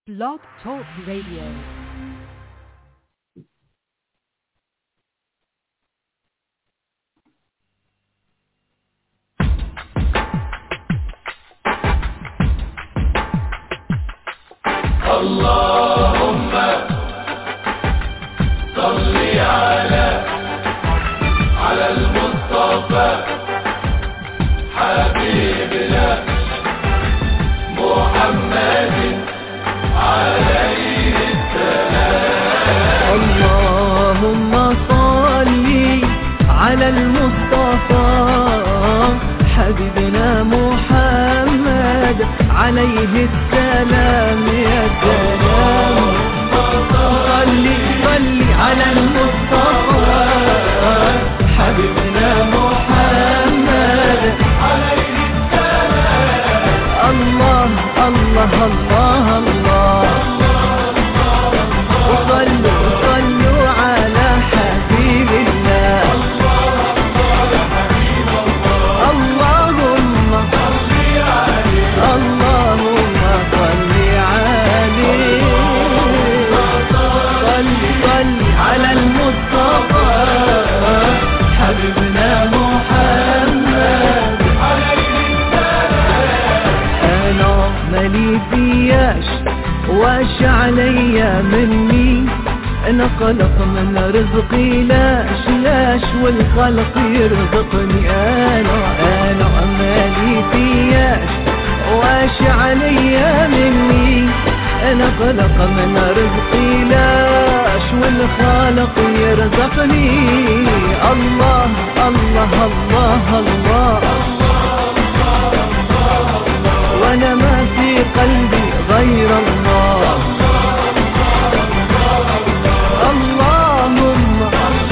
Blog Talk Radio. اللهم صل على على المصطفى حبيبنا محمد عليه اللهم صل على المصطفى حبيبنا محمد عليه السلام يا سلام صل صل على المصطفى حبيبنا محمد عليه السلام الله الله الله الله وصلوا صلوا على حبيب الله اللهم اللهم صل عليه صل صل على المصطفى حبيبنا محمد انا مالي فياش واش عليا مني انا خلق من رزقي لاش لاش والخلق يرزقني انا انا مالي فياش واش عليا مني انا خلق من رزقي لاش والخالق يرزقني الله الله الله, الله وانا ما في قلبي غير الله اللهم اللهم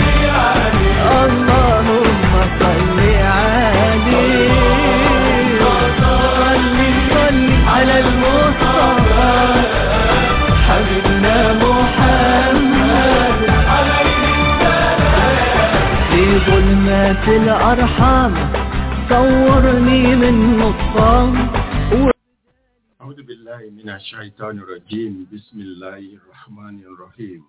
صل عليه صل صل على المصطفى حبيبنا محمد في ظلمات الأرحام صورني من نطفان أعوذ بالله من الشيطان الرجيم بسم الله الرحمن الرحيم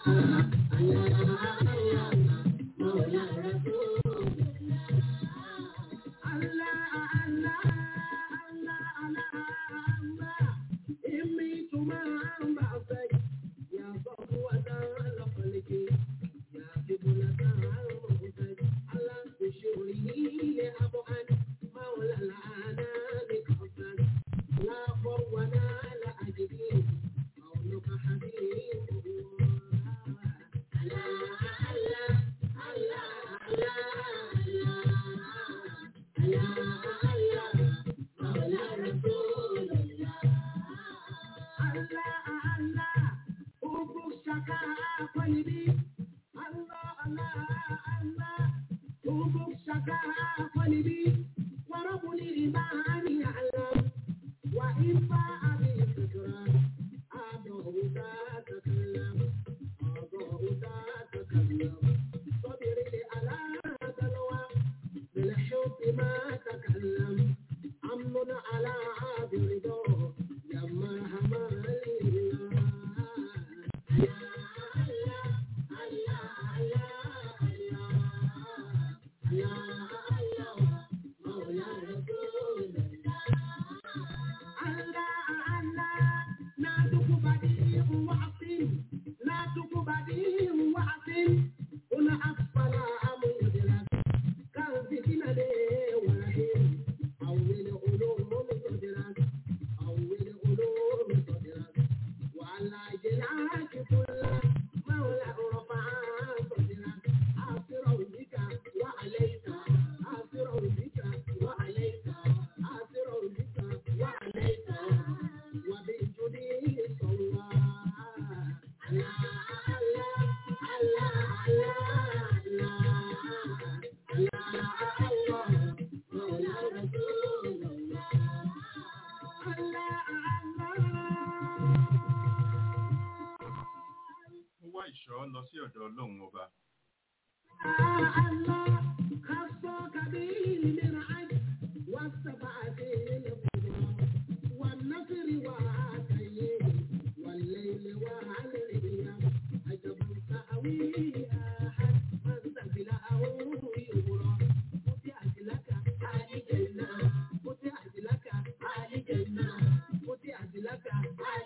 Mo wá ìṣọ́ lọ sí ọ̀dọ̀ Ọlọ́run ọba.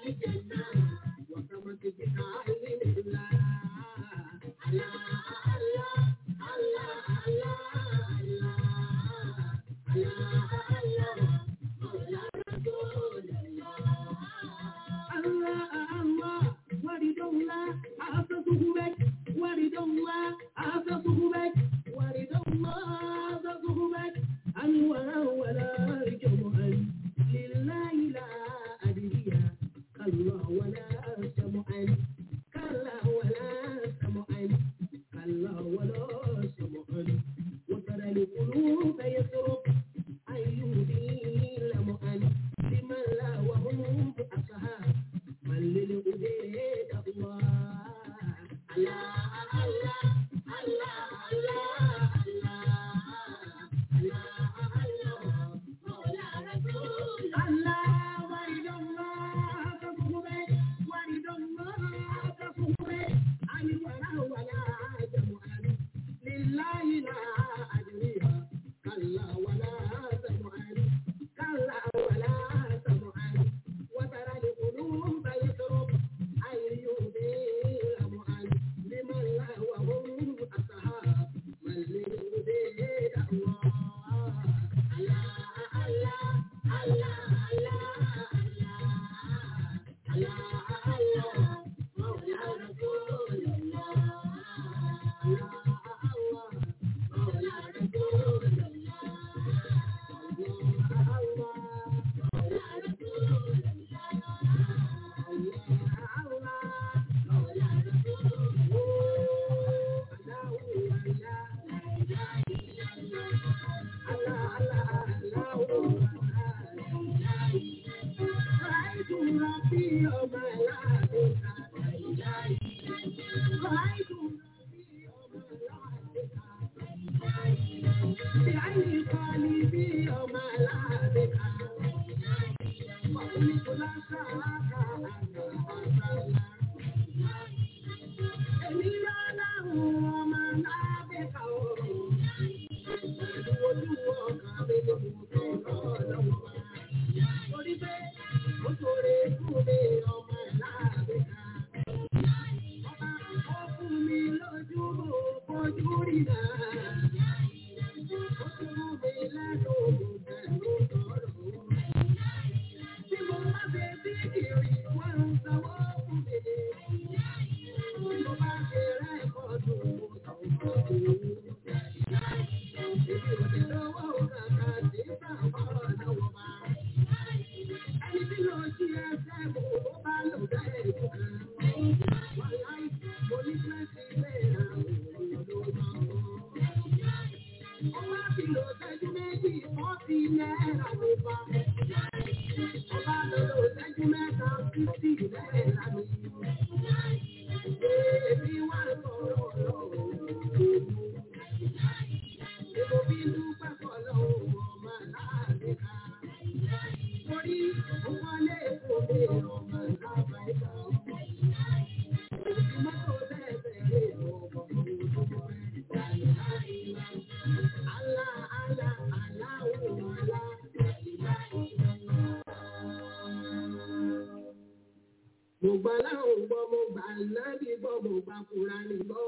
Mo gbà láwọn gbọ́, mo gbà nábì gbọ́, mo gbà Kùránì gbọ́.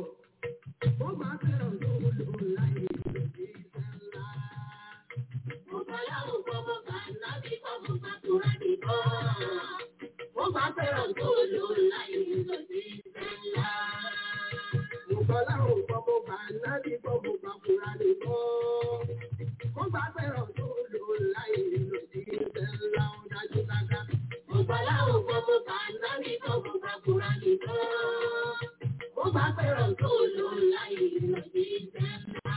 Mo gbà fẹ́ràn tó lò láyé lòdì sẹ́lá. Mo gbà láwọn gbọ́, mo gbà nábì gbọ́, mo gbà Kùránì gbọ́. Mo gbà fẹ́ràn tó lò láyé lòdì sẹ́lá. Mo gbà láwọn gbọ́, mo gbà nábì gbọ́, mo gbà Kùránì gbọ́. Mo gbà fẹ́ràn tó lò láyé lòdì sẹ́lá. Ó dájú dáadáa. Mo gbà láwọn gbọ́, mo gbà nábì gbọ́, mo gbà Kùránì gbọ́. Mo gbà fẹ́ràn tó lò láyé lòdì sẹ́lá.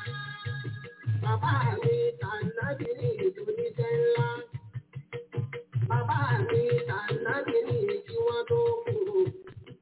Bàbá mi tànàbí ní ìdúníṣẹ́ ńlá. Bàbá mi tànàbí ní kí wọ́n tó kú.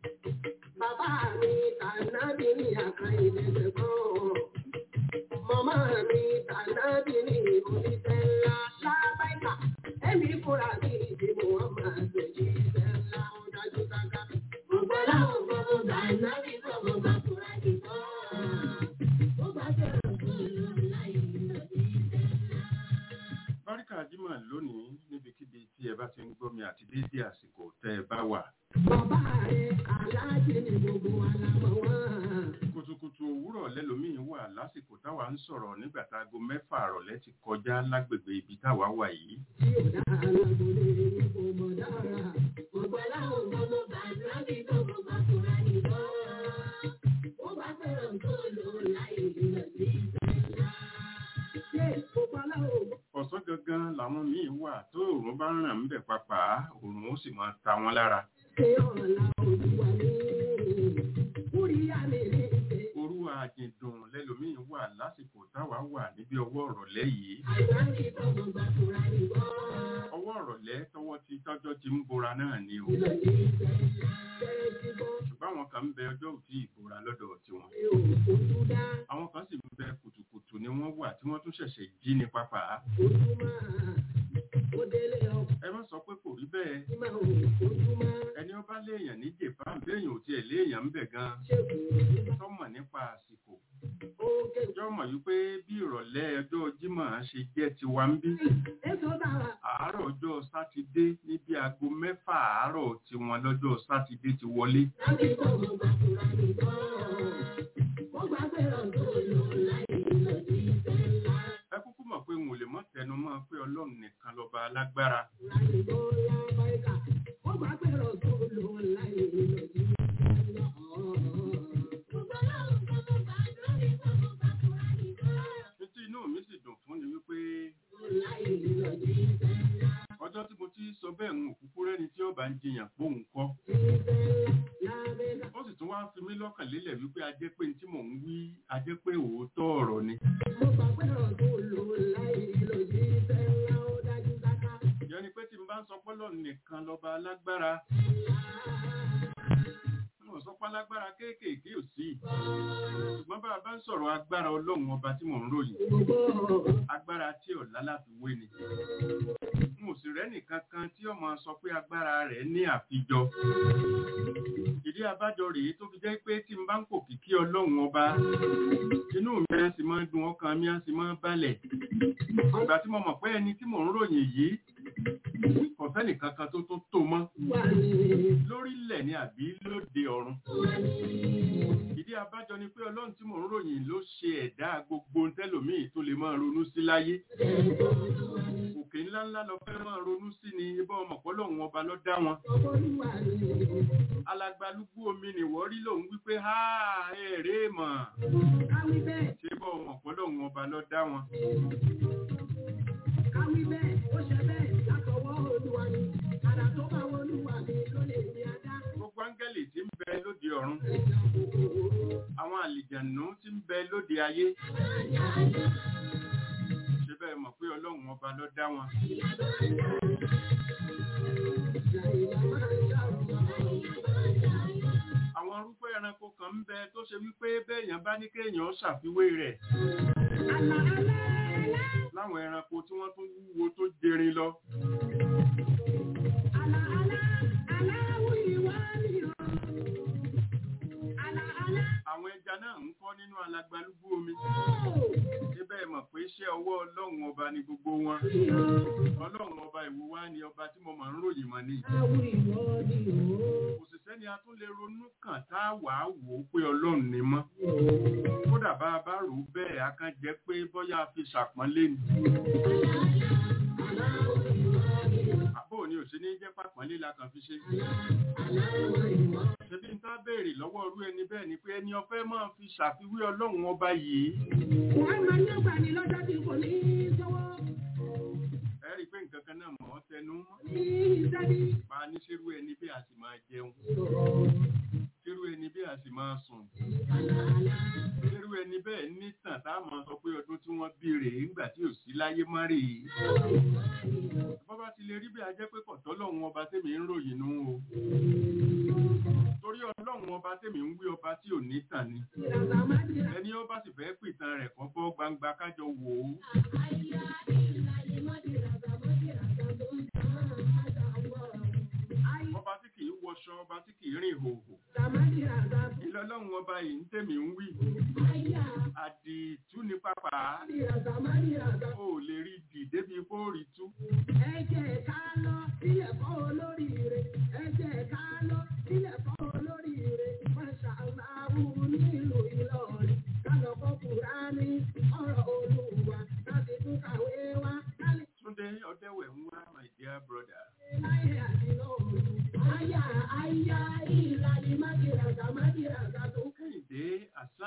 tẹ́ ẹ bá wà. Bàbá rẹ̀ aláàjì ni gbogbo alámọ̀ wọn. kùtùkùtù òwúrọ̀ lẹ́lòmíín wà lásìkò táwa ń sọ̀rọ̀ nígbà tá aago mẹ́fà àrọ̀lẹ́ ti kọjá lágbègbè ibi táwa wà yìí. Tí ò dá alágbólé ní kò mọ̀ dára. Gbogbo aláwọ̀ gbogbo gbàdúrà bí gbogbo gbàkúrà nìbọn. Ó bá fẹ́ràn tó lò láì lọ sí ìgbà. Ṣé gbogbo aláwọ̀ ọ̀sán gangan làwọn míín wà tó òòrùn bá ràn ń bẹ̀ papà òòrùn ó sì máa ta wọn lára. ṣe ọ̀la olúwa ní? Kúríyá mi ní ìṣe. orú àjìndùn lẹ́lòmíín wà lásìkò táwa wà níbi ọwọ́ ọ̀rọ̀lẹ́ yìí. Àìsàn ní gbogbo gbàkúrà nìbọn. ọwọ́ ọ̀rọ̀lẹ́ tọwọ́ ti tọ́jọ́ ti ń bora náà ni o. Lọ sí ìgbà. Ṣé ti bọ́? ṣùgbọ́n àwọn kan ń bẹ ọjọ́ òtí ìbora lọ́dọ̀ tiwọn. Ṣé òkú dá? àwọn kan sì ń bẹ kùtùkùtù ni wọ́n wà tí wọ́n tún ṣẹ̀ṣẹ̀ jí ní pápá. Ojúmọ́ ó délé ọkọ̀ ẹ má sọ pé kò rí bẹ́ẹ̀. tí máa ń ojúmọ́ ẹni ọba léèyàn ní japan béèyàn ò tiẹ̀ léèyàn ń bẹ̀ gan ṣe kù tọ́mọ̀ nípa àsìkò oge. ọjọ́ mọ̀ wípé bí ìrọ̀lẹ́ ọjọ́ jímọ̀ ṣe jẹ́ tiwa ń bí Èso dára àárọ̀ ọjọ́ sátidé ní bí aago mẹ́fà àárọ̀ tiwọn lọ́jọ́ sátidé ti wọlé láti gbogbo gbàkúrà nìkan. Mo gbà pé ọ̀dọ́ lò láì lọ sí ìfẹ́ ńlá. ẹ kúkú mọ̀ pé n ò lè mọ́ tẹnu mọ́ pé ọlọ́run nìkan lọ́ba alágbára Láìbọ̀ lábáyíká. Mo gbà pé ọ̀dọ́ lò láì lọ sí ìfẹ́ ńlá. Gbogbo aláwọ̀ gbogbo gbàdúrà ní gbogbo gbàkúrà nìkan. ní tí inú mi sì dùn fún ni wípé Láì lọ sí ìfẹ́ ńlá. ọjọ́ tí mo ti sọ bẹ́ẹ̀ ń òkúkú rẹ́ni tí ọba ń jiyàn póun kọ́ Ìfẹ́ ńlá lábẹ́ká. ó sì tún wá fi mí lọ́kàn lélẹ̀ wípé ajẹ́ pé ní tí mò ń wí ajẹ́ pé òótọ́ ọ̀rọ̀ ni Mo gbà pé ọ̀dọ́ lò láì lọ sí ìfẹ́ ńlá ó dájú dáká. ìyẹn ni pé tí n bá ń sọ pé Ọlọ́run nìkan lọ́ba alágbára mo sọ pé alágbára kéékèèké ò sí ṣùgbọ́n bá a bá ń sọ̀rọ̀ agbára ọlọ́run ọba tí mò ń ròyìn agbára tí ọ̀la láfi wé ni n ò sì rẹ́nì kankan tí ọmọ sọ pé agbára rẹ̀ ní àfijọ ìdí abájọ rèé tó fi jẹ́ pé tí n bá ń kò kìkí ọlọ́run ọba inú mi á sì máa ń dùn ọkàn mi á sì máa ń balẹ̀ ìgbà tí mo mọ̀ pé ẹni tí mò ń ròyìn yìí kò sẹ́nì kankan tó tó tó mọ́ lórílẹ̀ ni àbí lóde ọ̀run ìdí abájọ ni pé ọlọ́run tí mò ń ròyìn ló ṣe ẹ̀dá gbogbo tẹ́lòmíì tó lè máa ronú sí láyé òkè ńláńlá lọ fẹ́ máa ronú sí ni ibà ọmọ pọ́lọ́hún ọba ló dá wọn alagbalúgbú omi nìwọ́ rí lòun wípé ha ẹ̀rẹ́ mọ̀ ṣé bọ́ ọmọ pọ́lọ́hún ọba ló dá wọn. Káwí bẹ́ẹ̀, ó ṣe bẹ́ẹ̀ látọwọ́ Olúwa ni, àdá tó bá wọ Olúwa mi ló lè ní adá. gbogbo áńgẹ́lì tí ń bẹ lóde ọ̀run àwọn àlìjànú tí ń bẹ lóde ayé ṣé bẹ́ẹ̀ mọ̀ pé ọlọ́run ọba ló dá wọn. àwọn arúgbó ẹranko kan ń bẹ tó ṣe wípé bẹ́ẹ̀yàn bá ní kéèyàn ṣàfiwé rẹ̀ láwọn ẹranko tí wọ́n tún wúwo tó jẹrin lọ. àwọn ẹja náà ń kọ́ nínú alagbalúgbú omi. ṣé bẹ́ẹ̀ mọ̀ pé iṣẹ́ ọwọ́ ọlọ́run ọba ni gbogbo wọn. ọlọ́run ọba ìwo wá ni ọba tí mo máa ń ròyìn mọ́ ni. òṣìṣẹ́ ni a tún lè ronú kàn tá a wà á wò ó pé ọlọ́run ni mọ́. kódà bá a bá rò ó bẹ́ẹ̀ a kàn jẹ́ pé bóyá a fi ṣàpọ́nlé ni. àbò ni òṣèlú jẹ́ pàpọ́nlé la kàn fi ṣe. ṣebí n tá béèrè lọ́wọ́ irú ẹni bẹ́ẹ̀ ni pé ẹni ọfẹ́ máa fi ṣàfiwé ọlọ́run ọba yìí. Wọ́n máa ń yọ̀gbà ní lọ́jọ́ tí kò ní í sọ́wọ́. ẹ rí i pé nǹkan kan náà mọ̀ ọ́ tẹnu mọ́. Ní ìsẹ́bí. pa ní ṣerú ẹni bí a sì máa jẹun. ṣerú ẹni bí a sì máa sùn. ṣerú ẹni bẹ́ẹ̀ nítàn tá a máa sọ pé ọdún tí wọ́n bí rèé ńgbà tí ò sí láyé má rèé. bọ́bá ti lè rí bí a jẹ́ pé kọ̀tọ́ lọ́hùn ọba tèmi ń ròyìn nù o. torí ọlọ́run ọba tèmi ń wí ọba tí ò ní tàn ni. ẹni ọba sì fẹ́ pìtàn rẹ̀ kọ́ bọ́ gbangba kájọ wò ó. ọba tí kì í wọṣọ ọba tí kì í rìn hòhò. ìlọlọ́run ọba yìí ń tèmi ń wí. àdìtú ni pápá. o ò lè rí dì débi kó rí tú. Ẹ jẹ́ ká lọ sílẹ̀ fọ́ olóríire. Ẹ jẹ́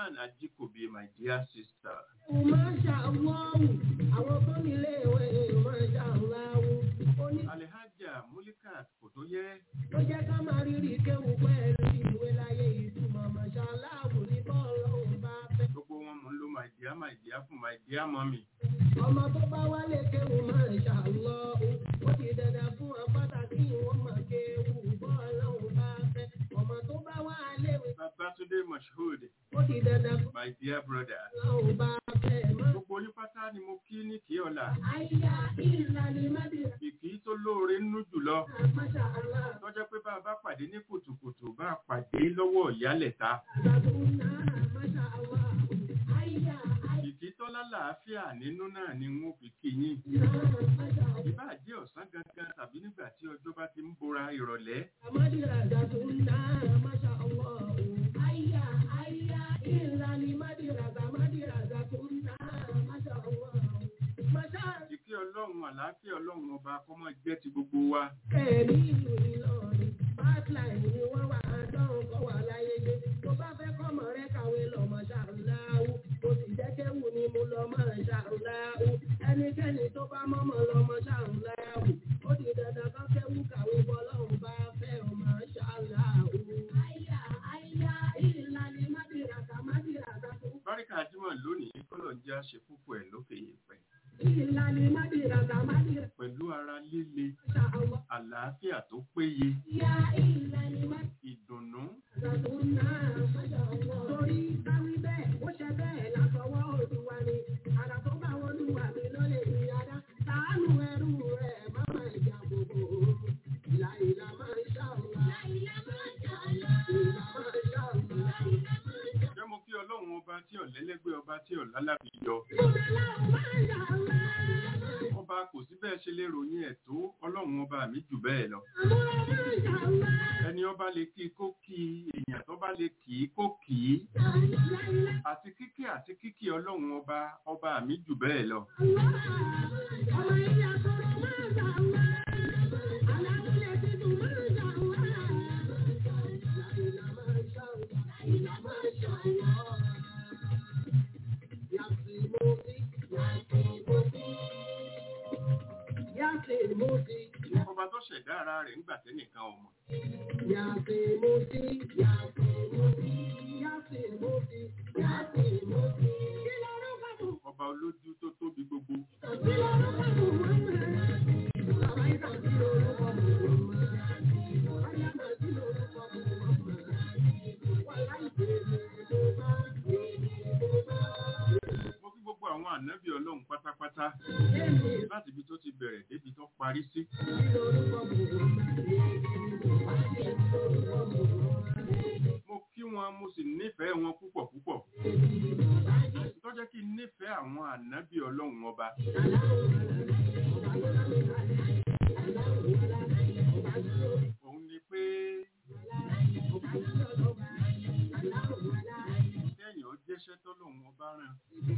Suleiman Ajikobi, my dear sister. Masha Allah, àwọn tó ní ilé ìwé Masha Allah, oní Alhaja Mulikat Kotoye, tó jẹ́ ká máa rírì kéwù pẹ̀lú ìwé láyé ìtumọ̀ Masha Allah ní bọ́ọ̀lù òun bá fẹ́. gbogbo wọn mò ń lo my dear my dear fún my dear mommy. Ọmọ tó bá wálé kéwù Masha Allah, ó ti dandan fún wọn pàtàkì wọn máa kéwù bọ́ọ̀lù òun bá fẹ́. Ọmọ tó bá wá léwe, Babatunde Moshood, ó ti dandan fún my dear brother. òun bá fẹ́. Má- Gbogbo yín pátá ni mo kí ní kí ọ̀la. Àyà ìlànà Mádìrà, Ìkí tó lóore nínú jùlọ. Masha Allah. Tọ́jọ́ pé bá a bá pàdé ní kùtùkùtù bá a pàdé lọ́wọ́ ìyálẹ̀ta. Ìkí tó lálàáfíà nínú náà ni wọ́n fi kí yín. Ìbá jẹ́ ọ̀sán gangan tàbí nígbà tí ọjọ́ bá ti ń bora ìrọ̀lẹ́. Ìkí ọlọ́run àlàáfíà ọlọ́run ọba kọ́mọ jẹ́ ti gbogbo wa. Ẹnikẹ́ni tó bá mọ́mọ́ lọ́mọ ṣàrùn ó di dandan kan kẹ́wù kàwé bọ́lọ́run bá fẹ́ ọmọ ṣàlàó. Àyà àyà ìlànà mádìràkà mádìràkà tó. Báríkà Jímọ̀ lónìí kọ́lọ̀ ń jẹ́ àṣẹ púpọ̀ ẹ̀ lókè yẹ̀pẹ̀. Ìlànà mádìràkà mádìràkà Pẹ̀lú ara líle, ṣàlàó. àlàáfíà tó péye, Ìyá ìlànà mádìràkà ìdùnnú, tó náà ṣàlàó. Torí káwí bẹ́ẹ̀, ó ṣe bẹ́ẹ̀ látọwọ́ Olúwa ni. Àrà tó bá wọn lùwà mí ló lè rí adá. Tàánù ẹrú rẹ̀ má máa jà gbogbo. Ìlà ìlà máa ń ṣàlùwà. Ìlà máa ń ṣàlùwà. Ìlà máa ń ṣàlùwà. jẹ́ mo kí ọlọ́run ọba tí ọ̀lẹ́lẹ́gbẹ́ ọba tí ọ̀lálàbí yọ. Ọba kò sí bẹ́ẹ̀ ṣe lè ròyìn ẹ̀ tó ọlọ́run ọba mi jù bẹ́ẹ̀ lọ. Ẹni ọba lè kí kó kí èèyàn tó bá lè kì í kó kì í. Àti kíkí àti kíkí ọlọ́run ọba ọba mi jù bẹ́ẹ̀ lọ. Ọba tó ṣẹ̀dá ara rẹ̀ ńgbà tẹ́nìkan ọmọ. Ọba olójú tó tóbi gbogbo. Mo kí gbogbo àwọn ànábì ọlọ́run pátápátá láti ibi tó ti bẹ̀rẹ̀ débi tó parí sí. Mo kí wọn mo sì nífẹ̀ẹ́ wọn púpọ̀ púpọ̀. Tó jẹ́ kí n nífẹ̀ẹ́ àwọn ànábì ọlọ́run ọba. Òun ni pé kẹ́yìn ó jẹ́ṣẹ́ tọ́lọ́run ọba rán.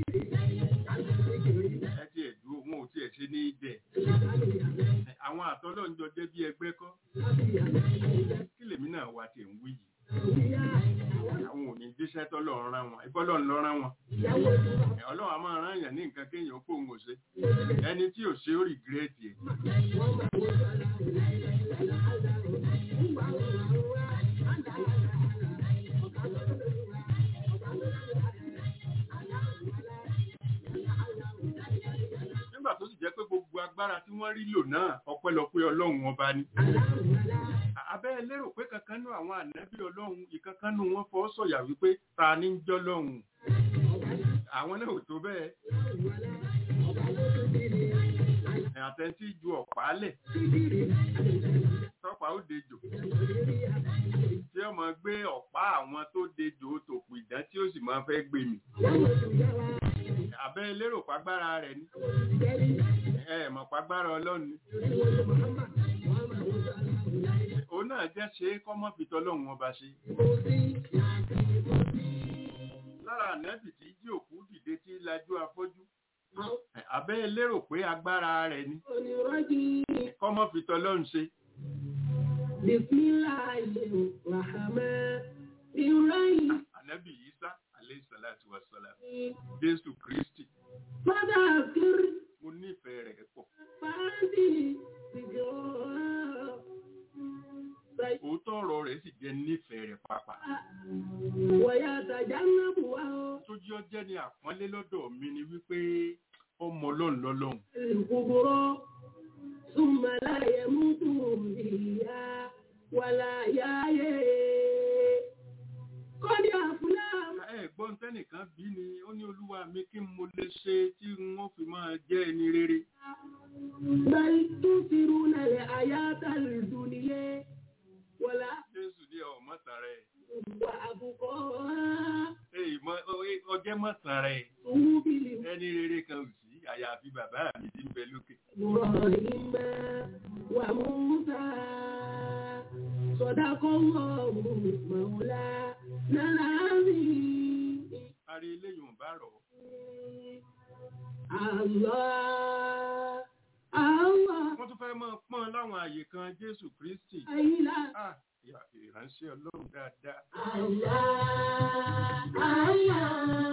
Ẹ ti ẹ̀dùn òun ò tiẹ̀ ṣe ní ìdẹ̀. Àwọn àtọ́lọ́njọ jẹ́ bí ẹgbẹ́ kọ́. Kí lèmi náà wá tiẹ̀ ń wí yìí? Àwọn ò ní jíṣẹ́ tọ́lọ́run rán wọn. Ìbọ́lọ́run lọ rán wọn. Ọlọ́run a máa rán èèyàn ní nǹkan kéèyàn kó òun ò ṣe. Ẹni tí ò ṣe ó rìgírẹ́tì ẹ̀. Nígbà tó sì jẹ́ pé gbogbo agbára tí wọ́n rí lò náà ọpẹ́lọpẹ́ ọlọ́run ọba ni. Abẹ́ lérò pé kankan nú àwọn ànábì ọlọ́run ìkankan nú wọn fọ́ sọ̀yà wípé ta ní ń jọ́ lọ́hùn. Àwọn náà ò tó bẹ́ẹ̀. Àtẹ̀ntí ju ọ̀pá lẹ̀. Tọ́pàá ó dejò. Tí ọmọ gbé ọ̀pá àwọn tó dejò tòpù ìdán tí ó sì máa fẹ́ gbé mi. Abẹ́ lérò pàgbára rẹ̀ ni. Ẹ mọ̀ pàgbára ọlọ́run ni. Òun náà jẹ́ ṣe é kọ́mọ́ fi tọ́lọ́run ọba ṣe. Lára ànẹ́bì tí jí òkú dìde tí lajú afọ́jú. Abẹ́ lérò pé agbára rẹ̀ ni. Kọ́mọ́ fi tọ́lọ́run ṣe. Bismillahirrahmanirrahim. Ànẹ́bì Ìsá alayhi salatu wa salam jésù kristi فذكر mo nífẹ̀ẹ́ rẹ̀ pọ̀ فأنتي ذكرى òótọ́ ọ̀rọ̀ rẹ̀ sì jẹ́ nífẹ̀ẹ́ rẹ̀ pàápàá ويتجنبها tó jí ọ jẹ́ ní àpọ́nlé lọ́dọ̀ mi ni wípé ọmọ ọlọ́run lọ́lọ́run الكبرى ثم لا يموت فيها ولا يحيى قد أفلح ẹ̀gbọ́n tẹ́nìkan bí ni ó ní olúwa mi kí n mo lè ṣe tí wọ́n fi máa jẹ́ ẹni rere بل تؤثرون الحياة الدنيا ولا jésù ní ọmọọta rẹ̀ وأبقى ọjẹ́ mọ̀tà rẹ̀ صحب ẹni rere kan ò sí àyàfi bàbá mi tí ń bẹ lókè إبراهيم وموسى صدق الله مولانا العظيم parí eléyìí ò bá rọ̀ Allah Allah wọ́n tún fẹ́ máa pọ́n láwọn àyè kan jésù kristi ayila Ah, ìyá- ìránṣẹ́ ọlọ́run dáadáa Allah Allah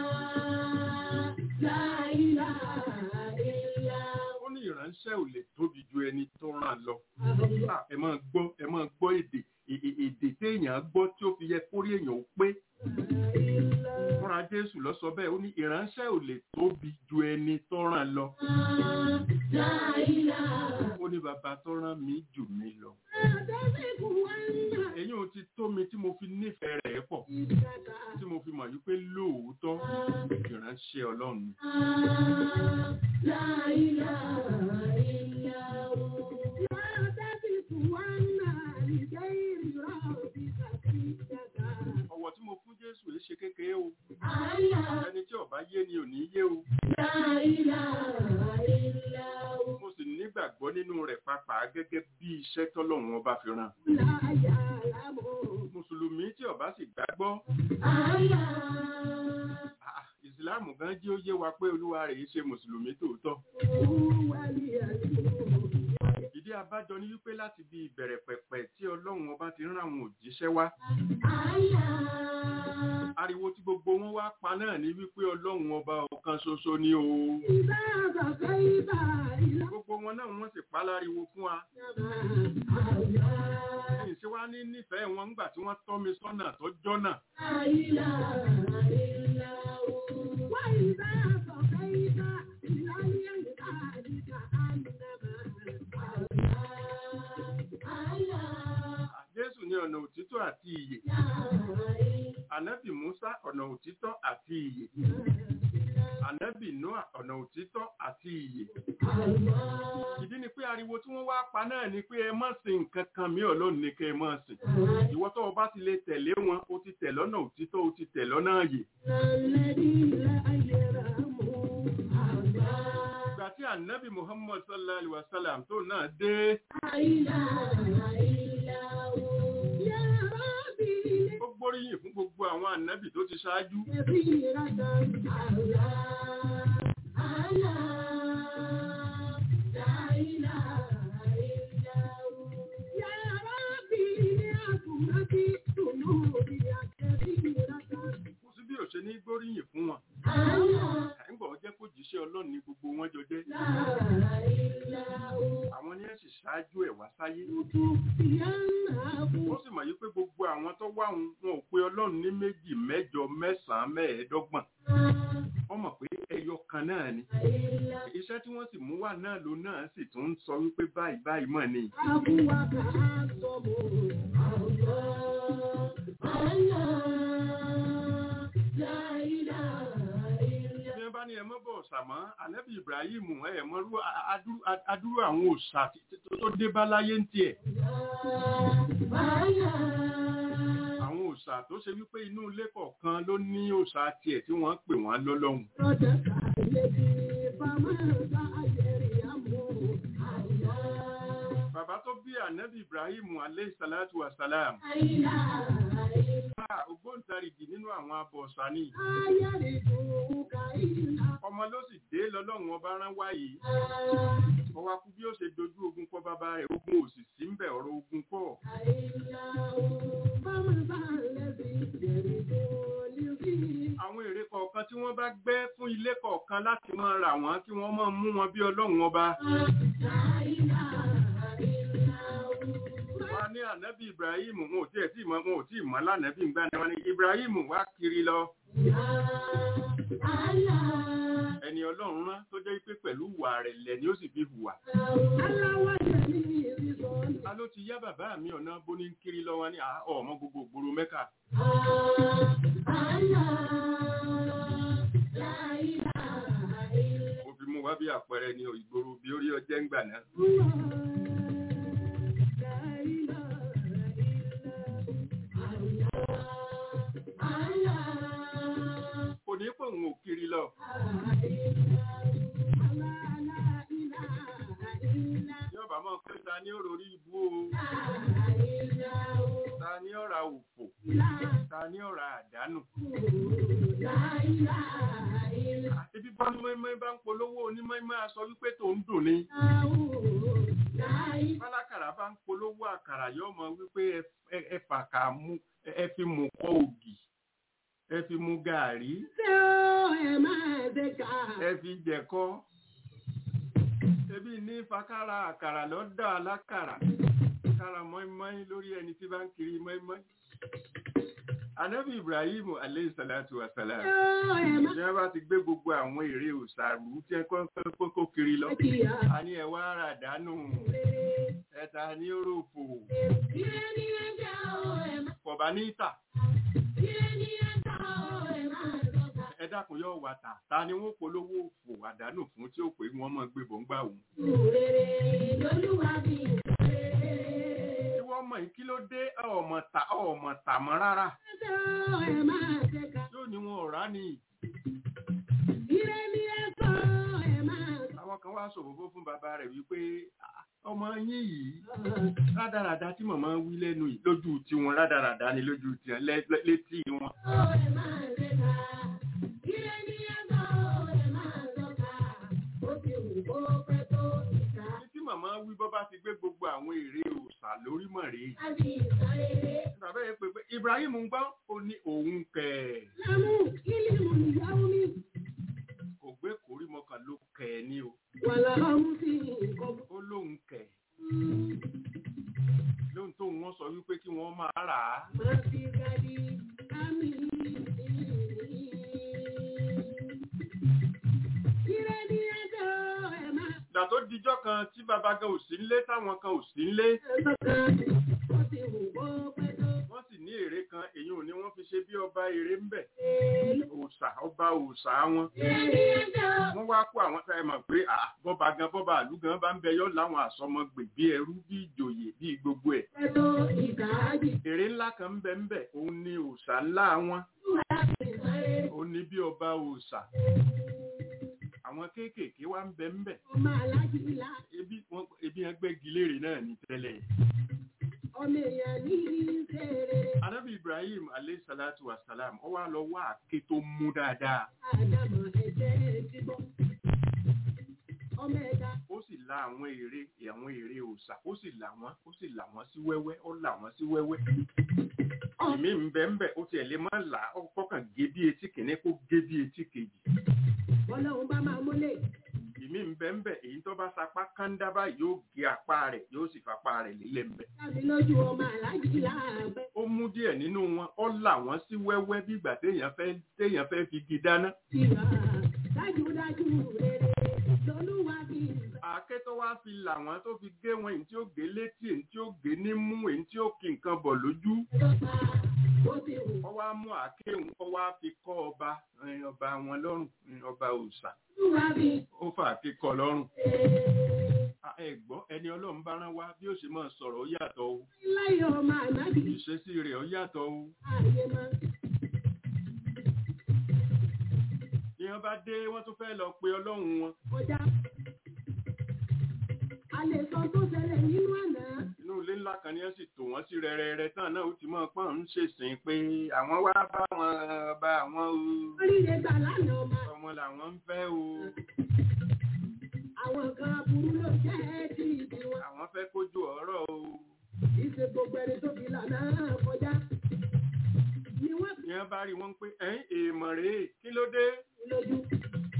la ilaha illa ó ní ìránṣẹ́ ò lè tóbi ju ẹni tó rán lọ Allah Ah, ẹ máa gbọ́ ẹ máa gbọ́ èdè è- è- èdè téèyàn gbọ́ tí ó fi yẹ kórí èèyàn ó pé fúnra jésù lọ sọ bẹ́ẹ̀ ó ní ìránṣẹ́ ò lè tóbi ju ẹni tó rán lọ la ilaha ó ní bàbá tó rán mi jù mí lọ Adasiku wanda èyí ò ti tó mi tí mo fi nífẹ̀ẹ́ rẹ̀ pọ̀ ìdàkà tí mo fi mọ̀ wípé lóòótọ́ ìránṣẹ́ ọlọ́run ni. la ilaha illa hu. Adasiku wanda ligairi rabbika ìdàkà. ọ̀wọ̀ tí mo fún jésù yìí ṣe kékeré o Allah ẹni tí ó bá yé ni ò ní yé o la ilaha illa hu. mo sì nígbàgbọ́ nínú rẹ̀ pàápàá gẹ́gẹ́ bí iṣẹ́ tọ́lọ́run ọba fi rán La ya'lamu. mùsùlùmí tí ó bá sì gbàgbọ́ Allah ah, ìsìláàmù gan jí ó yé wa pé olúwa rẹ̀ yìí ṣe mùsùlùmí tòótọ́ huwa al-yaqin. ìdí abájọ ni wípé láti bí ìbẹ̀rẹ̀ pẹ̀pẹ̀ tí ọlọ́run ọba ti rán àwọn òjíṣẹ́ wá Allah ariwo tí gbogbo wọn wá pa náà ni wípé ọlọ́run ọba ọ̀kan ṣoṣo ni o إذا بقيت إلى gbogbo wọn náà wọ́n sì pa láriwo fún wa الله ìṣe wá ní nífẹ̀ẹ́ wọn ńgbà tí wọ́n tọ́ mi sọ́nà tó jọ́nà لا إله إلا هو وإذا بقيت إلى العباد كأنما الله jésù ní ọ̀nà òtítọ́ àti ìyè ànábì musa ọ̀nà òtítọ́ àti ìyè ànábì noah ọ̀nà òtítọ́ àti ìyè ìdí ni pé ariwo tí wọ́n wá pa náà ni pé ẹ má sìn nǹkan kan mí ọlọ́run ní kẹ́ ẹ má sìn ìwọ tó o bá ti lè tẹ̀lé wọn o ti tẹ̀ lọ́nà òtítọ́ o ti tẹ̀ lọ́nà ààyè الذي لا يرحم الله ìgbà tí ànábì muhammad sallallahu alaihi wa sallam tó náà dé لا إله إلا هو يا ربي ó gbóríyìn fún gbogbo àwọn ànábì tó ti ṣáájú كثيرة الله الله لا إله إلا هو يا ربي لأكرمتي ذنوبي كثيرة kò sí bí ò ṣe ní gbóríyìn fún wọn الله àìgbọ̀ jẹ́ kó jíṣẹ́ ọlọ́run ní gbogbo wọn jọ jẹ́ لا إلا هو àwọn ni ẹ̀ sì ṣáájú ẹ̀ wá sáyé تطفئنه ó sì mọ̀ yí pé gbogbo àwọn tó wá òun wọn ò pe ọlọ́run ní méjì mẹ́jọ mẹ́sàn-án mẹ́ẹ̀ẹ́dọ́gbọ̀n wọ́n mọ̀ pé ẹyọ kan náà ni إلا iṣẹ́ tí wọ́n sì mú wá náà ló náà sì tún ń sọ wípé báyìí báyìí mọ̀ ni أبوك أعظم الله الله لا إله إلا bí wọ́n bá ní ẹ mọ́ bọ̀ ṣàmọ́ ànábì ibrahim ẹ mọ́ rú a- adúrú- adúrú àwọn òòṣà tí- tí- tó dé bá láyé ń tiẹ̀ الله àwọn òòṣà tó ṣe wípé inú ilé kọ̀ọ̀kan ló ní òòṣà tiẹ̀ tí wọ́n pè wọ́n lọ́lọ́hun رجك الذي فماذا يريم الله bàbá tó bí ànábì ibrahim aleyhi salatu wa salam لا إله إلا Ah, ògbóǹtarìgì nínú àwọn abọ̀ọ̀ṣà ni لا يرجوك إلا ọmọ ló sì dé lọ́lọ́run ọba rán wáyé الله ọwọ́ akú bí ó ṣe dojú ogun kọ bàbá rẹ̀ ogun òsì sí ń bẹ̀ ọ̀rọ̀ ogun kọ́ إلا هو فماذا الذي يرجوني فيه àwọn ilé kọ̀ọ̀kan láti máa rà wọ́n kí wọ́n máa mú wọn bí ọlọ́run ọba. wọ́n á ní ànábì ibrahim wọn ò tiẹ̀ tí ì mọ̀ wọn ò tí ì mọ̀ lánàbì ńgbà ni wọ́n ní ibrahim wá kiri lọ ẹni ọlọ́run rán tó jẹ́ pé pẹ̀lú ìwà rẹ̀ lẹ̀ ni ó sì fi hùwà. a ló ti yá bàbá mi ọ̀nà bóní ń kiri lọ́wọ́ ní àá ọmọ gbogbo ògbóró mẹ́ka. mo fi mú wá bí àpẹẹrẹ ní ìgboro bí orí ọjẹ́ ń gbà náà. kò ní pé òun ò kiri lọ. yọba máa pé ta ni ó rorí ibú o ta ni ó ra òfò ta ni ó ra àdánù. Ibi bá mọ́ẹ́mọ́ bá ń polówó onímọ̀ẹ́mọ́ aṣọ wípé tó ń dùn ni. Bálákàrà bá ń polówó àkàrà yóò mọ wípé ẹ fàkà mú ẹ fi mú kọ́ ògì ẹ fi mú gàárì ẹ fi jẹ̀kọ́ ebi ní fakara àkàrà lọ́dọ̀ alákàrà kára mọ́ínmọ́ín lórí ẹni tí bá ń kiri mọ́ínmọ́ín. Anábì Ibrahim aleyhisalatu wasalam. Ìjọba bá ti gbé gbogbo àwọn èrè òṣàrú tí ẹ kọ́ kó kiri lọ. A ní ẹwà ara dánù. Ẹ̀ta ní òròfò. Kọ̀bá ní ìtà. Ẹ dákun yóò wà tà. Ta ni wọ́n polówó òfò àdánù fún tí ó pé wọ́n mọ̀ gbé bọ̀ ń gbà wù. Tí wọ́n mọ̀ kí ló dé ọmọ tà ọmọ tà mọ́ rárá. Yóò ní wọn ò rá ni. Àwọn kan wá ṣòfófó fún bàbá rẹ̀ wípé ọmọ yín yìí rádaràda tí màmá wí lẹ́nu yìí lójú tiwọn rádaràda ni lójú tiwọn létí wọn. Tí màmá wí bọ́ bá ti gbé gbogbo àwọn èrè òòṣà lórí mọ̀ rèé. Bàbá yẹn pé pé Ibrahim ń gbọ́ ó ní òun kẹ̀. Kò gbé kórí mọ́kàn ló kẹ̀ ní o. Ó lóun kẹ̀. Lóhun tó wọ́n sọ wípé kí wọ́n máa rà á. Ìgbà tó dijọ́ kan tí bàbá gan ò sí nílé táwọn kan ò sí nílé. Wọ́n sì ní èrè kan èyí ò ní wọ́n fi ṣe bí ọba èrè ń bẹ̀. Òòṣà ọba òòṣà wọn. Wọ́n wá kó àwọn tá ẹ mọ̀ pé bọ́ba gan bọ́ba àlú gan bá ń bẹ yọ́ láwọn àsọmọgbè bí ẹrú bí ìjòyè bí gbogbo ẹ̀. Èrè ńlá kan ń bẹ ń bẹ òun ni òòṣà ńlá wọn. Òun ni bí ọba òòṣà àwọn kéékèèké wá ń bẹ ń bẹ. ebi wọn ebi yẹn gbẹ́gi léèrè náà ní tẹ́lẹ̀. ọmọ èèyàn ní ìṣeré. anabi ibrahim aleyhi salatu wa salam ó wá lọ wá àké tó mú dáadáa. àdàmọ̀ ẹ̀jẹ̀ ti bọ̀. ọmọ ẹ̀dá. ó sì la àwọn ère àwọn ère òòṣà ó sì là wọ́n ó sì là wọ́n sí wẹ́wẹ́ ó là wọ́n sí wẹ́wẹ́. ìmí ń bẹ ń bẹ ó tiẹ̀ lè má là ó kọ́kàn gé bí etí kìíní kó gé bí etí kejì ọlọ́run bá máa múlẹ̀. ìmí ń bẹ ń bẹ èyí tó bá sapá kándá báyìí yóò gé apá rẹ̀ yóò sì fapá rẹ̀ lílẹ̀ ń bẹ. láti lójú ọmọ aláàjì láàbẹ̀. ó mú díẹ̀ nínú wọn ó là wọ́n sí wẹ́wẹ́ bí ìgbà téèyàn fẹ́ téèyàn fẹ́ fi igi dáná. ìgbà dájúdájú rere lolúwa fi. àáké tó wá fi là wọ́n tó fi gé wọn èyí tí ó gé létí èyí tí ó gé nímú èyí tí ó kí nǹkan bọ̀ lójú. ó wá mú àáké òun ó wá fi kọ́ ọba ọba wọn lọ́rùn ọba òòṣà ó fà á kíkọ lọ́rùn. ẹ gbọ́ ẹni ọlọ́run bá rán wá bí ó ṣe máa sọ̀rọ̀ ó yàtọ̀ o. láyọ̀ ọmọ ànábì. ìṣesí rẹ̀ ó yàtọ̀ o. ààyè máa. ní wọ́n bá dé wọ́n tún fẹ́ lọ pe ọlọ́run wọn. kọjá. a lè sọ tó ṣẹlẹ̀ nínú àná. inú ilé ńlá kan ni ẹ sì tò wọ́n sí rẹ́rẹ́rẹ́ tán náà ó ti mọ̀ pọ́n ń ṣèsìn pé àwọn wá bá wọn bá àwọn o. oríire gbà lánàá ọmọ. ọmọ làwọn ń fẹ́ o. àwọn kan burú ló jẹ́ ti ìdí wọn. àwọn fẹ́ kójú ọ̀rọ̀ o. ìṣe gbogbo ẹni tó fi lànà kọjá. ni wọ́n ní wọ́n bá rí wọn pé ẹ̀yìn èèmọ̀ rèé kí ló dé. lójú.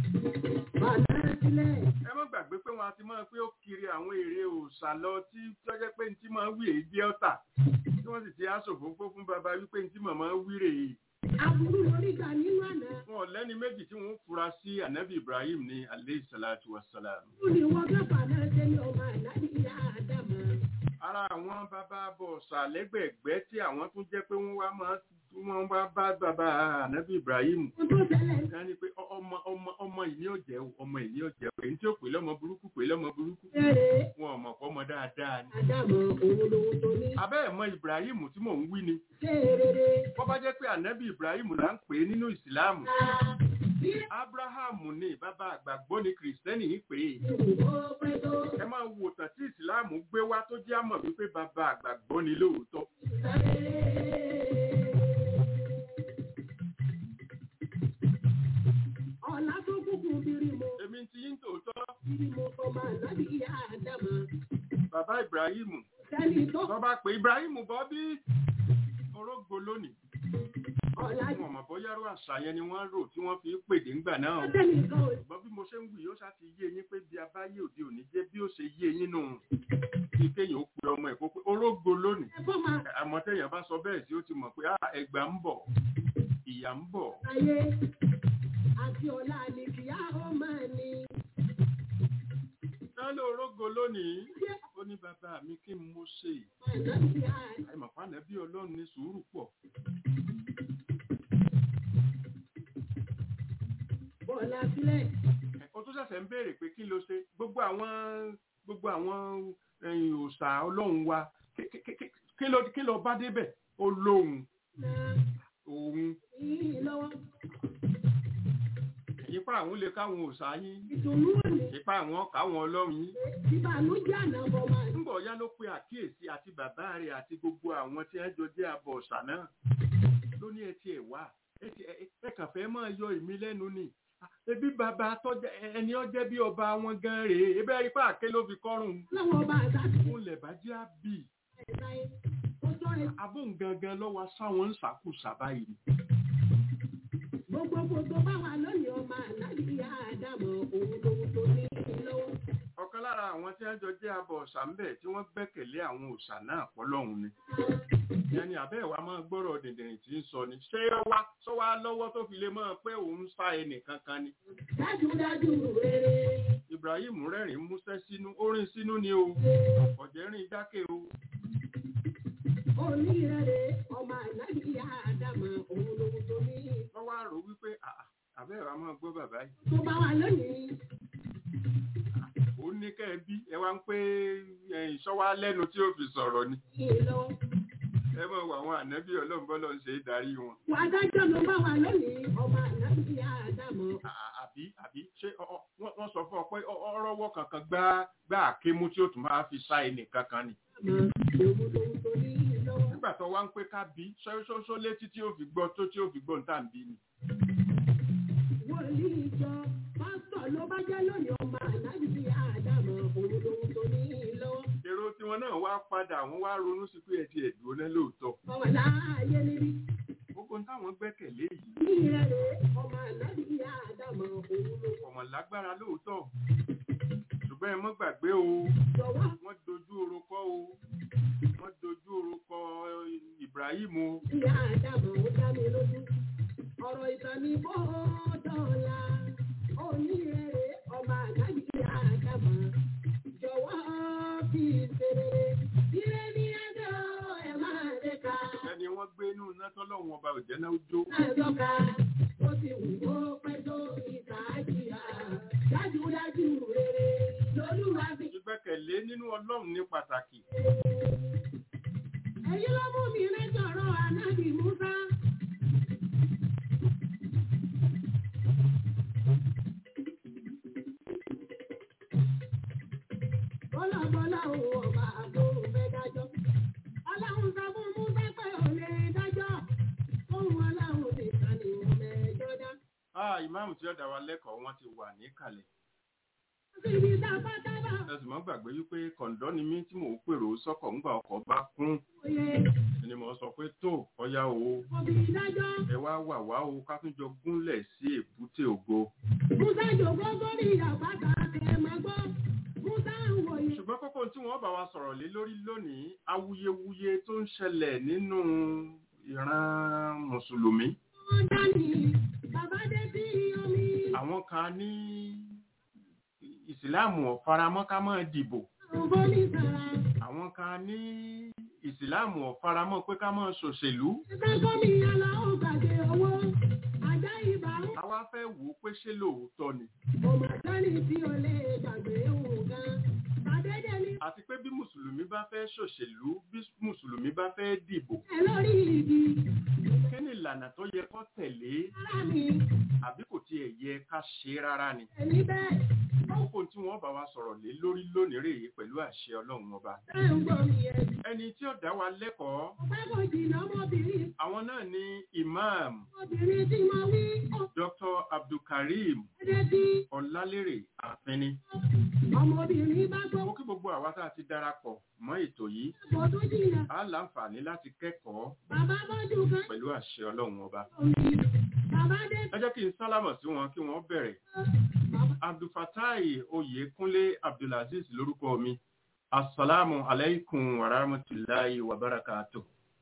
bàtà sílẹ̀. ẹ má gbàgbé pé wọn ti máa pé ó kiri àwọn èrè òòṣà lọ tí tọ́jẹ́ pé ní tí máa wí èyí jẹ́ ọ̀tà tí wọ́n sì ti aṣòfófó fún baba wípé ní tí màmá wí rèé Aburú lórí gbà nínú àná. wọn ò lẹ́ni méjì tí wọ́n fura sí anabi ibrahim ní aleyhi salatu wa salam Ó ní wọ́n fẹ́ bàtà sílẹ̀ ọmọ àlábì ìyá àdàmà. ara àwọn bàbá bọ̀ọ̀sà lẹ́gbẹ̀ẹ́gbẹ́ tí àwọn tún jẹ́ pé wọ́n wá máa wọ́n wá bá bàbá anabi ibrahim Ó tó tẹ̀lé ká ní pé ọ- ọmọ ọmọ ọmọ ìní ọ̀jẹ̀ o, ọmọ ìní ọ̀jẹ̀ o. èyí tí ó pè lọ́mọ burúkú pè lọ́mọ burúkú ẹ̀rẹ̀ wọn ò mọ̀ pọ́ ọmọ dáadáa ni. àdàmà òun lòun tó ní. abẹ́ ẹ̀ mọ ibrahim tí mò ń wí ni Ṣé rere? wọ́n bá jẹ́ pé anabi ibrahim là ń pè é nínú ìsìláàmù abraham ní bàbá àgbàgbọ́ ni kìrìsìtẹ́nì ń pè é Ìwò pẹ́ tó. ẹ máa wo tàn tí ìsìláàmù gbé wá tó jẹ́ àmọ̀ wípé bàbá àgbàgbọ́ ni lóòótọ́ Ọ̀la tó kúkú bírí mo, èmi ti yín tòótọ́ bírí mo ọmọ àlábì ìyá àdàmà. bàbá ibrahim Sẹ́ni tó tó bá pè ibrahim bọ́ bí orógbó lónìí ọ̀la wọn mọ̀ bóyá rú àṣà yẹn ni wọ́n rò tí wọ́n fi ń pèdè ńgbà náà o. sẹ́ni kan ò ṣùgbọ́n bí mo ṣe ń wù yóò ṣá ti yé yín pé bí a bá yé òde òní jẹ́ bí ó ṣe yé yín nù kí kéèyàn ó pe ọmọ ẹ̀ kó pé orógbó lónìí ẹ̀fọ́ máa àmọ́ téèyàn bá sọ bẹ́ẹ̀ sí ó ti mọ̀ pé "Ah, ẹgbà ń bọ̀ ìyà ń bọ̀ ayé àti ọ̀la ni kìá ó máa ní. náà ló orógbó lónìí ó ní bàbá mi kí n mo ṣe Àlábì ìyá àìmọ̀ fáànà bí ọlọ́run ní sùúrù pọ̀ bọ̀ọ̀la sílẹ̀. ó tún ṣẹ̀ṣẹ̀ ń béèrè pé kí ló ṣe gbogbo àwọn gbogbo àwọn ẹ̀yìn òòṣà ọlọ́run wa kí- kí- kí- kí ló kí ló bá débẹ̀ ó lóhun Náà òun yìí lọ́wọ́. ipa àwọn lè káwọn òòṣà yín Ìdùnnú òní. ipa àwọn káwọn ọlọ́run yín Ìbànújẹ́ àná bọ̀ máa ní. ńbọ̀ ya ló pe àkíyèsí àti bàbá rẹ̀ àti gbogbo àwọn tí wọ́n jọ jẹ́ abọ̀ ọ̀sà náà ló ní ẹtì ẹ̀ wá ẹ ti- ẹ- ẹ kàn fẹ́ máa yọ èmi lẹ́nu ni Ah, ebi bàbá tọ́jà ẹni ọjẹ́ bí ọba wọn gan rèé ebe ipá àké ló fi kọ́rùn Láwọn ọba àgbà ti fún lẹ̀bá jẹ́ àbí ẹ̀ka ẹ̀. Ó sọ ẹ̀ abóhùn gangan lọ́wọ́ sáwọn ń sàkóso báyìí ni. gbogbo gbogbo bá wà lónìí ọmọ àlábì ìyá àdàmà òun lòun tó ní lọ́wọ́. ọ̀kan lára àwọn tí wọ́n jọ jẹ́ abọ̀ ọ̀sà ń bẹ̀ tí wọ́n gbẹ́kẹ̀lé àwọn òòṣà náà pọ́lọ́hún ni ìyẹn ni àbẹ́ ìwà máa gbọ́rọ̀ dìndìnrìn tí ń sọ ni ṣé wá sọ wá lọ́wọ́ tó fi lè máa pé òun ń sá ẹnì kankan ni Dájúdájú rere. ibrahim rẹ́rìn músẹ́ sínú orin sínú ni o ọ̀jẹ̀rìn jákè o Onírẹ̀rẹ̀ ọmọ àlábì ìyá àdàmà òun lòun tó ní. wọ́n wá rò wípé "Ah, ah, àbẹ́ ìwà máa gbọ́ bàbá yìí Tó bá wà lónìí. ó ní kẹ́ ẹ bí ẹ wá ń pé ìṣọ́wá lẹ́nu tí ó fi sọ̀rọ̀ ni Yìí lọ́wọ́. ẹ mọ̀ wọ àwọn ànábì ọlọ́run bọ́lọ́ ń ṣe é darí wọn Wà á dájọ́ ló bá wà lónìí ọmọ àlábì ìyá àdàmà. À- àbí àbí ṣé ọ- ọ- wọ́n wọ́n sọ fún ọ pé ọ- ọrọ́wọ́ kankan gbá gbá àkémú tí ó tún máa fi sá ẹnì kankan ni Òun lòun tó ní lọ́wọ́. nígbà tó wá ń pé ká bí ṣóṣó létí tí ó fi gbọ́ tó tí ó fi gbọ́ níta ń bí ni Wòlíì ìjọ pásítọ̀ ló bá jẹ́ lónìí ọmọ àlábì ìyá àdàmà òun lòun tó ní lọ́wọ́. èrò tiwọn náà wá padà wọ́n wá ronú sí pé ẹ ti ẹ̀dùn náà lóòótọ́ Bọ̀wọ̀ láàyè níbí. gbogbo táwọn gbẹ́kẹ̀lé yìí Onírẹ̀rẹ̀ ọmọ àlábì ìyá àdàmà òun lòun ọmọ lágbára lóòótọ́ ṣùgbọ́n ẹ mọ́ gbàgbé o jọ̀wọ́. wọ́n dojú orúkọ o wọ́n dojú orúkọ Ibrahim o Ìyá àdàmà ó dá mi lójú. Ọ̀rọ̀ ìtàn ni bó dọ̀la. Onírẹ̀rẹ̀ ọmọ àlábì ìyá àdàmà. Jọ̀wọ́ fi ṣeré. Ire ní ẹjọ́ ẹ̀ máa dé ká. ẹni wọ́n gbé inú iná tọ́lọ́wọ́n ọba òjẹ́ náà ó jó Àjọka ó ti wù ó pẹ́ tó ìta àjíyá. Dájúdájú rere lolúwa fi. ìgbẹ́kẹ̀lé nínú Ọlọ́run ní pàtàkì Èyí ló mú mi lẹ́jọ̀rọ̀ ànábì Musa. Bọ́lábọ́lá òun ọba àbóhùn fẹ́ dájọ́. Ọlọ́run sọ fún Musa pé ò lè dájọ́. Ohun ọlọ́run nìkan ni òun mẹ́jọ dá. ah ìmáàmù tí ó dá wa lẹ́kọ̀ọ́ wọn ti wà níkàlẹ̀ Síbi tábátábá ẹ sì mọ́ gbàgbé wípé kọ̀ǹdọ́ ni mí tí mò ń pèrò sọ́kọ̀ ńgbà ọkọ̀ bá kún ni mo sọ pé tó ọya o ẹ wá wà wá o ká tún jọ gúnlẹ̀ sí èbúté ògo ṣùgbọ́n kókó tí wọ́n bá wa sọ̀rọ̀ lé lórí lónìí awuyewuye tó ń ṣẹlẹ̀ nínú ìran mùsùlùmí àwọn kan ní ìsìláàmù ọ̀faramọ́ ká máa dìbò àwọn kan ní ìsìláàmù ọ̀faramọ́ pé ká máa ṣòṣèlú àwa fẹ́ wò ó pé ṣé lóòótọ́ ni àti pé bí mùsùlùmí bá fẹ́ ṣòṣèlú bí mùsùlùmí bá fẹ́ dìbò kí ni ìlànà tó yẹ kó tẹ̀lé àbí kò tiẹ̀ yẹ ká ṣe rárá ni kókó tí wọ́n bá wa sọ̀rọ̀ lé lórí lónìí rèé pẹ̀lú àṣẹ ọlọ́run ọba ẹni tí ó dá wa lẹ́kọ̀ọ́ àwọn náà ni imam dr abdulkareem ọlálérè àfẹni Ọmọbìnrin bá gbọ́ mo kí gbogbo àwa tá a ti darapọ̀ mọ́ ètò yìí ọ̀pọ̀ tó jìnà, á láǹfààní láti kẹ́kọ̀ọ́ bàbá bọ́jú kan pẹ̀lú àṣẹ ọlọ́run ọba omi, bàbá dé ẹ jẹ́ kí n sálámọ̀ sí wọn kí wọ́n bẹ̀rẹ̀ bàbá abdulfatai oyèkúnlé abdulaziz lórúkọ mi asalaamu alaykum wa rahmatulahi wa barakatuh.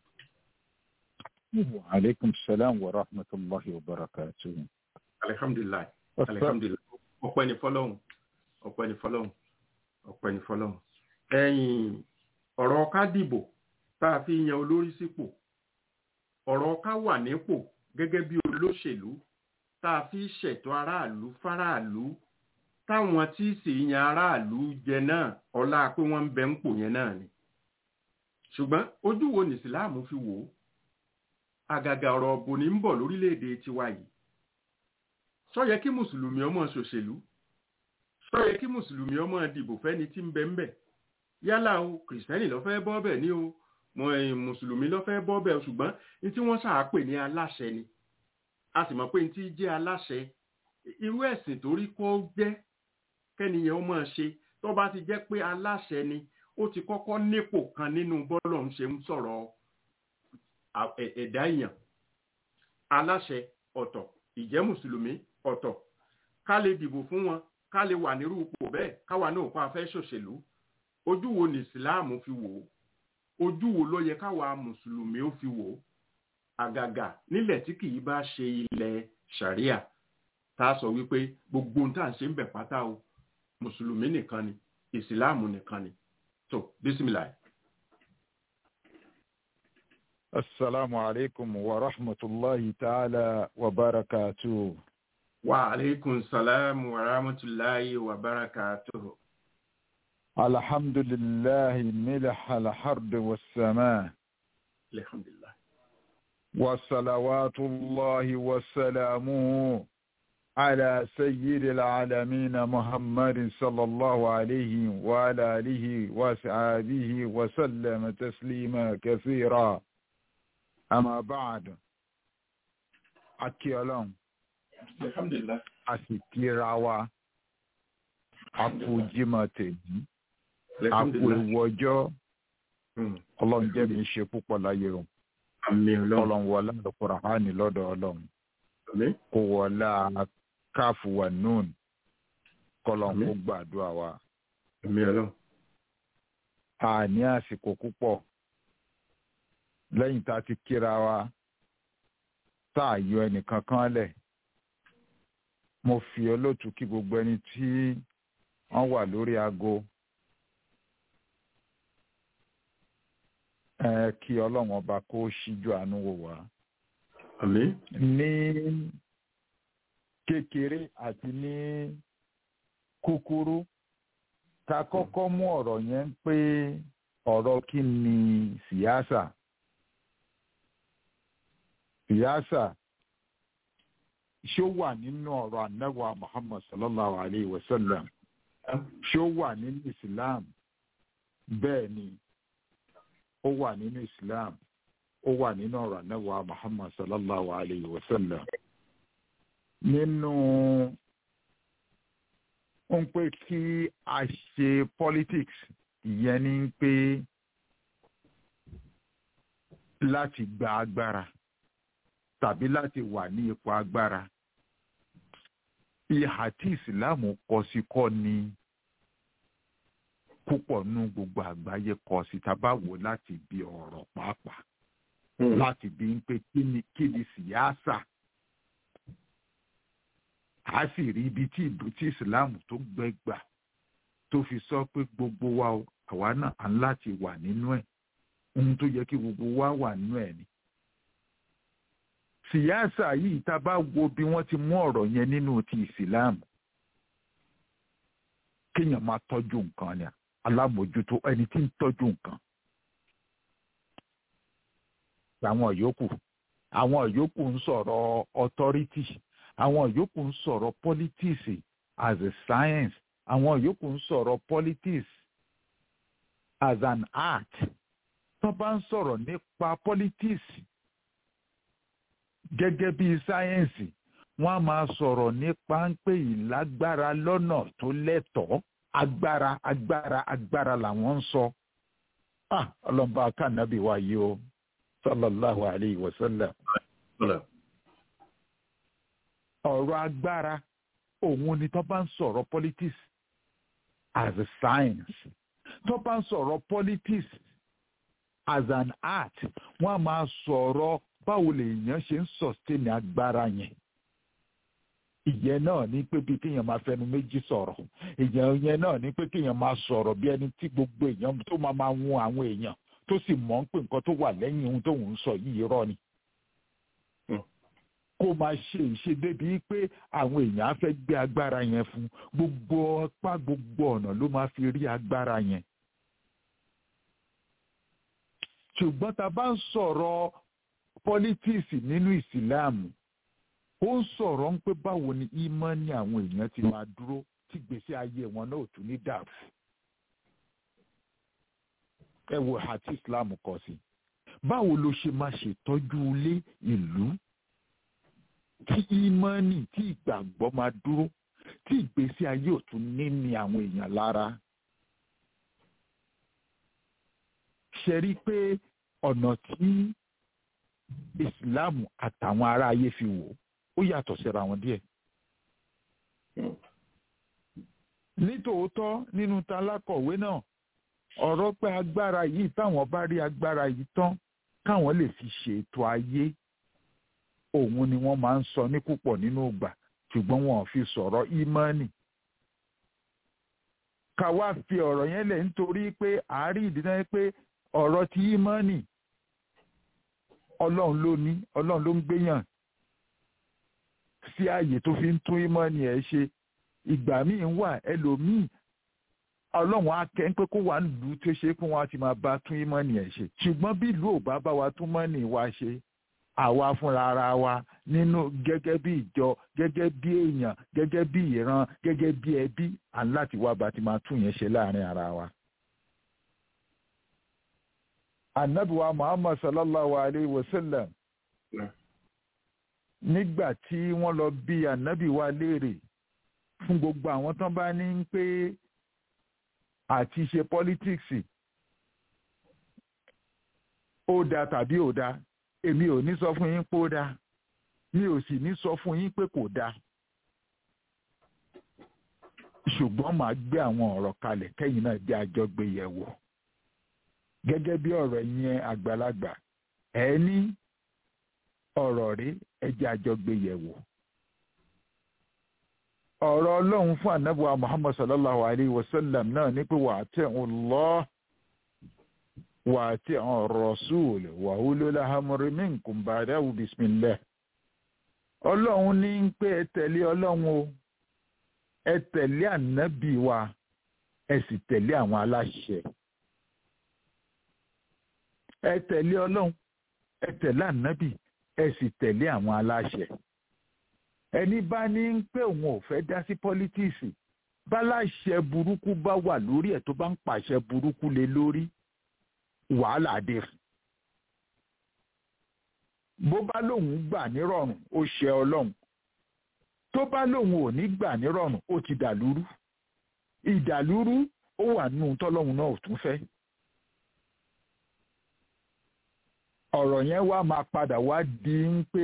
وعليكم السلام ورحمة الله وبركاته alihamdulilayi alihamdulilayi ọpẹ́ ni fọ́lọ́run ọpẹ́ ni fọ́lọ́run ọpẹ́ ni fọ́lọ́run ẹ̀yin ọ̀rọ̀ ká dìbò tá a fi yan olórí sípò ọ̀rọ̀ ká wà nípò gẹ́gẹ́ bí olóṣèlú tá a fi ṣètò aráàlú fáráàlú táwọn tí sì yan aráàlú jẹ náà ọlá pé wọ́n ń bẹ ń pò yẹn náà ni ṣùgbọ́n ojú wo ní ìsìláàmù fi wò ó àgàgà ọ̀rọ̀ ọ̀bùn ní ń bọ̀ lórílẹ̀‐èdè tiwa yìí sọ yẹ kí mùsùlùmí ọmọ ṣòṣèlú sọ yẹ kí mùsùlùmí ọmọ dìbò fẹ́ni tí ń bẹ ń bẹ yálà o kìrìsìtẹ́nì ló fẹ́ bọ́ bẹ̀ ní o mọ ẹ̀yìn mùsùlùmí ló fẹ́ bọ́ bẹ̀ ṣùgbọ́n ní tí wọ́n ṣàápè ní aláṣẹ ni a sì mọ̀ pé ní tí jẹ́ aláṣẹ irú ẹ̀sìn torí kó jẹ́ kẹ́niyàn ó máa ṣe tó bá ti jẹ́ pé aláṣẹ ni ó ti kọ́kọ́ nípò kan nínú bọ́lọ̀ ń ṣe ń sọ̀rọ̀ à- ẹ̀- ẹ̀dá èèyàn aláṣẹ ọ̀tọ̀ ìjẹ́ mùsùlùmí ọ̀tọ̀ ká lè dìbò fún wọn ká lè wà nírú ipò bẹ́ẹ̀ káwa náà pa fẹ́ ṣòṣèlú ojú wo ní ìsìláàmù fi wò ó ojú wo ló yẹ káwa mùsùlùmí ó fi wò ó àgàgà nílẹ̀ tí kì í bá ṣe ilẹ̀ sharia tá a sọ wípé gbogbo ohun tá à ń ṣe ń bẹ̀ pátá o mùsùlùmí nìkan ni ìsìláàmù nìkan ni tó bísímìlà السلام عليكم ورحمة الله تعالى وبركاته wa aleykum salaam wa rahmatulahi wa barakatuhu. الحمد لله ملح الحرب والسماء alhamdulilah. وصلوات الله وسلامه على سيد العالمين محمد صلى الله عليه وعلى آله وصحبه وسلم تسليما كثيرا أما بعد أكيالون alhamdulilah. أسكيراوا أكو جمتي أكو alhamdulilah. الوجو Hmm. ọlọ́run jẹ́ mi ṣe púpọ̀ láyé o àmì ọlọ́run. ọlọ́run wọlá àlùkùránì lọ́dọ̀ ọlọ́run àmì. kó wọlá káfù wà nùn kọlọ́n Àmín. kó gbàdúrà wa. àmì ọlọ́run. a ní àsìkò púpọ̀ lẹ́yìn tá a ti kíra wa tá a yọ ẹnìkan kan lẹ̀ mo fi olóòtú kí gbogbo ẹni tí wọ́n wà lórí aago ẹ kí ọlọ́run ọba kó ṣíjú àánú wò wá. àmì. ní kékeré àti ní kúkúrú ká kọ́kọ́ mú ọ̀rọ̀ yẹn pé ọ̀rọ̀ kí ni síyáṣà síyáṣà ṣó wà nínú ọ̀rọ̀ anáwó muhammad sallallahu alayhi wa sallam ṣó wà nínú islam bẹ́ẹ̀ ni ó wà nínú islam ó wà nínú ọ̀rọ̀ anáwó muhammad sallallahu alayhi wa sallam nínú ó ń pé kí a ṣe politics ìyẹn ni pé láti gba agbára tàbí láti wà ní ipò agbára ìhà tí ìsìláàmù kọ sí kọ́ ni púpọ̀ nú gbogbo àgbáyé kọ sí tá a bá wò láti bí ọ̀rọ̀ pàápàá láti bí ń pé kí ni kí ni síyáàsà a sì rí ibi tí ìbò tí ìsìláàmù tó gbẹgbà tó fi sọ pé gbogbo wa o àwa náà à ń láti wà nínú ẹ̀ ohun tó yẹ kí gbogbo wa wà nínú ẹ̀ ni. síyáàsà yìí tá a bá wo bí wọ́n ti mú ọ̀rọ̀ yẹn nínú ti ìsìláàmù kéèyàn máa tọ́jú nǹkan ni alámòjútó ẹni tí ń tọ́jú nǹkan àwọn yòókù àwọn yòókù ń sọ̀rọ̀ authority àwọn yòókù ń sọ̀rọ̀ politics as a science àwọn yòókù ń sọ̀rọ̀ politics as an art tó bá ń sọ̀rọ̀ nípa politics gẹ́gẹ́ bí sáyẹ́ǹsì wọ́n á máa sọ̀rọ̀ nípa ń pè ìlágbára lọ́nà tó lẹ́tọ̀ọ́ agbára agbára agbára làwọn ń sọ. ah ọlọ́mọba kànábì wa yìí o sallallahu alayhi wa sallam. ọ̀rọ̀ agbára òun ni tó bá ń sọ̀rọ̀ politics as a science tó bá ń sọ̀rọ̀ politics as an art wọ́n á máa sọ̀rọ̀ báwo lèèyàn ṣe ń sustain agbára yẹn ìyẹn náà ní pé bí kéèyàn máa fẹnu méjì sọ̀rọ̀ ìyẹn yẹn náà ní pé kéèyàn máa sọ̀rọ̀ bí ẹni tí gbogbo èèyàn tó máa máa wun àwọn èèyàn tó sì mọ̀ ń pé nǹkan tó wà lẹ́yìn ohun tóun ń sọ yìí irọ́ ni. kó máa ṣe ìṣe débi pé àwọn èèyàn á fẹ́ gbé agbára yẹn fún gbogbo ọpá gbogbo ọ̀nà ló máa fi rí agbára yẹn. ṣùgbọ́n tá a bá ń sọ̀rọ̀ pọ́lítíìsì nínú ìsìláàmù ó ń sọ̀rọ̀ ń pé báwo ni ìmánì àwọn èèyàn ti máa dúró tí gbèsè ayé wọn náà ò tún ní dàrú. ẹ wo àti islam kọ sí báwo ló ṣe máa ṣètọ́jú ilé ìlú tí ìmánì tí ìgbàgbọ́ máa dúró tí ìgbésí ayé ò tún ní ní àwọn èèyàn lára. ṣe rí i pé ọ̀nà tí ìsìláàmù àtàwọn ará ayé fi wò ó yàtọ̀ síra wọn díẹ̀. nítòótọ́ nínú ta alákọ̀wé náà ọ̀rọ̀ pé agbára yìí táwọn bá rí agbára yìí tán káwọn lè fi ṣètò ayé òun ni wọ́n máa ń sọ ní púpọ̀ nínú ìgbà ṣùgbọ́n wọn ò fi sọ̀rọ̀ ìmánì. ká wá fi ọ̀rọ̀ yẹn lẹ̀ nítorí pé àárí ìdíná pé ọ̀rọ̀ ti ìmánì ọlọ́run ló ní ọlọ́run ló ń gbéyàn sí ààyè tó fi ń tún ìmọ̀ni ẹ̀ ṣe ìgbà míì wà ẹlòmíì ọlọ́run á kẹ́ ń pé kó wà nílùú tó ṣe pé wọ́n á ti máa bá tún ìmọ̀ni ẹ̀ ṣe ṣùgbọ́n bí ìlú ò bá bá wa tún mọ́ni wa ṣe àwa fúnra ara wa nínú gẹ́gẹ́ bí ìjọ gẹ́gẹ́ bí èèyàn gẹ́gẹ́ bí ìran gẹ́gẹ́ bí ẹbí à ń láti wá bá ti máa tún yẹn ṣe láàrin ara wa. anabiwa muhammad sallallahu alayhi wa sallam nígbà tí wọ́n lọ bí anabi wa léèrè fún gbogbo àwọn tán bá ní pé àti ṣe politics ó dáa tàbí ò dáa èmi ò ní sọ fún yín pé ó dáa mi ò sì ní sọ fún yín pé kò dáa ṣùgbọ́n màá gbé àwọn ọ̀rọ̀ kalẹ̀ kẹ́yìn náà jẹ́ àjọgbé yẹ̀wò gẹ́gẹ́ bí ọ̀rọ̀ yẹn àgbàlagbà ẹ ní ọ̀rọ̀ rí ẹjẹ́ àjọgbé yẹ̀wò. ọ̀rọ̀ ọlọ́run fún anábùwà muhammad sallallahu alayhi wa sallam náà ní pé wà á tẹ̀ ń lọ wà á tẹ̀ ń rasul wà á ló láhàmúrí minkum ba'dahu bismillah. ọlọ́run ní pé ẹ tẹ̀lé ọlọ́run o ẹ tẹ̀lé ànábì wa ẹ sì tẹ̀lé àwọn aláṣẹ ẹ tẹ̀lé ọlọ́run ẹ tẹ̀lé ànábì ẹ sì tẹ̀lé àwọn aláṣẹ. ẹni bá ní ń pé òun ò fẹ́ dá sí pọ́lítíìsì báláṣẹ burúkú bá wà lórí ẹ̀ tó bá ń pàṣẹ burúkú lé lórí wàhálà dé fún. bó bá lóun gbà nírọ̀rùn ó ṣe ọlọ́run tó bá lóun ò ní gbà nírọ̀rùn ó ti dà lúrú ìdàlúrú ó wà nù tọ́lọ́hún náà ò tún fẹ́. ọ̀rọ̀ yẹn wá máa padà wá di ń pé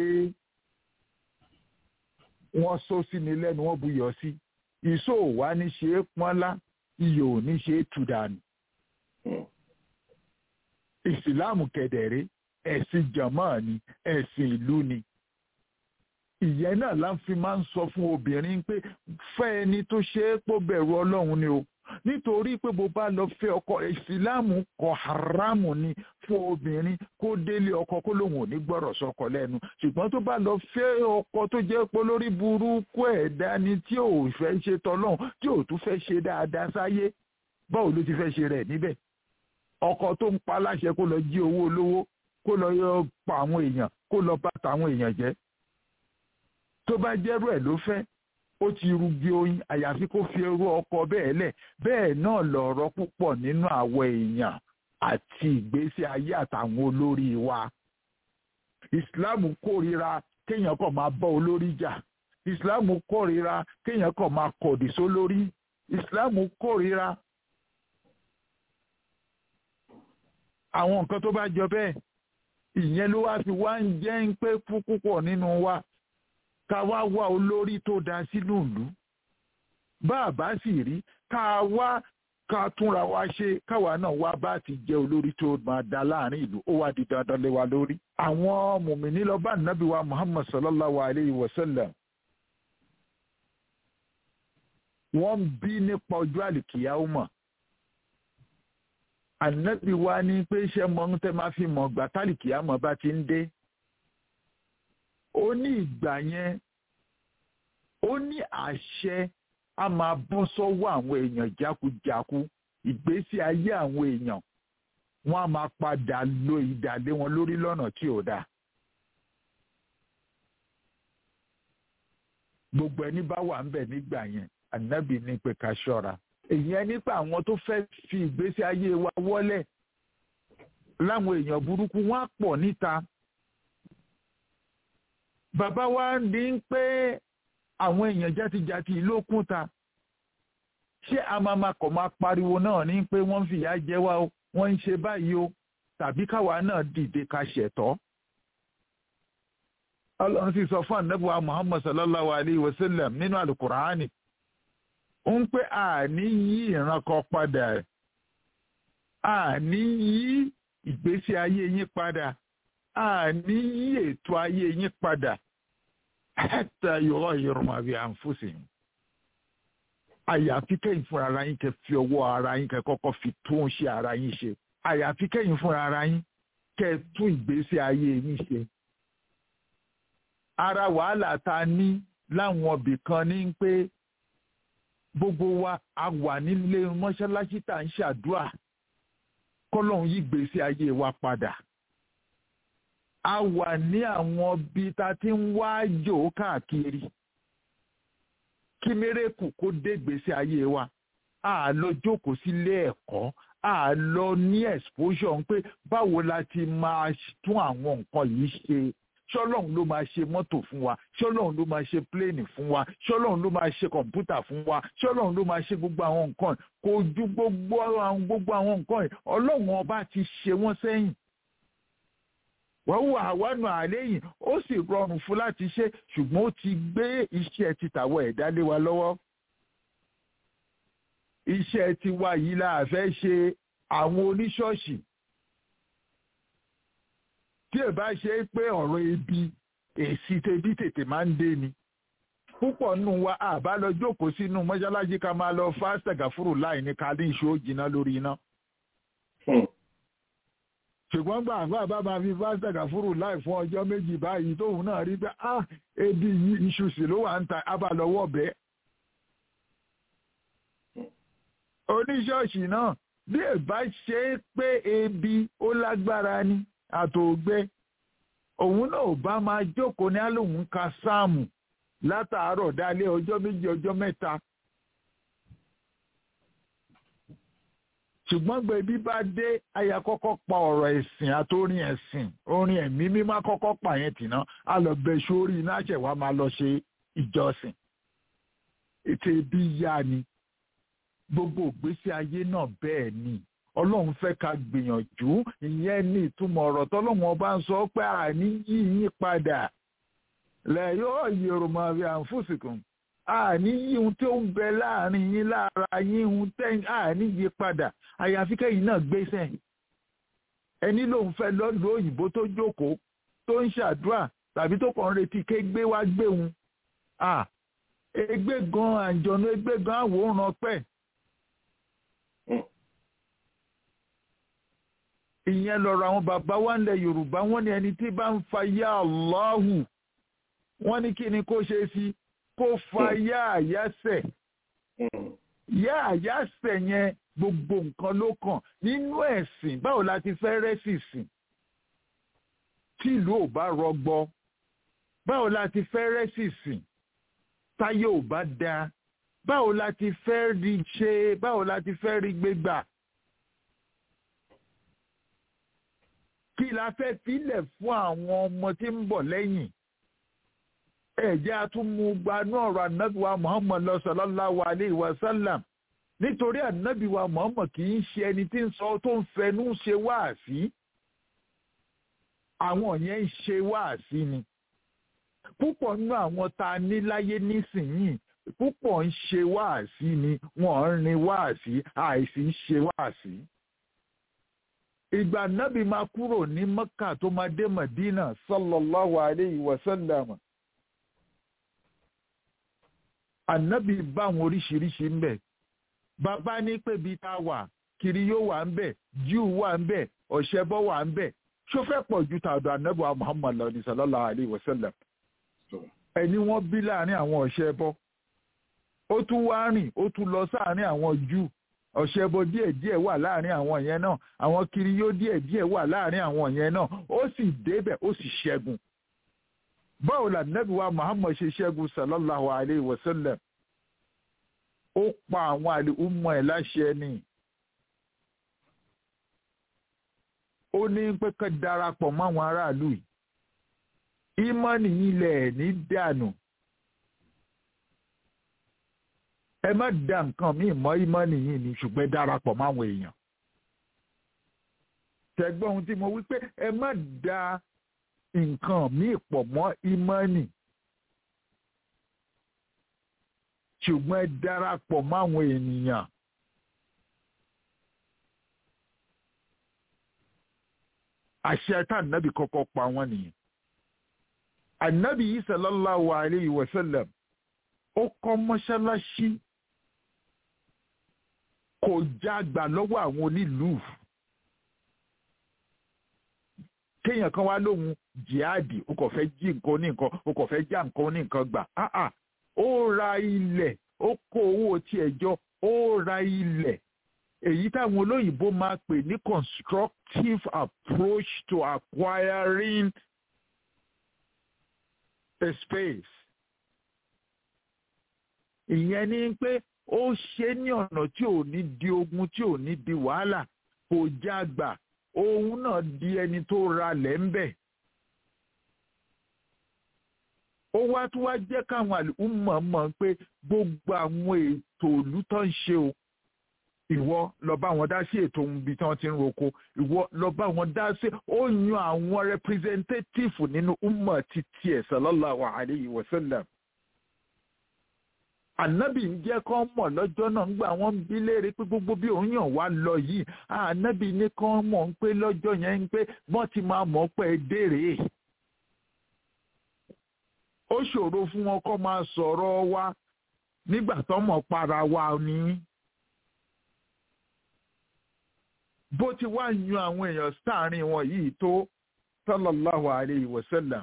wọ́n só sí ni lẹ́nu wọ́n buyọ̀ sí ìṣó ò wá ní ṣe é pọ́nlá iyọ̀ ò ní ṣe é tù dànù. ìsìláàmù kẹ̀dẹ̀rẹ́ ẹ̀sìn jàmáà ni ẹ̀sìn ìlú ni ìyẹn náà la fi máa ń sọ fún obìnrin pé fẹ́ ẹni tó ṣe é pò bẹ̀rù ọlọ́run ni o nítorí pé bó bá lọ fẹ́ ọkọ ìsìláàmù kọ haramu ni fún obìnrin kó délé ọkọ kó lóun ò ní gbọ́rọ̀ sọkọ lẹ́nu ṣùgbọ́n tó bá lọ fẹ́ ọkọ tó jẹ́ pé lórí burúkú ẹ̀dá ni tí ò fẹ́ ṣe tọ́lọ́hún tí ò tún fẹ́ ṣe dáadáa sáyé báwo ló ti fẹ́ ṣe rẹ̀ níbẹ̀ ọkọ tó ń pa láṣẹ kó lọ jí owó olówó kó lọ yọ pa àwọn èèyàn kó lọ bá tàwọn èèyàn jẹ́ tó bá jẹ́rú ẹ̀ ló fẹ́ ó ti rugi oyin àyàfi kó fi irú ọkọ bẹ́ẹ̀ lẹ̀ bẹ́ẹ̀ náà lọ̀rọ̀ púpọ̀ nínú àwọn èèyàn àti ìgbésí ayé àtàwọn olórí wa. ìsìláàmù kórìíra kéèyàn kàn máa bọ́ olórí jà ìsìláàmù kórìíra kéèyàn kàn máa kọ̀dì sólórí ìsìláàmù kórìíra àwọn nǹkan tó bá jọ bẹ́ẹ̀ ìyẹn ló wá fi wá ń jẹ́ ń pé púpọ̀ nínú wa ká wá wá olórí tó dá sínú ìlú bá a bá sì rí ká wá ká túnra wa ṣe káwa náà wá bá ti jẹ olórí tó máa dá láàrin ìlú ó wá di dandan lé wa lórí. àwọn mùmíní lọ bá nàbí wa muhammad sallallahu alayhi wa sallam wọ́n ń bí nípa ọjọ́ àlìkìyàwó mọ̀ ànábì wa ní pé iṣẹ́ mọ́ ń tẹ́ máa fi mọ̀ gbà tálìkìyàmọ̀ bá ti ń dé ó ní ìgbà yẹn ó ní àṣẹ a máa bọ́ sọ́wọ́ àwọn èèyàn jákujáku ìgbésí ayé àwọn èèyàn wọ́n á máa padà lo ìdàlé wọn lórí lọ́nà tí ò dáa. gbogbo ẹni bá wà ń bẹ̀ nígbà yẹn ànábì ní pé ká ṣọ́ra èyàn nípa àwọn tó fẹ́ fi ìgbésí ayé wa wọ́lẹ̀ láwọn èèyàn burúkú wọ́n á pọ̀ níta bàbá wa ní pé àwọn èèyàn játijàti ló kún ta ṣé amama kọ̀ máa pariwo náà ní pé wọ́n ń fìyà jẹ wá o wọ́n ń ṣe báyìí o tàbí káwa náà dìde ká ṣẹ̀tọ́. ọlọ́run sì sọ fún ànábùwà muhammad sallallahu alayhi wa sallam nínú alukur'ani ń pé àní yí ìran kan padà àní yí ìgbésí ayé yín padà àní yí ètò ayé yín padà hatta yughayyiru ma bi anfusihim àyàfi kẹ́yìn fúnra ara yín kẹ́ fi ọwọ́ ara yín kẹ́ kọ́kọ́ fi tún ṣe ara yín ṣe àyàfi kẹ́yìn fúnra ara yín kẹ́ tún ìgbésí ayé yín ṣe. ara wàhálà tá a ní láwọn ibì kan ní pé gbogbo wa a wà nílé mọ́ṣáláṣí tá à ń ṣàdúrà kọ́lọ́hún yí ìgbésí ayé wa padà a wà ní àwọn bí ta ti ń wá jò káàkiri kí mérekù kó dé gbèsè ayé wa a lọ jókòó sílé ẹ̀kọ́ a lọ ní exposure pé báwo la ti máa tún àwọn nǹkan yìí ṣe ṣọlọ́run ló máa ṣe mọ́tò fún wa ṣọlọ́run ló máa ṣe pléènì fún wa ṣọlọ́run ló máa ṣe kọ̀ǹpútà fún wa ṣọlọ́run ló máa ṣe gbogbo àwọn nǹkan kò ju gbogbo àwọn gbogbo àwọn nǹkan yìí ọlọ́run ọba ti ṣe wọ́n sẹ́yìn wọ́n wà wánu àléyìn ó sì rọrùn fún láti ṣe ṣùgbọ́n ó ti gbé iṣẹ́ títàwọ̀ ẹ̀dá lé wa lọ́wọ́. iṣẹ́ tiwa yìí la fẹ́ ṣe àwọn oníṣọ́ọ̀ṣì tí ẹ bá ṣe pé ọ̀rọ̀ ebi èsì tẹbí tètè máa ń dé ni púpọ̀ nù wa àbá lọ jókòó sínú mọ́ṣáláṣí ká máa lọ fásitẹ̀gà fúrù láì ní ká ní ìṣó jìnnà lórí iná ṣùgbọ́n gbà àgbà bá máa fi pásítọ̀ kàfúrù láì fún ọjọ́ méjì báyìí tóun náà rí pé ah ebi yìí iṣu sì ló wà ń ta abalọ́wọ́ bẹ́ẹ̀. oníṣọ́ọ̀ṣì náà bí ẹ bá ṣe é pé ebi ó lágbára ni àtògbẹ òun náà ò bá máa jókòó ní àlòun ka sáàmù látàárọ̀ dálé ọjọ́ méjì ọjọ́ mẹ́ta ṣùgbọ́n gbẹ̀bí bá dé aya kọ́kọ́ pa ọ̀rọ̀ ẹ̀sìn àtórin ẹ̀sìn orin ẹ̀mí mímá kọ́kọ́ pa yẹn tìná a lọ bẹ sórí iná ṣẹ̀wá máa lọ ṣe ìjọsìn ètò ibi yá ni gbogbo ìgbésí ayé náà bẹ́ẹ̀ ni ọlọ́run fẹ́ ká gbìyànjú ìyẹn ní ìtumọ̀ ọ̀rọ̀ tọ́lọ́run ọba ń sọ pé àní yí yín padà lẹ̀ yóò yorùbá bí àǹfùsìkùn àní yí ohun tó ń bẹ láàrin yín lára yín ohun tẹ́yìn àní yí padà àyàfi kẹ́yìn náà gbéṣẹ́ ẹni lòun fẹ́ lọ́dún òyìnbó tó jókòó tó ń ṣàdúrà tàbí tó kàn ń retí ké gbé wá gbéhun ègbé gan àjọ̀nù ègbé gan àwòrán pẹ̀. ìyẹn lọ́rọ̀ àwọn bàbá wa ńlẹ̀ yorùbá wọ́n ní ẹni tí bá ń fa yá Allahu wọ́n ní kí ni kó ṣe sí kó fa yá àyásẹ̀ yá àyásẹ̀ yẹn gbogbo nǹkan ló kàn nínú ẹ̀sìn báwo la ti fẹ́ rẹ́sì sìn tí ìlú ò bá rọgbọ báwo la ti fẹ́ rẹ́sì sìn táyé ò bá dáa báwo la ti fẹ́ rí ṣe báwo la ti fẹ́ rí gbégbà. kí la fẹ́ filẹ̀ fún àwọn ọmọ tí ń bọ̀ lẹ́yìn ẹ̀jẹ̀ atúmùgbanú ọ̀rọ̀ anábìwá muhammad lọ sallallahu alayhi wa sallam nítorí anábìwá muhammad kì í ṣe ẹni tí ń sọ tó ń fẹnu ṣe wáàsí àwọn yẹn ń ṣe wáàsí ni púpọ̀ nínú àwọn tá a ní láyé nísìnyìí púpọ̀ ń ṣe wáàsí ni wọ́n ń rin wáàsí àìsí ń ṣe wáàsí ìgbà nábì máa kúrò ní mẹ́kà tó máa dé madina sallallahu alayhi wa sallam ànábì bá àwọn oríṣiríṣi ń bẹ̀ bàbá ní pé bí tá a wà kiri yóò wà ń bẹ̀ jíù wà ń bẹ̀ ọ̀ṣẹ́bọ wà ń bẹ̀ ṣó fẹ́ pọ̀ ju tàdọ̀ ànábì wa muhammad lọ́ni sallallahu alayhi wa sallam ẹni wọ́n bí láàrin àwọn ọ̀ṣẹ́bọ ó tún wá rìn ó tún lọ sáàrin àwọn júù ọ̀ṣẹ́bọ díẹ̀díẹ̀ wà láàrin àwọn yẹn náà àwọn kiriyó díẹ̀díẹ̀ wà láàrin àwọn yẹn náà ó sì débẹ̀ ó sì ṣẹ́gun. báwo la nẹ́bí wa muhammad ṣe ṣẹ́gun sallallahu alayhi wa sallam ó pa àwọn àlè ọmọ ẹ̀ láṣẹ ni. ó ní pé ká darapọ̀ mọ́ àwọn aráàlú yìí ìmọ̀nì ilẹ̀ ní dànù ẹ má da nǹkan míì mọ́ ìmọ̀nì yìí ni ṣùgbọ́n darapọ̀ máwọn èèyàn tẹ̀gbọ́n ohun tí mo wí pé ẹ má da nǹkan míì pọ̀ mọ́ ìmọ̀nì ṣùgbọ́n ẹ darapọ̀ máwọn ènìyàn. àṣẹ tá ànábì kọ́kọ́ pa wọ́n nìyẹn ànábì yìí sallallahu alayhi wa sallam ó kọ́ mọ́ṣáláṣí kò jágbà lọ́wọ́ àwọn onílùú kéèyàn kan wá lóhun jihadi ó kò fẹ́ jí nǹkan ní nǹkan ó kò fẹ́ já nǹkan ní nǹkan gbà áà ó ra ilẹ̀ ó kó owó tiẹ̀ jọ ó ra ilẹ̀ èyí táwọn olóyìnbó máa pè ní constructive approach to acquiring a space. ìyẹn ni pé ó ṣe ní ọ̀nà tí ò ní di ogun tí ò ní di wàhálà kò já gbà òun náà di ẹni tó ralẹ̀ ń bẹ̀. ó wá tún wá jẹ́ káwọn àlùmọ̀ mọ̀ pé gbogbo àwọn ètò òlú tó ń ṣe o ìwọ lọ bá wọn dá sí ètò ohun ibi tí wọ́n ti ń roko ìwọ lọ bá wọn dá sí ó yan àwọn representative nínú umma títí ẹ̀ sallallahu alayhi wa sallam. ànábì ń jẹ́ kán mọ̀ lọ́jọ́ náà ńgbà wọ́n ń bí léèrè pé gbogbo bí òun yàn wá lọ yìí ànábì ní kán mọ̀ ń pé lọ́jọ́ yẹn ń pé wọ́n ti máa mọ̀ pé dèrè. ó ṣòro fún wọn kó máa sọ̀rọ̀ wa nígbà tó mọ̀ para wa ni. bó ti wá yan àwọn èèyàn sáàrin wọn yìí tó sallallahu alayhi wa sallam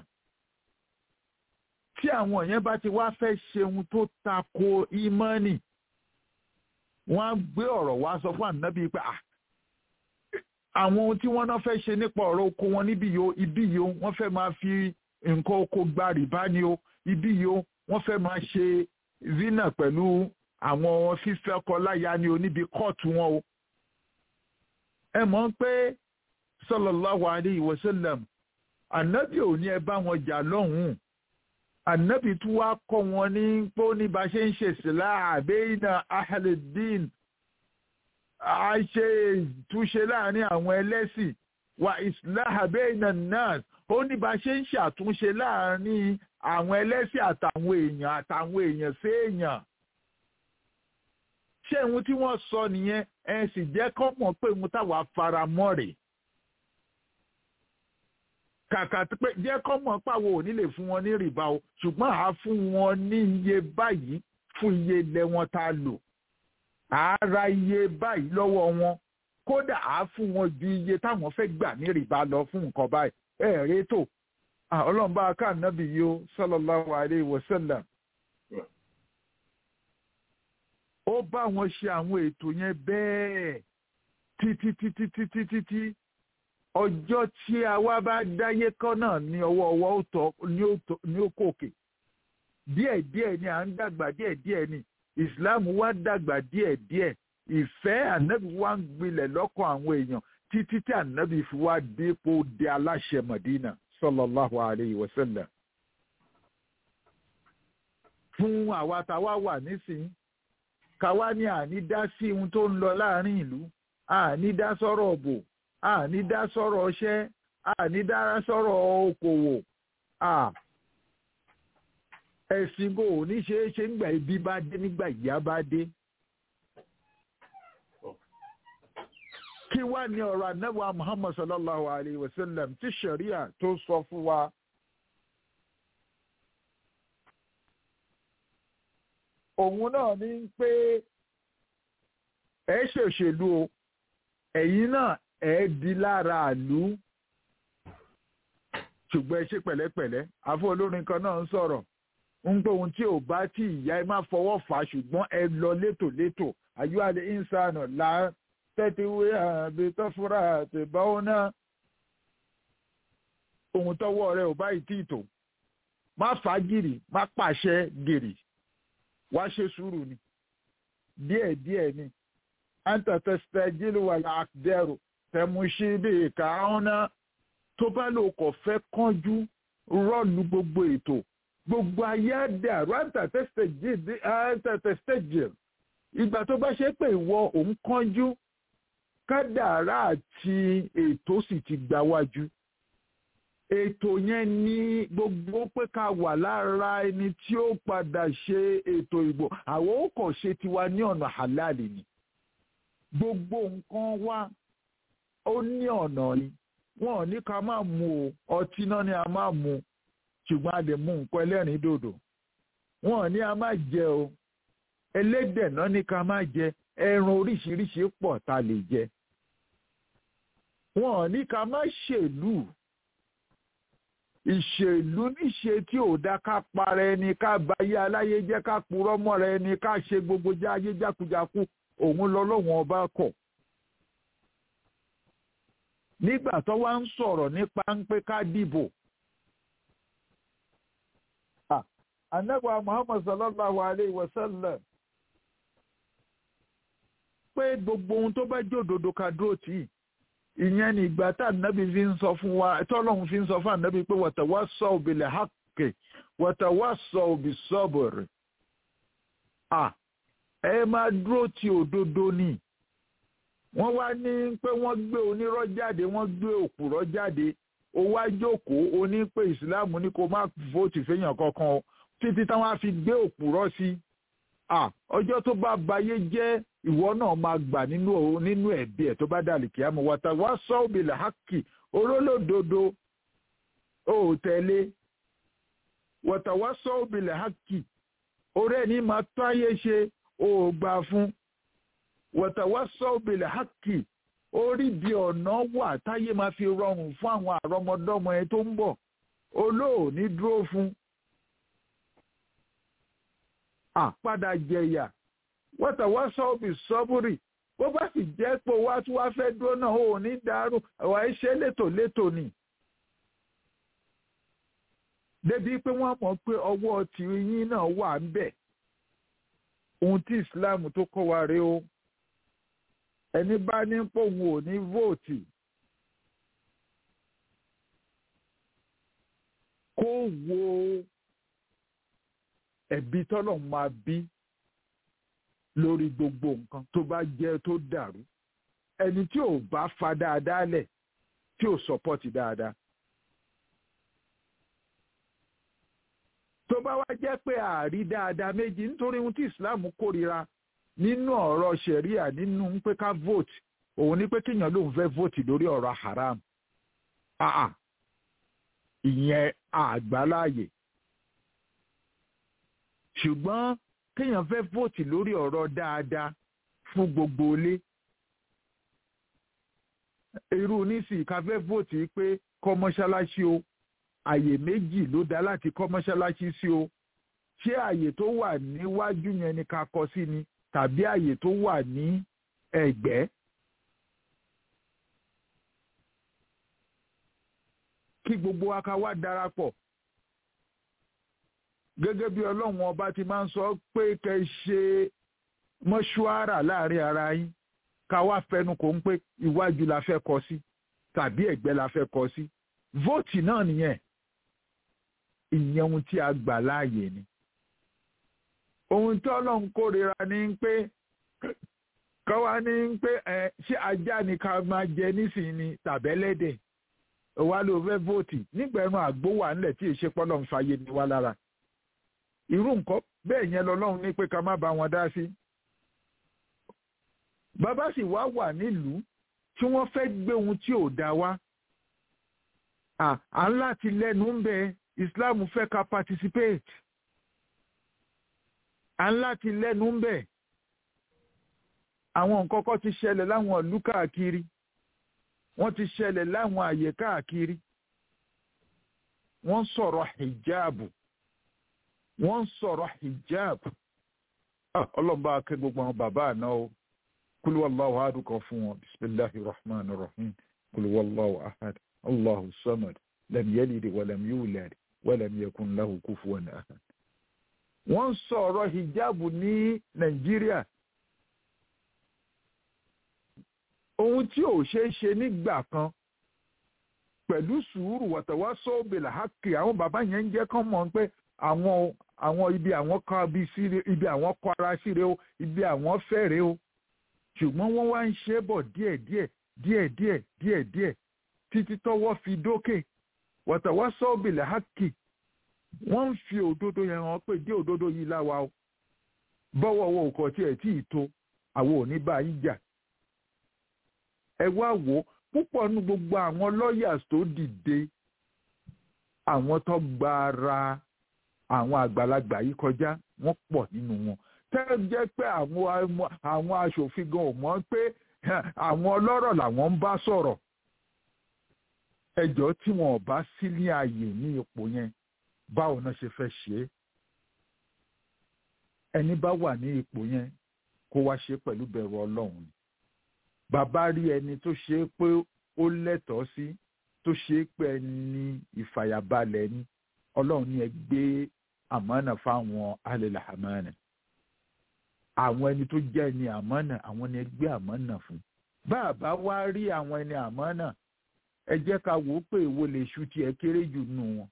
tí àwọn yẹn bá ti wá fẹ́ ṣe ohun tó tako ìmánì wọ́n á gbé ọ̀rọ̀ wá sọ fún ànábì pé àwọn ohun tí wọ́n náà fẹ́ ṣe nípa ọ̀rọ̀ oko wọn níbí yìí o ibí yìí o wọ́n fẹ́ máa fi nǹkan oko gba rìbá ni o ibí yìí o wọ́n fẹ́ máa ṣe zina pẹ̀lú àwọn fífẹ́ ọkọ láya ni o níbi kóòtù wọn o ẹ mọ̀ pé sallallahu alayhi wa sallam ànábì ò ní ẹ bá wọn jà lọ́hùn-ún ànábì tún wá kọ́ wọn ní pé ó ní bá ṣe ń ṣe sílá àbẹ́yìnà ahàlẹ́dín a ṣe ìtúnṣe láàrin àwọn ẹlẹ́sìn wa islah bayna nas ó ní bá ṣe ń ṣàtúnṣe láàrin àwọn ẹlẹ́sìn àtàwọn èèyàn àtàwọn èèyàn sí èèyàn ṣé ohun tí wọ́n sọ nìyẹn ẹ sì jẹ́ kọ́ mọ̀ pé ohun táwa fara mọ́ rèé kàkà pé jẹ́ kọ́ mọ̀ pàwọ́ ò ní lè fún wọn ní rìbá o ṣùgbọ́n àá fún wọn ní iye báyìí fún iye ilẹ̀ wọn tá a lò àá ra iye báyìí lọ́wọ́ wọn kódà àá fún wọn ju iye táwọn fẹ́ gbà ní rìbá lọ fún nǹkan báyìí ẹ rí tó ọlọ́run bá ká nábì yìí ó sallallahu alaihi wasallam ó bá wọn ṣe àwọn ètò yẹn bẹ́ẹ̀ títí títí títí títí ọjọ́ tí a wá bá dáyé kọ́ náà ní ọwọ́ ọwọ́ ó tọ́ ní ó kòkè díẹ̀díẹ̀ ni à ń dàgbà díẹ̀díẹ̀ ni ìsìláàmù wá dàgbà díẹ̀díẹ̀ ìfẹ́ ànábì wá ń gbilẹ̀ lọ́kàn àwọn èèyàn títí tí ànábì fi wá dépò dé aláṣẹ Mọ̀dínà sallallahu alayhi wa sallam. fún àwa táwa wà nísìnyí káwa ní àní dá sí ohun tó ń lọ láàrin ìlú àní dá sọ́rọ̀ ọ̀bọ̀ àní dá sọ̀rọ̀ ọṣẹ́ àní dá sọ̀rọ̀ okòwò ẹ̀sìn kò ní ṣe é ṣe nígbà ibi bá dé nígbà ìyá bá dé. kí wá ní ọ̀rọ̀ anábọ̀ muhammad sallallahu alayhi wa sallam tí sharia tó sọ fún wa. òun náà ní pé ẹ ṣèṣèlú o ẹ̀yin náà ẹ di lára àlú ṣùgbọ́n ẹ ṣe pẹ̀lẹ́pẹ̀lẹ́ àfọ olórin kan náà ń sọ̀rọ̀ ń pé ohun tí ò bá tí ìyá ẹ má fọwọ́ fà á ṣùgbọ́n ẹ lọ létòlétò ayú àlẹ ìsànà là tẹ́tíwé àbí tọ́fúrà àti báwo náà ohun tọ́wọ́ rẹ ò bá ìtì ìtò má fà á gìrì má pàṣẹ gìrì wá ṣe sùúrù ni díẹ̀díẹ̀ ni anta tastajilu wal aqdaru tẹmuṣí bíi kàáhùnà tó bá lò kọ̀ fẹ́ kánjú rọ́ọ̀lù gbogbo ètò gbogbo ayé àdàrú àtàtẹ̀sítẹ̀jì ìgbà tó bá ṣe pé ìwọ òun kánjú kádàrá àti ètò sì ti gbà wájú ètò yẹn ní gbogbo pé ká wà lára ẹni tí ó padà ṣe ètò ìbò àwọn ó kàn ṣe tiwa ní ọ̀nà halali ni gbogbo nǹkan wa ó ní ọ̀nà ni wọn ò ní ká máa mu o ọtí náà ni a máa mu ṣùgbọ́n a lè mu nǹkan ẹlẹ́rìn dòdò wọn ò ní a máa jẹ o ẹlẹ́dẹ̀ náà ní ká máa jẹ ẹran oríṣiríṣi pọ̀ tá a lè jẹ wọn ò ní ká máa ṣèlú ìṣèlú níṣe tí ò dá ká para ẹni ká báyé aláyé jẹ́ ká purọ́ mọ́ra ẹni ká ṣe gbogbo jáyé jákujáku òun lọ́lọ́wọ́n ọba kọ̀ nígbà tó wá ń sọ̀rọ̀ nípa ń pé ká dìbò. Ànábì Muhammad sallallahu alayhi wa sallam pé gbogbo ohun tó bá jòdòdó ká dúró tì í. Ìyẹn ni ìgbà tá ànábì fi ń sọ fún wa tọ́lọ́hún fi ń sọ fún ànábì pé watawasaw bil haqqi watawasaw bis sabr. Ẹ máa dúró ti òdodo ni wọ́n wá ní pé wọ́n gbé onírọ́ jáde wọ́n gbé òpùrọ́ jáde ó wá jókòó ó ní pé ìsìláàmù ní kó má vóòtì fẹ́yàn kankan o títí táwọn á fi gbé òpùrọ́ sí i ọjọ́ tó bá bayé jẹ́ ìwọ náà máa gbà nínú nínú ẹ̀bí ẹ̀ tó bá dàlì kí á mọ̀ wọ́tà wá sọ òbílẹ̀ hákì orólódodo ó tẹ̀lé wọ́tà wá sọ òbílẹ̀ hákì orí ẹni máa tó ayé ṣe ó gbà fún wọ̀tàwọ́sọ̀ òbílẹ̀ hákì orí bí ọ̀nà wà táyé máa fi rọrùn fún àwọn àrọmọdọ́mọ ẹ tó ń bọ̀ olóòní dúró fún. àpadà jẹ̀yà wọ̀tàwọ́sọ̀ òbí sọ́búrì bó bá sì jẹ́ pé wá tí wàá fẹ́ dúró náà ò ní dàrú ẹ̀wà iṣẹ́ létòlétò ni. débi pé wọ́n mọ̀ pé ọwọ́ tìyín náà wà ń bẹ̀ ohun tí Islam tó kọ́ wa rèé o ẹni bá ní pòun ò ní vóòtì kó wo ẹ̀bi tọ́lọ̀ máa bí lórí gbogbo nǹkan tó bá jẹ́ tó dàrú ẹni tí ò bá fa dáadáa lẹ̀ tí ò sọpọ́tì dáadáa. tó bá wá jẹ́ pé àárí dáadáa méjì nítorí ohun tí Islam kórira nínú ọ̀rọ̀ ṣẹ̀ríà nínú pé ká vote òun ni pé kéèyàn lòun fẹ́ vote lórí ọ̀rọ̀ haram. Ah, ìyẹn àgbáláyè ṣùgbọ́n kéèyàn fẹ́ vóòtì lórí ọ̀rọ̀ dáadáa fún gbogbo ilé irú nísìnyí ká fẹ́ vóòtì pé kọ́ mọ́ṣáláṣí o àyè méjì ló dá láti kọ́ mọ́ṣáláṣí sí o ṣé àyè tó wà níwájú yẹn ni ká kọ́ sí ni tàbí àyè tó wà ní ẹ̀gbẹ́. kí gbogbo wa ká wá darapọ̀ gẹ́gẹ́ bí ọlọ́run ọba ti máa ń sọ pé kẹ́ ṣe mọ́ṣúárà láàrin ara yín ká wá fẹnu kò ń pé iwájú la fẹ́ kọ sí tàbí ẹ̀gbẹ́ la fẹ́ kọ sí vóòtì náà nìyẹn ìyẹn ohun tí a gbà láàyè ni ohun tí ọlọ́run kórìíra ni pé káwa ní pé ẹ ṣé ajá ni ká máa jẹ nísìnyí tàbẹ́lẹ́dẹ̀ wa ló fẹ́ vóòtì nígbà ẹnu àgbo wà ńlẹ̀ tí ìṣe pọ́lọ́ ń fàyè ní wa lára irú nǹkan bẹ́ẹ̀ yẹn lọ́lọ́run ní pé ká má bá wọn dá sí. bàbá sì wá wà nílùú tí wọ́n fẹ́ gbé ohun tí ò dá wá à ń láti lẹ́nu ń bẹ Islam fẹ́ ká participate à ń láti lẹ́nu ń bẹ àwọn nǹkan kan ti ṣẹlẹ̀ láwọn ìlú káàkiri wọ́n ti ṣẹlẹ̀ láwọn àyè káàkiri wọ́n sọ̀rọ̀ hijabu wọ́n sọ̀rọ̀ hijabu ọlọ́mọba akẹ́ gbogbo àwọn bàbá àná o kúlú wàlláhu ahad kan fún wọn bisimilahi rahman rahim kúlú wàlláhu ahad allahu samad lam yalid walam yulad walam yakun lahu kufuwan ahad. wọ́n sọ̀rọ̀ hijabu ní nàìjíríà ohun tí ò ṣeé ṣe nígbà kan pẹ̀lú sùúrù wàtàwá sọ́ọ̀bìlà hákì àwọn bàbá yẹn ń jẹ́ kán mọ̀ pé àwọn àwọn ibi àwọn kan bí síre ibi àwọn kọ ara síre o ibi àwọn fẹ́rẹ̀ o ṣùgbọ́n wọ́n wá ń ṣe bọ̀ díẹ̀díẹ̀ díẹ̀díẹ̀ díẹ̀díẹ̀ títí tọ́wọ́ fi dókè wàtàwá sọ́ọ̀bìlà hákì wọ́n ń fi òdodo yẹn hàn pé dé òdodo yìí láwa o bọ́wọ́ wo kò tiẹ̀ tí ì tó àwọn ò ní bá yín jà ẹ wá wò ó púpọ̀ nu gbogbo àwọn lawyers tó dìde àwọn tó gba ara àwọn àgbàlagbà yìí kọjá wọ́n pọ̀ nínú wọn tẹ́ jẹ́ pé àwọn àwọn aṣòfin gan ò mọ̀ pé àwọn ọlọ́rọ̀ làwọn ń bá sọ̀rọ̀ ẹjọ́ tí wọn ò bá sí ní ààyè ní ipò yẹn báwo náà ṣe fẹ́ ṣe é ẹni bá wà ní ipò yẹn kó wá ṣe pẹ̀lú bẹ̀rù ọlọ́run ni bàbá rí ẹni tó ṣe é pé ó lẹ́tọ̀ọ́ sí tó ṣe é pé ẹni ìfàyàbalẹ̀ ni ọlọ́run ní ẹ gbé àmánà fáwọn alẹ́lẹ̀ àmánà àwọn ẹni tó jẹ́ ẹni àmánà àwọn ni ẹ gbé àmánà fún bàbá wá rí àwọn ẹni àmánà ẹ jẹ́ ká wò ó pé èwo lè ṣu tí ẹ kéré jù nù wọn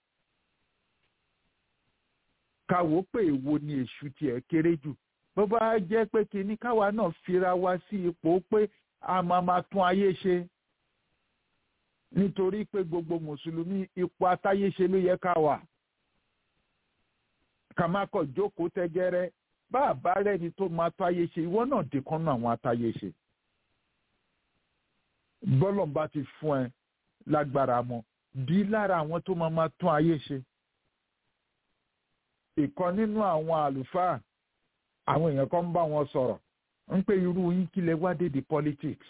ká wò ó pé èwo ni èṣù tí ẹ kéré jù bó bá jẹ́ pé kinní káwa náà fira wá sí ipò pé a máa ma tún ayé ṣe nítorí pé gbogbo mùsùlùmí ipò atáyéṣe ló yẹ ká wà ká má kọ̀ jókòó tẹ́gẹ́rẹ́ bá a bá rẹ́ni tó máa tó ayé ṣe ìwọ náà dìkan náà àwọn atáyéṣe bọ́lọ̀ bá ti fún ẹ lágbára mọ́ bí lára àwọn tó máa ma tún ayé ṣe ìkan nínú àwọn àlùfáà àwọn èèyàn kan ń bá wọn sọ̀rọ̀ ń pé irú yín kí lẹ wá dédé politics.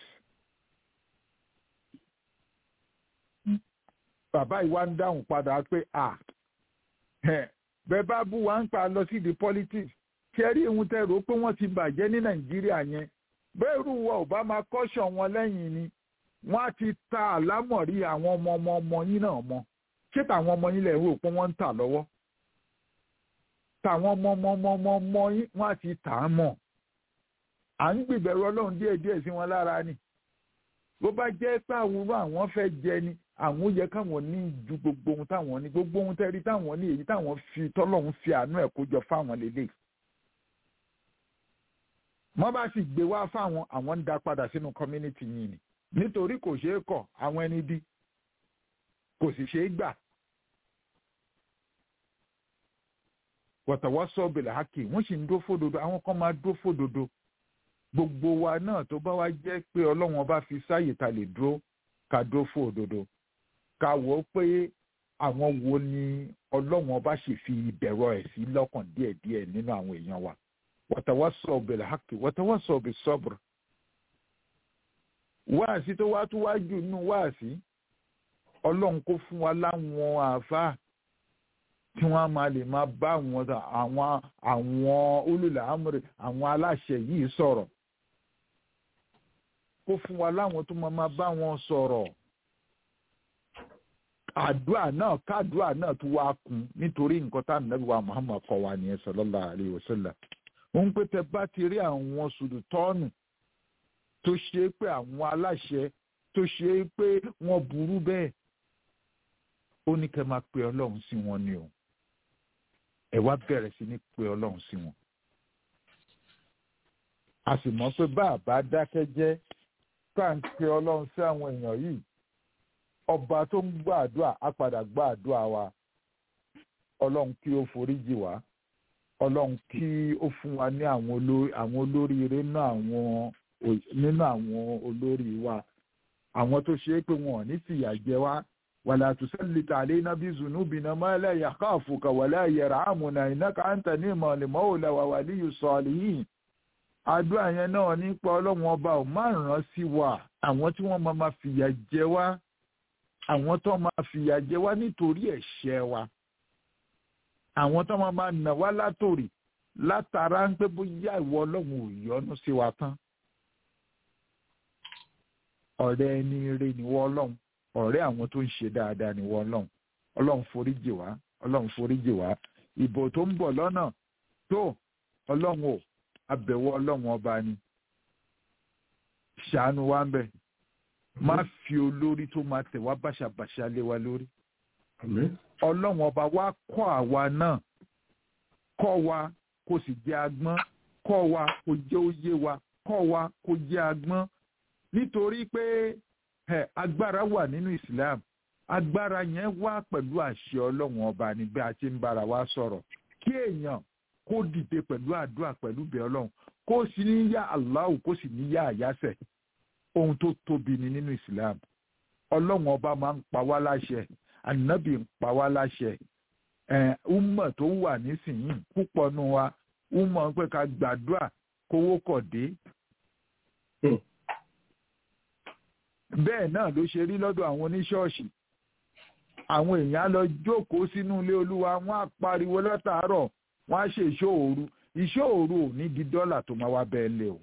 bàbá yìí wá ń dáhùn padà pé à bẹ́ẹ̀ bá bú wa ń pa lọ sí di politics ṣe rí ohun tẹ́ rò pé wọ́n ti bàjẹ́ ní nàìjíríà yẹn bẹ́ẹ̀ rú wa ò bá máa kọ́ṣọ̀ wọn lẹ́yìn ni wọ́n á ti ta àlámọ̀rí àwọn ọmọ ọmọ ọmọ yín náà mọ́ ṣé tàwọn ọmọ yín lẹ̀ rò pé wọ́n ń tà lọ́wọ́ tàwọn ọmọ ọmọ ọmọ ọmọ ọmọ yín wọ́n á ti tà á mọ̀ à ń gbìbẹ̀rù ọlọ́run díẹ̀ díẹ̀ sí wọn lára ni bó bá jẹ́ pé àwòrán àwọn fẹ́ jẹ ni àwọn yẹ káwọn ní ju gbogbo ohun táwọn ní gbogbo ohun tẹ́rí táwọn ní èyí táwọn fi tọ́lọ́run fi àánú ẹ̀ kó jọ fáwọn lélẹ̀ wọ́n bá sì gbé wá fáwọn àwọn ń dá padà sínú community yìí ni nítorí kò ṣeé kọ̀ àwọn ẹni bí kò sì ṣeé gbà. wọ̀tàwọ́sọ bẹ̀rẹ̀ hákì wọ́n sì ń dó fódodo àwọn kan máa dó fódodo gbogbo wa náà tó bá wá jẹ́ pé ọlọ́run ọba fi sáyè ta lè dúró ká dó fódodo ká wò ó pé àwọn wo ni ọlọ́run ọba sì fi ìbẹ̀rọ ẹ̀ sí lọ́kàn díẹ̀díẹ̀ nínú àwọn èèyàn wa wọ́tàwọ́sọ bẹ̀rẹ̀ hákì wọ́tàwọ́sọ bẹ̀ sọ́bùrù wáàsí tó wá tó wá jù nínú wáàsí ọlọ́run kó fún wa láwọn àáfàá tí wọ́n máa lè máa bá àwọn àwọn àwọn olùlàámúrè àwọn aláṣẹ yìí sọ̀rọ̀ kó fún wa láwọn tó máa máa bá wọn sọ̀rọ̀ àdúrà náà kádùá náà tó wá kún nítorí nǹkan tá nàbí wa Muhammad kọ́ wa nìyẹn sallallahu alaihi wasallam òun pé tẹ bá ti rí àwọn sùdùtọ́ọ̀nù tó ṣe é pé àwọn aláṣẹ tó ṣe é pé wọ́n burú bẹ́ẹ̀ ó ní kẹ́ máa pe ọlọ́run sí wọn ni o ẹ wá bẹ̀rẹ̀ sí ní pe ọlọ́run sí wọn. a sì mọ̀ pé bá a bá dákẹ́ jẹ́ ká ń pe ọlọ́run sí àwọn èèyàn yìí ọba tó ń gbọ́ àdúrà á padà gbọ́ àdúrà wa ọlọ́run kí ó foríjì wá ọlọ́run kí ó fún wa ní àwọn olóríire nínú àwọn olórí wa àwọn tó ṣe é pé wọn ò ní fìyà jẹ wá ولا تسلط علينا بذنوبنا ما لا يخافك ولا يرحمنا إنك أنت نعم المولى وولي الصالحين àdúrà yẹn náà nípa ọlọ́run ọba ò má ràn sí wa àwọn tí wọ́n máa ma fìyà jẹ wá àwọn tó máa fìyà jẹ wá nítorí ẹ̀ṣẹ̀ wa àwọn tó máa ma nà wá látòrì látara ń pé bóyá ìwọ ọlọ́run ò yọ́nú sí wa tán ọ̀rẹ́ ẹni rẹ níwọ ọlọ́run ọ̀rẹ́ àwọn tó ń ṣe dáadáa ni wọ́n ọlọ́run ọlọ́run foríjì wá ọlọ́run foríjì wá ìbò tó ń bọ̀ lọ́nà tó ọlọ́run ò abẹ̀wò ọlọ́run ọba ni ṣàánú wa ń bẹ̀ má fi olórí tó máa tẹ̀ wá bàṣàbàṣà lé wa lórí ọlọ́run ọba wa kọ́ àwa náà kọ́ wa kó sì jẹ́ agbọ́n kọ́ wa kó jẹ́ òye wa kọ́ wa kó jẹ́ agbọ́n nítorí pé ẹ agbára wà nínú islam agbára yẹn wá pẹ̀lú àṣẹ ọlọ́run ọba ní bí a ti ń bára wa sọ̀rọ̀ kí èèyàn kó dìde pẹ̀lú àdúrà pẹ̀lú bẹ́ẹ̀ ọlọ́run kó sì ní yá aláwù kó sì ní yá àyáṣẹ̀ ohun tó tóbi ni nínú islam ọlọ́run ọba máa ń pa wá láṣẹ ànábì ń pa wá láṣẹ ẹ umma tó wà nísìnyí púpọ̀ nù wa umma pé ká gbàdúrà kówó kọ̀ dé bẹ́ẹ̀ náà ló ṣe rí lọ́dọ̀ àwọn oníṣọ́ọ̀ṣì àwọn èèyàn lọ jókòó sínú ilé olúwa wọ́n á pariwo látàárọ̀ wọ́n á ṣe ìṣòòru ìṣòòru ò ní di dọ́là tó máa wá bẹ́ẹ̀ lé o.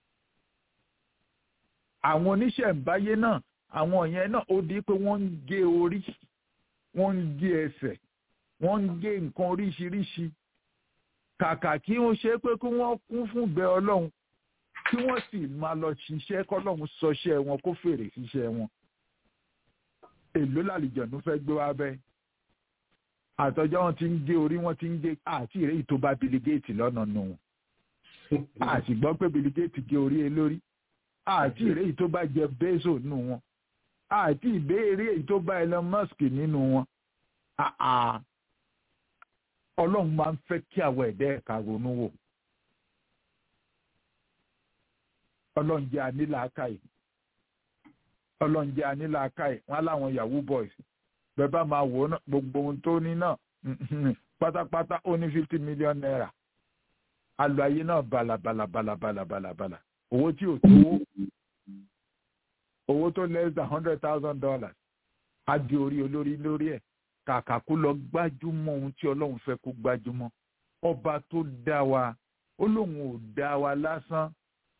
àwọn oníṣẹ̀ǹbáyé náà àwọn yẹn náà ó di pé wọ́n ń gé orí wọ́n ń gé ẹsẹ̀ wọ́n ń gé nǹkan oríṣiríṣi kàkà kí wọ́n ṣe pé kí wọ́n kún fún bẹ́ẹ̀ ọlọ́run kí wọ́n sì máa lọ ṣiṣẹ́ kọ́lọ́hún sọṣẹ́ wọn kó fèrè ṣiṣẹ́ wọn. èló làlìjọ̀nù fẹ́ gbé wá bẹ́ẹ̀. àtọ́jọ́ wọn ti ń gé orí wọn ti ń gé àti ìrèyí tó bá biligéètì lọ́nà nù wọn. àti gbọ́ pé biligéètì gé orí ẹ lórí. àti ìrèyí tó bá jẹ Bezos nù wọn. àti ìbéèrè èyí tó bá Elon Musk nínú wọn. ọlọ́run máa ń fẹ́ kí àwọn ẹ̀dá ẹ̀ka ronú wò. ọlọ́njẹ́ anílàákàyè ọlọ́njẹ́ anílàákàyè wọn láwọn yahoo boys bẹ́ẹ̀ bá máa wò ó gbogbo ohun tó ní náà pátápátá ó ní fifty million naira alọ ayé náà bala bala bala bala bala bala owó tí ò tówó owó tó less than hundred thousand dollars á di orí olórí lórí ẹ̀ kàkà kó lọ gbájúmọ́ ohun tí ọlọ́run fẹ́ kó gbájúmọ́ ọba tó dá wa ó lóun ò dá wa lásán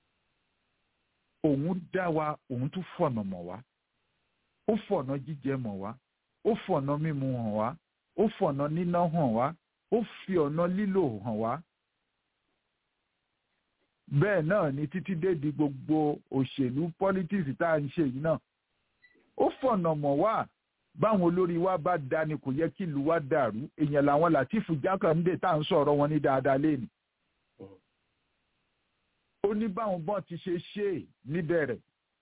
òun dá wa òun tún fọ̀nà mọ̀ wá ó fọ̀nà jíjẹ mọ̀ wá ó fọ̀nà mímu hàn wá ó fọ̀nà níná hàn wá ó fi ọ̀nà lílò hàn wá. bẹ́ẹ̀ náà ni títí dé di gbogbo òṣèlú politics tá à ń ṣe yìí náà ó fọ̀nà mọ̀ wá báwọn olórí wa bá da ni kò yẹ kí ìlú wa dàrú èèyàn làwọn Látìfù Jákàndé tá à ń sọ̀rọ̀ wọn ní dáadáa lẹ́nu ó ní báwọn bọ́n ti ṣe ṣe é níbẹ̀rẹ̀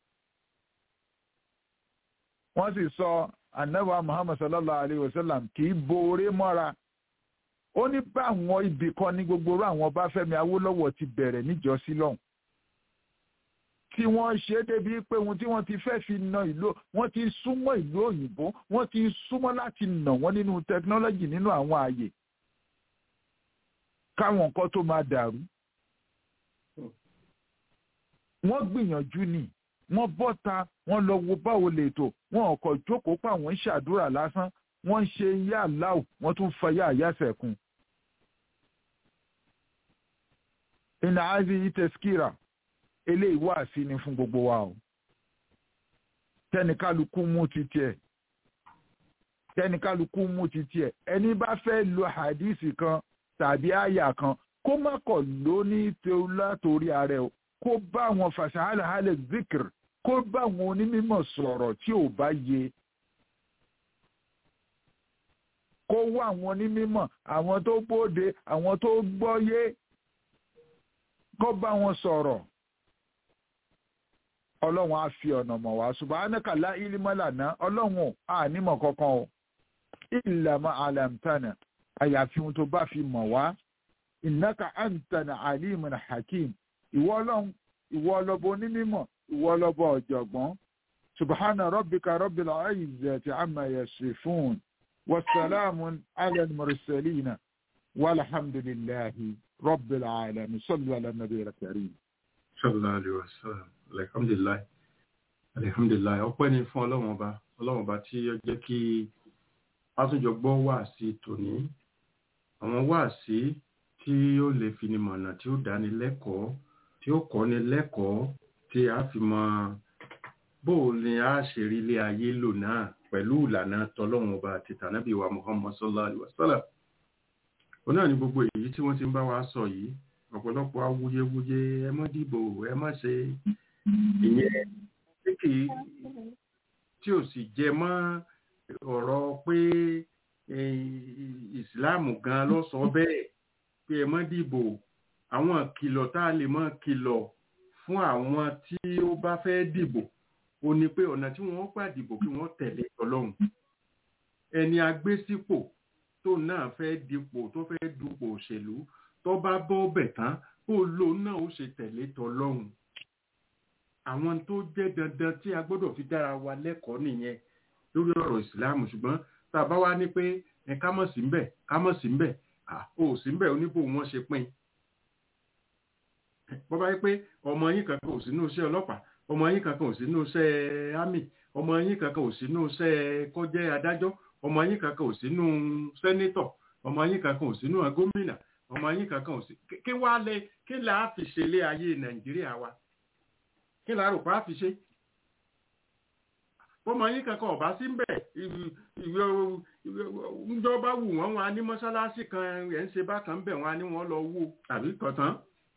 wọ́n sì sọ anabiwa muhammad sallallahu alayhi wa sallam kì í boore mọ́ra ó ní báwọn ibì kan ní gbogbo orú àwọn ọbáfẹ́mi awólọ́wọ̀ ti bẹ̀rẹ̀ níjọ́sí lọ́hùn tí wọ́n ṣe débi pé ohun tí wọ́n ti fẹ́ fi na ìlú wọ́n ti súnmọ́ ìlú òyìnbó wọ́n ti súnmọ́ láti nà wọ́n nínú tẹkinọ́lọ́jì nínú àwọn ààyè káwọn nǹkan tó máa dàrú. wọ́n gbìyànjú ni wọ́n bọ́ta wọ́n lọ wo báwo lè tò wọ́n ọkọ̀ jókòó pa àwọn ń ṣàdúrà lásán wọ́n ń ṣe yá aláwò wọ́n tún fa yá àyàsẹ̀ kún. ìnà ázi ìtẹ̀síkìrà eléyìí wà sí ni fún gbogbo wa o tẹnikálukú mú ti tiẹ̀ tẹnikálukú mú ti tiẹ̀ ẹni bá fẹ́ lo hadisi kan tàbí àyà kan kó má kọ̀ ló ní látòrí ààrẹ o kó bá àwọn fàṣàhálàhálẹ̀ zikr kó bá àwọn onímọ̀ sọ̀rọ̀ tí ò bá yé kó wá àwọn onímọ̀ àwọn tó gbóde àwọn tó gbọ́yé kó bá wọn sọ̀rọ̀ ọlọ́run á fi ọ̀nà mọ̀ wá subhanaka la ilma lana ọlọ́run ànímọ̀ kankan o illa ma alamtana àyàfi ohun tó bá fi mọ̀ wá innaka antana alimun hakim ìwọ ọlọ́run ìwọ ọlọ́bọ onímọ̀ ìwọ ọlọ́bọ ọ̀jọ̀gbọ́n subhana rabbika rabbil izzati amma yasifun wasalaamun ala al-mursalina walhamdulillahi rabbil alamin sallu ala nabiyil karim. sallallahu alaihi wasallam alhamdulilayi alhamdulilayi ọpẹ́ ni fún Ọlọ́run ọba Ọlọ́run ọba tí ó jẹ́ kí pásọjọ gbọ́ wáàsí tòní àwọn wáàsí tí ó lè fini mọ̀nà tí ó dáni lẹ́kọ̀ọ́ tí ó kọ́ni lẹ́kọ̀ọ́ tí a fi mọ bó ni a ṣe rí ilé ayé lò náà pẹ̀lú ìlànà tọlọ́run ọba àti tànábì wa Muhammad sallallahu alaihi wasallam ó náà ní gbogbo èyí tí wọ́n ti ń bá wa sọ yìí ọ̀pọ̀lọpọ̀ awuyewuye ẹ má dìbò ẹ má ṣe ìyẹn tí kì í tí ò sì jẹ mọ́ ọ̀rọ̀ pé ìsìláàmù gan ló sọ bẹ́ẹ̀ pé ẹ má dìbò àwọn kìlọ̀ tá a lè mọ́ kìlọ̀ fún àwọn tí ó bá fẹ́ dìbò ó ní pé ọ̀nà tí wọ́n gbà dìbò kí wọ́n tẹ̀lé Ọlọ́run ẹni agbésípò tó náà fẹ́ dipò tó fẹ́ dupò òṣèlú tó bá bọ́ bẹ̀ tán ó lò náà ó ṣe tẹ̀lé tọlọ́hun àwọn tó jẹ́ dandan tí a gbọ́dọ̀ fi dára wa lẹ́kọ̀ọ́ nìyẹn lórí ọ̀rọ̀ ìsìláàmù ṣùgbọ́n tá a bá wá ní pé ẹ ká mọ̀ sí mbẹ̀ ká mọ̀ sí mbẹ̀ ó sí mbẹ̀ oníbò wọn ṣe pín bọ́ bá yẹ pé ọmọ yín kankan ò sínú iṣẹ́ ọlọ́pàá ọmọ yín kankan ò sínú iṣẹ́ ámì ọmọ yín kankan ò sínú iṣẹ́ kọ́jẹ́ adájọ́ ọmọ yín kankan ò sínú sẹ́nétọ̀ ọmọ yín kankan ò sínú gómìnà ọmọ yín kankan ò sí kí wá lẹ kí là á fi ṣe lé ayé nàìjíríà wa kí là á rò pé á fi ṣe ọmọ yín kankan ọba sí mbẹ ìjọba wù wọn wọn á ní mọ́ṣáláṣí kan ẹ̀ ń ṣe bákan bẹ̀ wọn á ní wọn lọ wó tàbí kọ̀tán.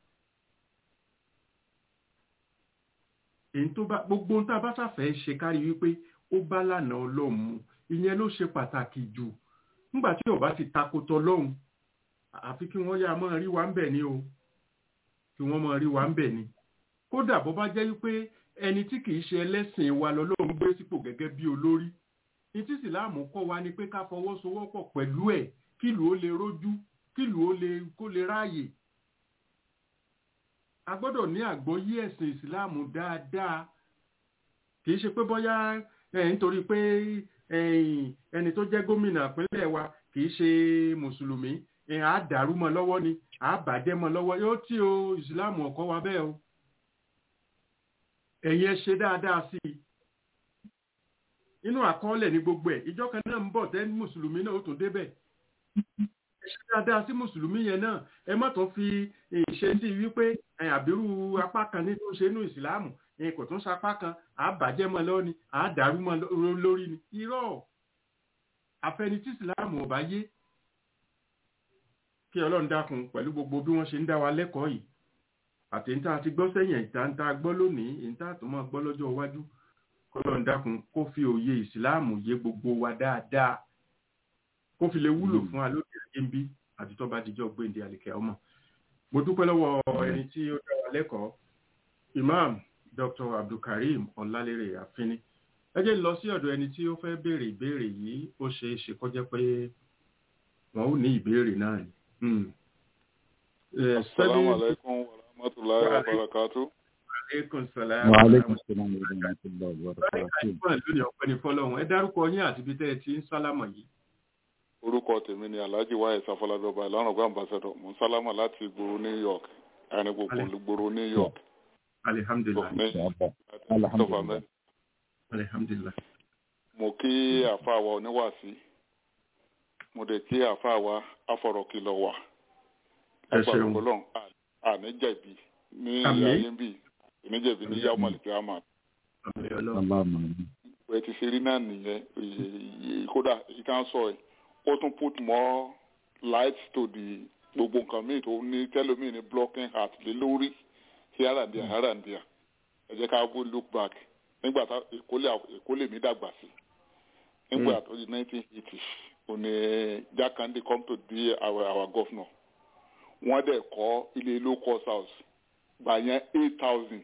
èyí tó bá gbogbo ohun tá a bá ṣàfẹ́ ṣe kárí wípé ó bá lànà ọlọ́run mu ìyẹn ló ṣe pàtàkì jù nígbà tí ọba ti takotọ lọ́hùn àfi kí wọ́n yá máa rí wa ń bẹ̀ ni o kí wọ́n máa rí wa ń bẹ̀ ni kódà bó bá jẹ́ wípé ẹni tí kìí ṣe ẹlẹ́sìn wa lọ́lọ́run gbé sípò gẹ́gẹ́ bí olórí ní tí ìsìláàmù kọ́ wa ni pé ká fọwọ́sowọ́pọ̀ pẹ̀lú ẹ̀ kílù ó lè rójú kílù ó lè kó lè ráàyè a gbọ́dọ̀ ní àgbọ́yé ẹ̀sìn ìsìláàmù dáadáa kìí ṣe pé bóyá nítorí pé ẹni tó jẹ́ gómìnà ìpínlẹ̀ wa kìí ṣe mùsùlùmí à dàrú mọ́ lọ́wọ́ ni à bàjẹ́ mọ́ lọ́wọ́ yóò tí o ìsìláàmù ọ̀kọ́ wa bẹ́ẹ̀ o ẹ̀yin ẹ ṣe dáadáa sí i inú àkọọ́lẹ̀ ní gbogbo ẹ̀ ìjọ kan náà ń bọ̀ tẹ́ mùsùlùmí náà ó tún débẹ̀ ẹ ṣe dáadáa sí mùsùlùmí yẹn náà ẹ má tún fi ìṣe sí wípé àbírú apá kan nínú ṣe inú ìsìláàmù kò tún sapá kan à bàjẹ́ mọ́ lọ́wọ́ ni à dàrú mọ́ lórí ni irọ́ àfẹnití ìsìláàmù ò bá yé kí ọlọ́run dákun pẹ̀lú gbogbo bí wọ́n ṣe ń dá wa lẹ́kọ̀ọ́ yìí àti níta ti gbọ́ sẹ́yìn ìta ń ta gbọ́ lónìí ìta tó máa gbọ́ lọ́jọ́ iwájú kọ́lọ́run dákun kó fi òye ìsìláàmù yé gbogbo wa dáadáa kó fi lè wúlò fún wa lóde ayé ń bí àti tó bá dijọ́ gbéǹde àlìkẹ́ ọmọ mo dúpẹ́ lọ́wọ́ ẹni tí ó dá wa wa lẹ́kọ̀ọ́ imam dr abdulkareem ọlálérè àfínní ẹ jẹ́ lọ sí ọ̀dọ̀ ẹni tí ó fẹ́ béèrè ìbéèrè yìí ó ṣeé ṣe kó jẹ́ pé wọn ò ní ìbéèrè náà ni. Hmm. Eh, Assalamu seven- alaikum wa rahmatullahi wa barakatuh. aleykum salaam. wa aleykum salaam wa rahmatullahi wa barakatuh. Àìsàn lónìí ọ̀pẹ ní fọlọ́run ẹ dárúkọ yín àti ibi tẹ́ ẹ ti ń sálámọ̀ yìí. Orúkọ tèmi ni Alhaji Wáyé Sáfọlábẹ́ọba ìlànà ọgbà ambassador. Mo ń sálámà láti ìgboro New York. Àárín gbogbo Ale- ìgboro New York. alihamdulilayi Ní- Alhamdulillah. Christopher Mẹ́. alihamdulilayi. Mo kí àfa wa oníwàásí. Mo dẹ̀ kí àfa wa afọ̀rọ̀kìlọ̀ wà. ẹ ṣeun Ọlọ́run àní jẹ̀bi ní Àmín. ayé ń bì. Ìníjẹ̀bi ní Yahoo Maliki Ahmad. àmì ọlọ́run Allahumma amin. ẹ ti ṣe rí náà nìyẹn Èyí- kódà ìkan sọ ẹ ó tún put more light to the gbogbo nǹkan míì tó ní tẹlómìn ní blocking heart lé lórí here and there here and there ẹ jẹ́ ká bó look back nígbà tá èkó lè mí dàgbà sí nígbà tó di nineteen eighty òní Jákàndé come to be our our governor wọ́n dẹ̀ kọ́ ilé low cost house gbà yẹn eight thousand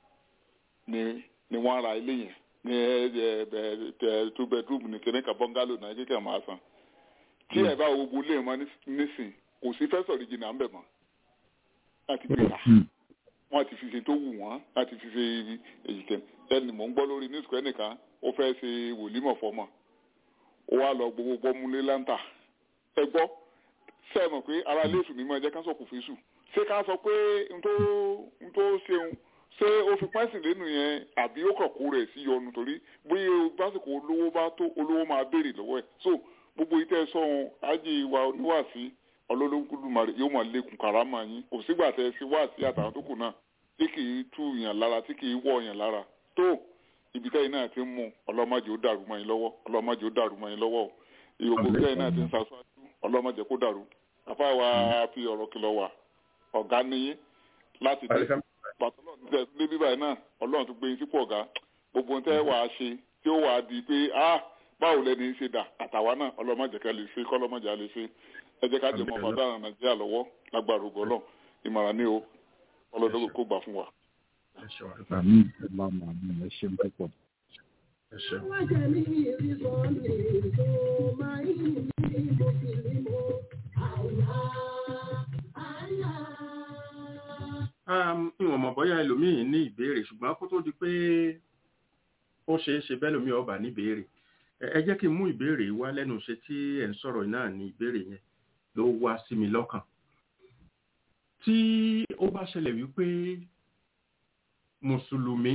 ni ni wọ́n ra ilé yẹn ní ẹ ẹ ẹ two bedroom ní kíní kan bungalow náà kíkẹ́ máa san tí ẹ bá wo gbólé mọ́ ní- nísìn kò sí first original ń bẹ̀ mọ́ láti gbé ra Hmm. wọ́n ti fi ṣe tó wù wọ́n láti fi ṣe èyí kẹ́ ẹni mò ń gbọ́ lórí news kọ́ ẹnìkan ó fẹ́ ṣe wòlímọ̀ fọ́mọ̀ ó wá lọ gbogbo gbọ́múlé láńtà ẹ gbọ́ ṣe é mọ̀ pé ara ilé ìsùn ní mọ̀ ẹ jẹ́ ká sọ kò fi sùn ṣé ká sọ pé n tó n tó ṣeun ṣé ó fi pẹ́sìn lẹ́nu yẹn àbí ó kàn kó rẹ̀ sí yọnu torí bóyá básìkò olówó bá tó olówó máa béèrè lọ́wọ́ ẹ̀ so gbogbo ìtẹ́ sọ̀hún ájì wa oníwàásí ọlọ́lọ́gbùdùmarè yóò máa lékun kàrámà yín kò sígbà tẹ́ ẹ sí wáàsí àtàwọn tó kù náà tí kì í tú yàn lára tí kì í wọ̀ yàn lára tó ibi tẹ́yìn náà ti ń mú ọlọ́mọdé ó dàrú mọ́ yín lọ́wọ́ ọlọ́mọdé ó dàrú mọ́ yín lọ́wọ́ o ìyókù Àmín. tẹ́yìn náà ti ń sàṣáájú ọlọ́mọdé kó dàrú afáwa fi ọ̀rọ̀ kìlọ̀ wà ọ̀gá níyín láti dé alihamdulilayi. pàtó náà ti tẹ̀ sílé bíbáyìí náà ọlọ́run tún gbé yín sípò ọ̀gá gbogbo ohun tẹ́ wàá ṣe tí ó wàá di pé ah báwo lẹni ṣe dà àtàwa náà ọlọ́mọdé ká lè ṣe kọ́lọ́mọdé á lè ṣe ẹ jẹ́ ká jẹ́ mọ́ fàdá nàìjíríà lọ́wọ́ lágbára ògo Ọlọ́run ìmọ̀ràn ní o ọlọ́dọ́gbò kó gbà fún wa. ẹ ṣeun àdúpẹ́. Amin. Allahumma amin. Ẹ ṣeun púpọ̀. ẹ ṣeun. Wájẹ̀ mi ìrìsọ̀ ní tó máa ń yí ní mo fi ní mo. Àyà, àyà. Um, ìwọ̀n mọ̀ bọ́yá ẹlòmíì ní ìbéèrè ṣùgbọ́n kó tó di pé ó ṣeé ṣe bẹ́ẹ̀ lómi ọba ní ìbéèrè ẹ ẹ jẹ́ kí n mú ìbéèrè wá lẹ́nu ṣe tí ẹ̀ ń sọ̀rọ̀ náà ní ìbéèrè yẹn ló wá sí mi lọ́kàn tí ó bá ṣẹlẹ̀ wípé mùsùlùmí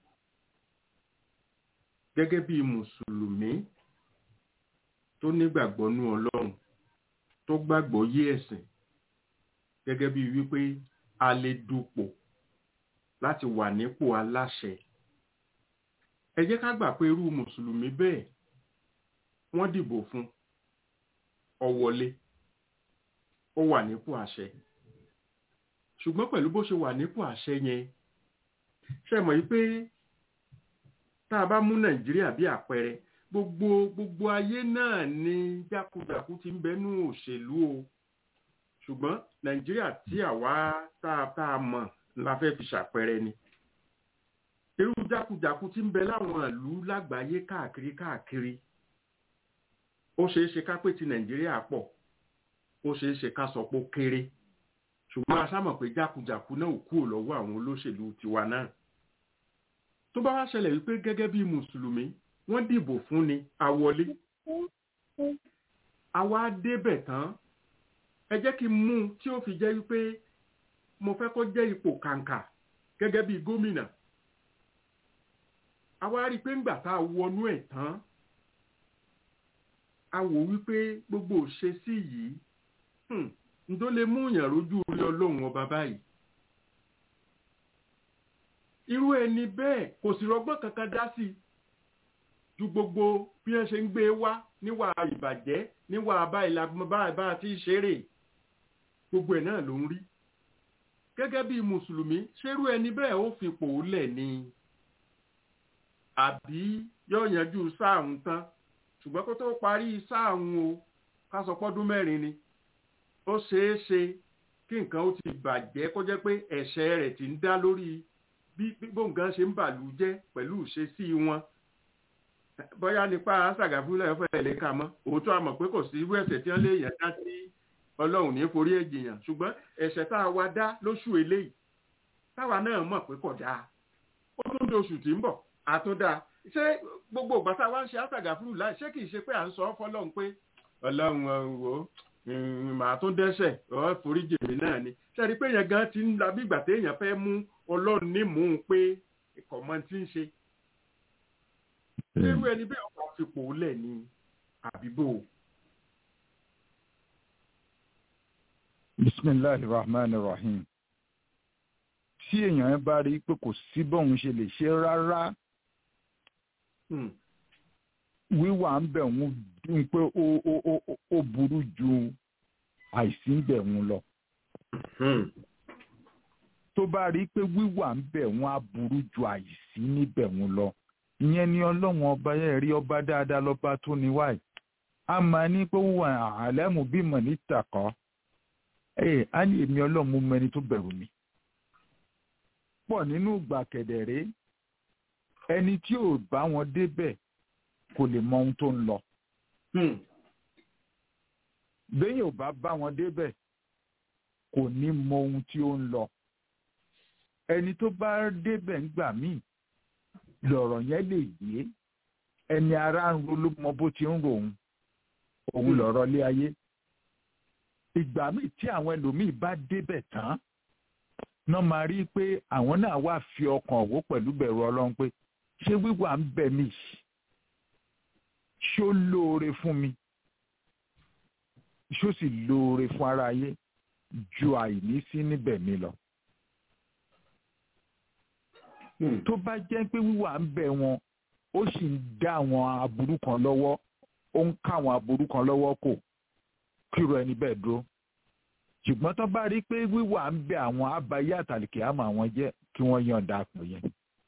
gẹ́gẹ́ bí mùsùlùmí tó nígbàgbọ́ nú ọlọ́run tó gbàgbọ́ yé ẹ̀sìn gẹ́gẹ́ bí wípé a lè dupò láti wà nípò aláṣẹ ẹ jẹ́ ká gbà pé irú mùsùlùmí bẹ́ẹ̀ wọ́n dìbò fún ó wọlé ó wà nípò àṣẹ ṣùgbọ́n pẹ̀lú bó ṣe wà nípò àṣẹ yẹn ṣe mọ̀ yí pé tá a bá mú nàìjíríà bí àpẹẹrẹ gbogbo gbogbo ayé náà ni jákujàku ti ń bẹnu òṣèlú o ṣùgbọ́n nàìjíríà tí àwa tá a tá a mọ̀ la fẹ́ fi ṣàpẹẹrẹ ni irú jákujàku tí ń bẹ láwọn ìlú lágbàáyé káàkiri káàkiri ó ṣeé ṣe ká pé ti nàìjíríà pọ̀ ó ṣeé ṣe ká sọ pé ó kéré ṣùgbọ́n a sámọ̀ pé jákujàku náà ò kúrò lọ́wọ́ àwọn olóṣèlú tiwa náà tó bá wá ṣẹlẹ̀ wípé gẹ́gẹ́ bí mùsùlùmí wọ́n dìbò fún ni àwọlé àwa débẹ̀ tán ẹ jẹ́ kí n mú un tí ó fi jẹ́ wípé mo fẹ́ kó jẹ́ ipò kàǹkà gẹ́gẹ́ bí gómìnà àwa rí i pé ńgbà tá a wọnú ẹ̀ tán a wò wípé gbogbo òṣèṣì yìí hmm, ǹdó lè mú yàn rójú orí ọlọ́run ọba báyìí irú ẹni bẹ́ẹ̀ kò sì rọgbọ́n kankan dá sí i ju gbogbo bí wọ́n ṣe ń gbé wá níwà ìbàjẹ́ níwà báyìí báyìí bá ti ṣeré gbogbo ẹ̀ náà ló ń rí gẹ́gẹ́ bí mùsùlùmí ṣerú ẹni bẹ́ẹ̀ ó fipò lẹ̀ ni àbí yóò yanjú sáàhùn tán ṣùgbọ́n kó tó parí sáàhùn o ká sọ pọ́dún mẹ́rin ni ó ṣeé ṣe kí nǹkan ó ti bàjẹ́ kó jẹ́ pé ẹ̀ṣẹ̀ rẹ̀ ti ń dá lórí bí bí bóńgán ṣe ń bàlú jẹ́ pẹ̀lú ìṣesí wọn bóyá nípa ṣàgàfúlẹ̀ fẹ́ lè kà mọ́ òótọ́ àmọ̀ pé kò sí irú ẹ̀ṣẹ̀ tí wọ́n lè yàn dá sí ọlọ́run ní forí èjìyàn ṣùgbọ́n ẹ̀ṣẹ̀ tá a wá dá lóṣù eléyìí táwa náà mọ̀ pé kò dáa ó tún di oṣù tí ń bọ̀ àtúndà ṣé gbogbo ìgbà tá a wá ń ṣe àṣàgàfúlù láì ṣé kìí ṣe pé à ń sọ fọlọ́run pé ọlọ́run wò ó màá tún dẹ́ṣẹ̀ ọ̀ foríjì mi náà ni ṣe rí i pé yẹn gan ti ń la bí ìgbà téèyàn fẹ́ mú ọlọ́run ní mú un pé kọ̀mọ́ ti ń ṣe irú ẹni bẹ́ẹ̀ ọkọ̀ fipò lẹ̀ ní àbíbò. bisimilahi rahman rahim tí èèyàn bá rí i pé kò sí bóun ṣe lè ṣe rárá wíwà ń bẹ̀ wọ́n dún pé ó ó ó ó burú ju àìsí ń bẹ̀ wọ́n lọ. tó bá rí i pé wíwà ń bẹ̀ wọ́n á burú ju àìsí níbẹ̀ wọ́n lọ. ìyẹn ni ọlọ́run ọba yẹn rí ọba dáadáa lọ́ba tó ní wáyé. a máa ní pé wíwà àlẹ́mú bímọ nítàkọ́. ẹ á ní èmi ọlọ́run mú mẹni tó bẹ̀rù mi. pọ̀ nínú ìgbà kẹ̀dẹ̀rẹ́ ẹni tí ò bá wọn débẹ̀ kò lè mọ ohun tó ń lọ. béèyàn ò bá bá wọn débẹ̀ kò ní mọ ohun tí ó ń lọ. ẹni tó bá débẹ̀ ńgbà míì lọ̀rọ̀ yẹn lè yé ẹni ara ń ro ló mọ bó ti ń rò òun òun lọ̀rọ̀ lé ayé. ìgbà míì tí àwọn ẹlòmíì bá débẹ̀ tán náà máa rí i pé àwọn náà wá fi ọkàn wò pẹ̀lú bẹ̀rù ọlọ́run pé ṣé wíwà ń bẹ̀ mí ṣó lóore fún mi ṣó sì lóore fún ara ayé ju àìní sí níbẹ̀ mi lọ. tó bá jẹ́ pé wíwà ń bẹ̀ wọn ó sì ń dá àwọn aburú kan lọ́wọ́ ó ń ká àwọn aburú kan lọ́wọ́ kò kíro ẹni bẹ́ẹ̀ dúró ṣùgbọ́n tó bá rí pé wíwà ń bẹ àwọn abayé àtàlìkè àmọ́ àwọn jẹ́ kí wọ́n yọ̀ǹda àpò yẹn.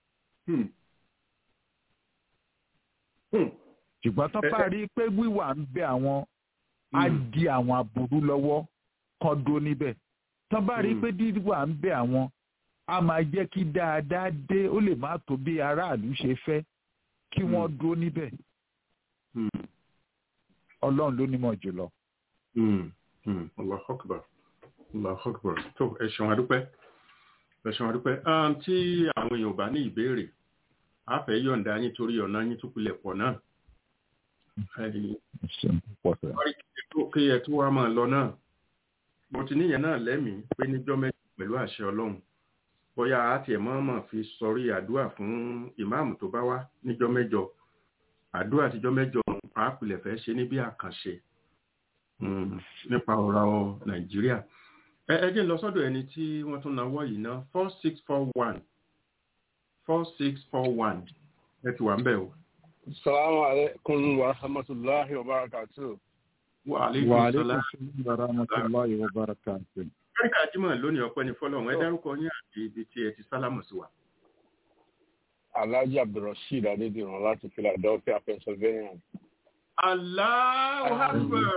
ṣùgbọ́n tó bá rí pé wíwà ń bẹ àwọn á di àwọn aburú lọ́wọ́ kan dó níbẹ̀ tó bá rí pé wíwà ń bẹ àwọn á máa jẹ́ kí dáadáa dé ó lè má tó bí aráàlú ṣe fẹ́ kí wọ́n dúró níbẹ̀. ọlọ́run ló nímọ̀ jùlọ. Allahu Akbar. Allahu Akbar. tó ẹ ṣeun adúpẹ́ ẹ ṣeun adúpẹ́ tí àwọn èèyàn ò bá ní ìbéèrè a fẹ́ yọ̀ǹda yín torí ọ̀nà yín tó pilẹ̀ pọ̀ náà kí ẹ tó wá máa lọ náà mo ti níyẹn náà lẹ́mìí pé níjọ́ mẹ́jọ pẹ̀lú àṣẹ ọlọ́run bóyá a tiẹ̀ mọ́ọ́mọ́ fi sọrí àdúrà fún ìmáàmù tó bá wá níjọ́ mẹ́jọ àdúrà tíjọ́ mẹ́jọ a pilẹ̀ fẹ́ ṣe ní bí àkànṣe nípa ọ̀rọ̀ nàìjíríà ẹ ẹ jẹ́ ń lọ sọ́dọ̀ ẹni tí wọ́n tún náwó yìí ná four six four one four six four one ẹ ti wà ń bẹ̀ o. Salamu alaikum wa rahmatullahi wa barakatuh. Wa alaikum salam wa rahmatullahi wa barakatuh. Káríkà Jímọ̀ lónìí ọpẹ́ ní fọ́lọ́run ẹ dárúkọ yín àti ibi tí ẹ ti sálámù sí wa. Alhaji Abdulrasheed Adédìran láti Philadelphia, Pennsylvania. Allahu Akbar.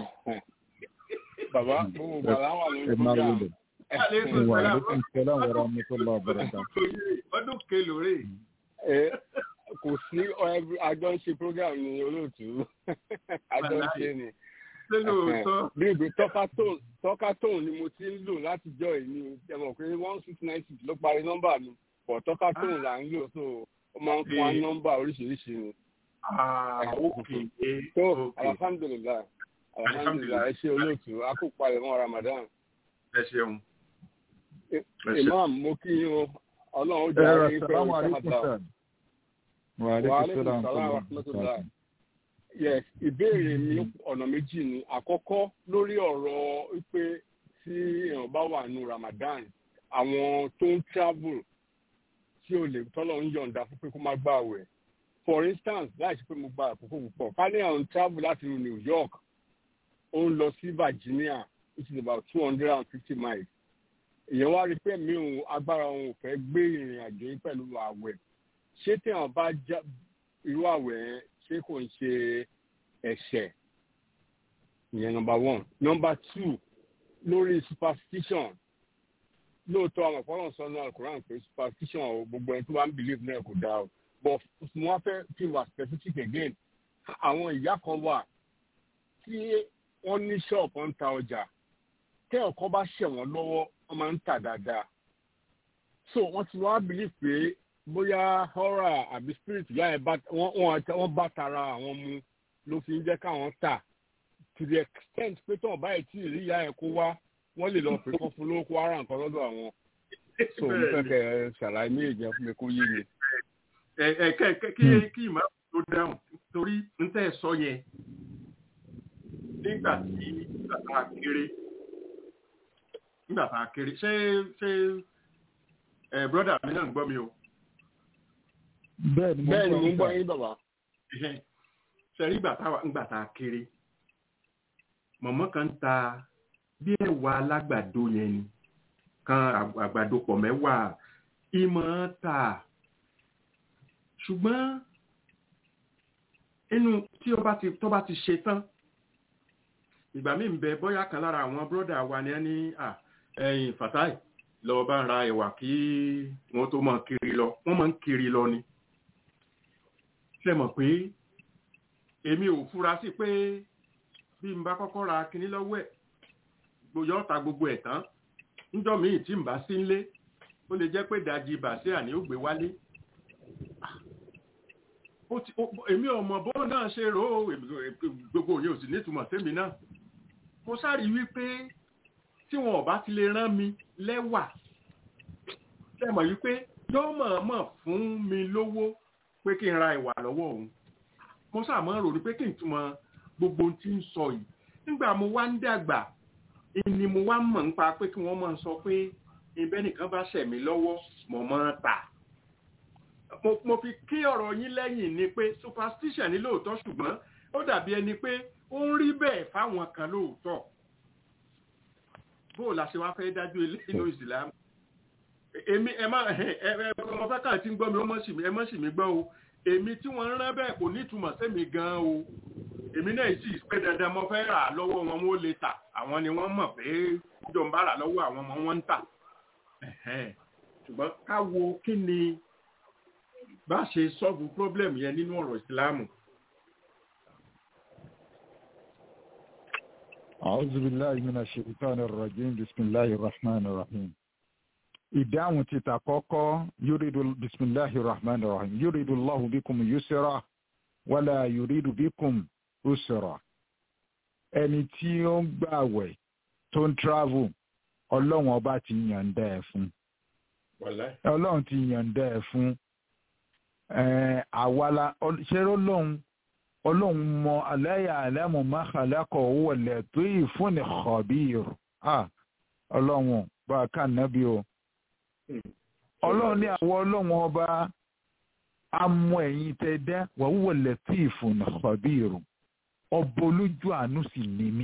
Bàbá gbogbo gbàlá wà lórí program. Wa alaikum salam wa rahmatullahi wa barakatuh. Ọdún kelòrè. Kò sí àjọ ń ṣe program ní olóòtú. Àjọ ń ṣe ni. Bí ìgbé tọ́ka tóun ni mo ti ń lò láti jọ ìní ẹ̀mọ̀ pé one six nine six ló parí nọ́mbà mi. Pọ̀ tọ́ka tóun là ń lò so ó máa ń fún wa nọ́mbà oríṣiríṣi ni. So alhamdulilayi alhamdulilayi ẹ ṣe olóòtú a kò palẹ̀ mọ́ Ramadan. Ẹ ṣeun. Imam mo kí yín o ọlọ́run ó jẹ́ àwọn ìpè òṣèlú Wa alaikum salam wa rahmatullahi. Yes, ìbéèrè mi ọ̀nà méjì ni. Àkọ́kọ́ lórí ọ̀rọ̀ wípé tí èèyàn bá wà nù Ramadan, àwọn tó ń travel tí ò lè tọ́lọ̀ ń yọ̀ǹda fún pé kó má gbà wẹ̀. For instance, láì ṣe pé mo gba àkókò púpọ̀, ká ní àwọn travel láti New York, ó ń lọ sí Virginia, which is about two hundred and fifty miles. Èèyàn wá rí pé mi ò agbára òun ò fẹ́ gbé ìrìn àjò yìí pẹ̀lú àwẹ̀ ṣé téèyàn bá já irú àwẹ̀ yẹn ṣé kò ń ṣe ẹ̀ṣẹ̀ ìyẹn nọmba one nọmba two lórí superstition lóòótọ́ àwọn ọ̀pọ̀lọpọ̀ sọ náà Quran pé superstition o gbogbo ẹni tó bá ń believe náà kò dáa o but mo wá fẹ́ kí n wà specific again àwọn ìyá kan wà tí wọ́n ní ṣọ́ọ̀bù ń ta ọjà tẹ́ ọ̀kan bá ṣẹ̀ wọ́n lọ́wọ́ wọ́n máa ń tà dáadáa so wọ́n ti wá believe pé bóyá horror àbí spirit ìyá ẹ̀ bá wọ́n bá tara àwọn mu ló fi ń jẹ́ káwọn tà to the extent pé tí wọ́n bá ẹ̀ tí ì rí ìyá ẹ̀ kó wá wọ́n lè lọ pè kán fún lówó kó ara nǹkan lọ́dọ̀ àwọn so mo fẹ́ kẹ́ ẹ ṣàlàyé ní èjì fún mi kó yé mi. ẹ ẹ kẹ kí kí ìmọ̀ tó dáhùn torí n tẹ́ ẹ sọ yẹn nígbà tí nígbà tá a kéré nígbà tá a kéré ṣé ṣé ẹ brọ́dà mi náà ń gbọ́ mi o. bẹ́ẹ̀ni bẹ́ẹ̀ni mo ń gbọ́ yín bàbá. ṣe rí ìgbà tá a kéré mọ̀mọ́ kan ta bí ẹ̀wà alágbàdo yẹn ni kan àgbàdo pọ̀ mẹ́wàá ìmọ̀ ta ṣùgbọ́n inú tí ó bá ti tó bá ti ṣe tán ìgbà míì ń bẹ bóyá kan lára àwọn bírọ́dà wa ni ẹni ẹ̀yìn fatai lọ bá ń ra ẹ̀wà kí wọ́n tó máa kiri lọ wọ́n máa ń kiri lọ ni ṣe mọ̀ pé èmi ò fura sí pé bí n bá kọ́kọ́ ra kinní lọ́wọ́ ẹ̀ gbòyọ́ ọ̀ta gbogbo ẹ̀ tán níjọ́ míì tí n bá sí nlé ó lè jẹ́ pé ìdajì bàṣẹ́ àní ó gbé wálé èmi ọmọ bó náà ṣe rò ó gbogbo òye ò sì nítumọ̀ sẹ́mi náà mo sáré wípé tí wọn ò bá ti lè rán mi lẹ́wà sẹ́mọ̀ wípé yóò mọ̀ọ́mọ̀ fún mi lówó pé kí n ra ìwà lọ́wọ́ òun mo sàmọ́ rò ní pé kí n túmọ̀ gbogbo ohun tí ń sọ yìí nígbà mo wá ń dàgbà ni mo wá mọ̀ nípa pé kí wọ́n máa sọ pé ibẹ̀ nìkan bá ṣẹ̀ mí lọ́wọ́ mo máa tà mo fi kí ọ̀rọ̀ yín lẹ́yìn ni pé superstition ní lóòótọ́ ṣùgbọ́n ó dàbí ẹni pé ó ń rí bẹ́ẹ̀ fáwọn kan lóòótọ́ bó o la ṣe wá fẹ́ dájú ilé inú ìsìlámù èmi ẹ má ẹ ẹ ọmọ fẹ́kà tí ń gbọ́ mi ó mọ̀ sí mi ẹ mọ̀ sí mi gbọ́ o èmi tí wọ́n ń rán bẹ́ẹ̀ kò ní ìtumọ̀ sẹ́mi gan-an o èmi náà sì pé dandan mo fẹ́ rà lọ́wọ́ wọn wọ́n lè tà àwọn ni wọ́n mọ̀ pé jọ ń bá rà lọ́wọ́ àwọn ọmọ wọn ń tà ṣùgbọ́n ká wo kí ni bá ṣe sọ́ọ̀bù problem yẹn nínú ọ̀rọ̀ ìsìláàmù. أعوذ بالله من الشيطان الرجيم بسم الله الرحمن الرحيم ìdáhùn ti tàkọ́kọ́ yúrídù bisimilahi rahman rahim yúrídù allahu bikum yusra wàlá yúrídù bikum usra ẹni tí ó ń gbààwẹ̀ tó ń travel ọlọ́run ọba ti yànda ẹ̀ fún ọlọ́run ti yànda ẹ̀ fún àwala ṣé ọlọ́run ọlọ́run mọ aláya alámọ̀ máa kàlákọ̀ owó ọ̀lẹ̀ tó yìí fún ní khabir ọlọ́run bá a kà nábì o ọlọ́run ní àwọn ọlọ́run ọba amọ ẹ̀yìn tẹ dá wàhùwà lẹ́tíìfù nàkọ́bìrù ọba olójú àánú sì ní mí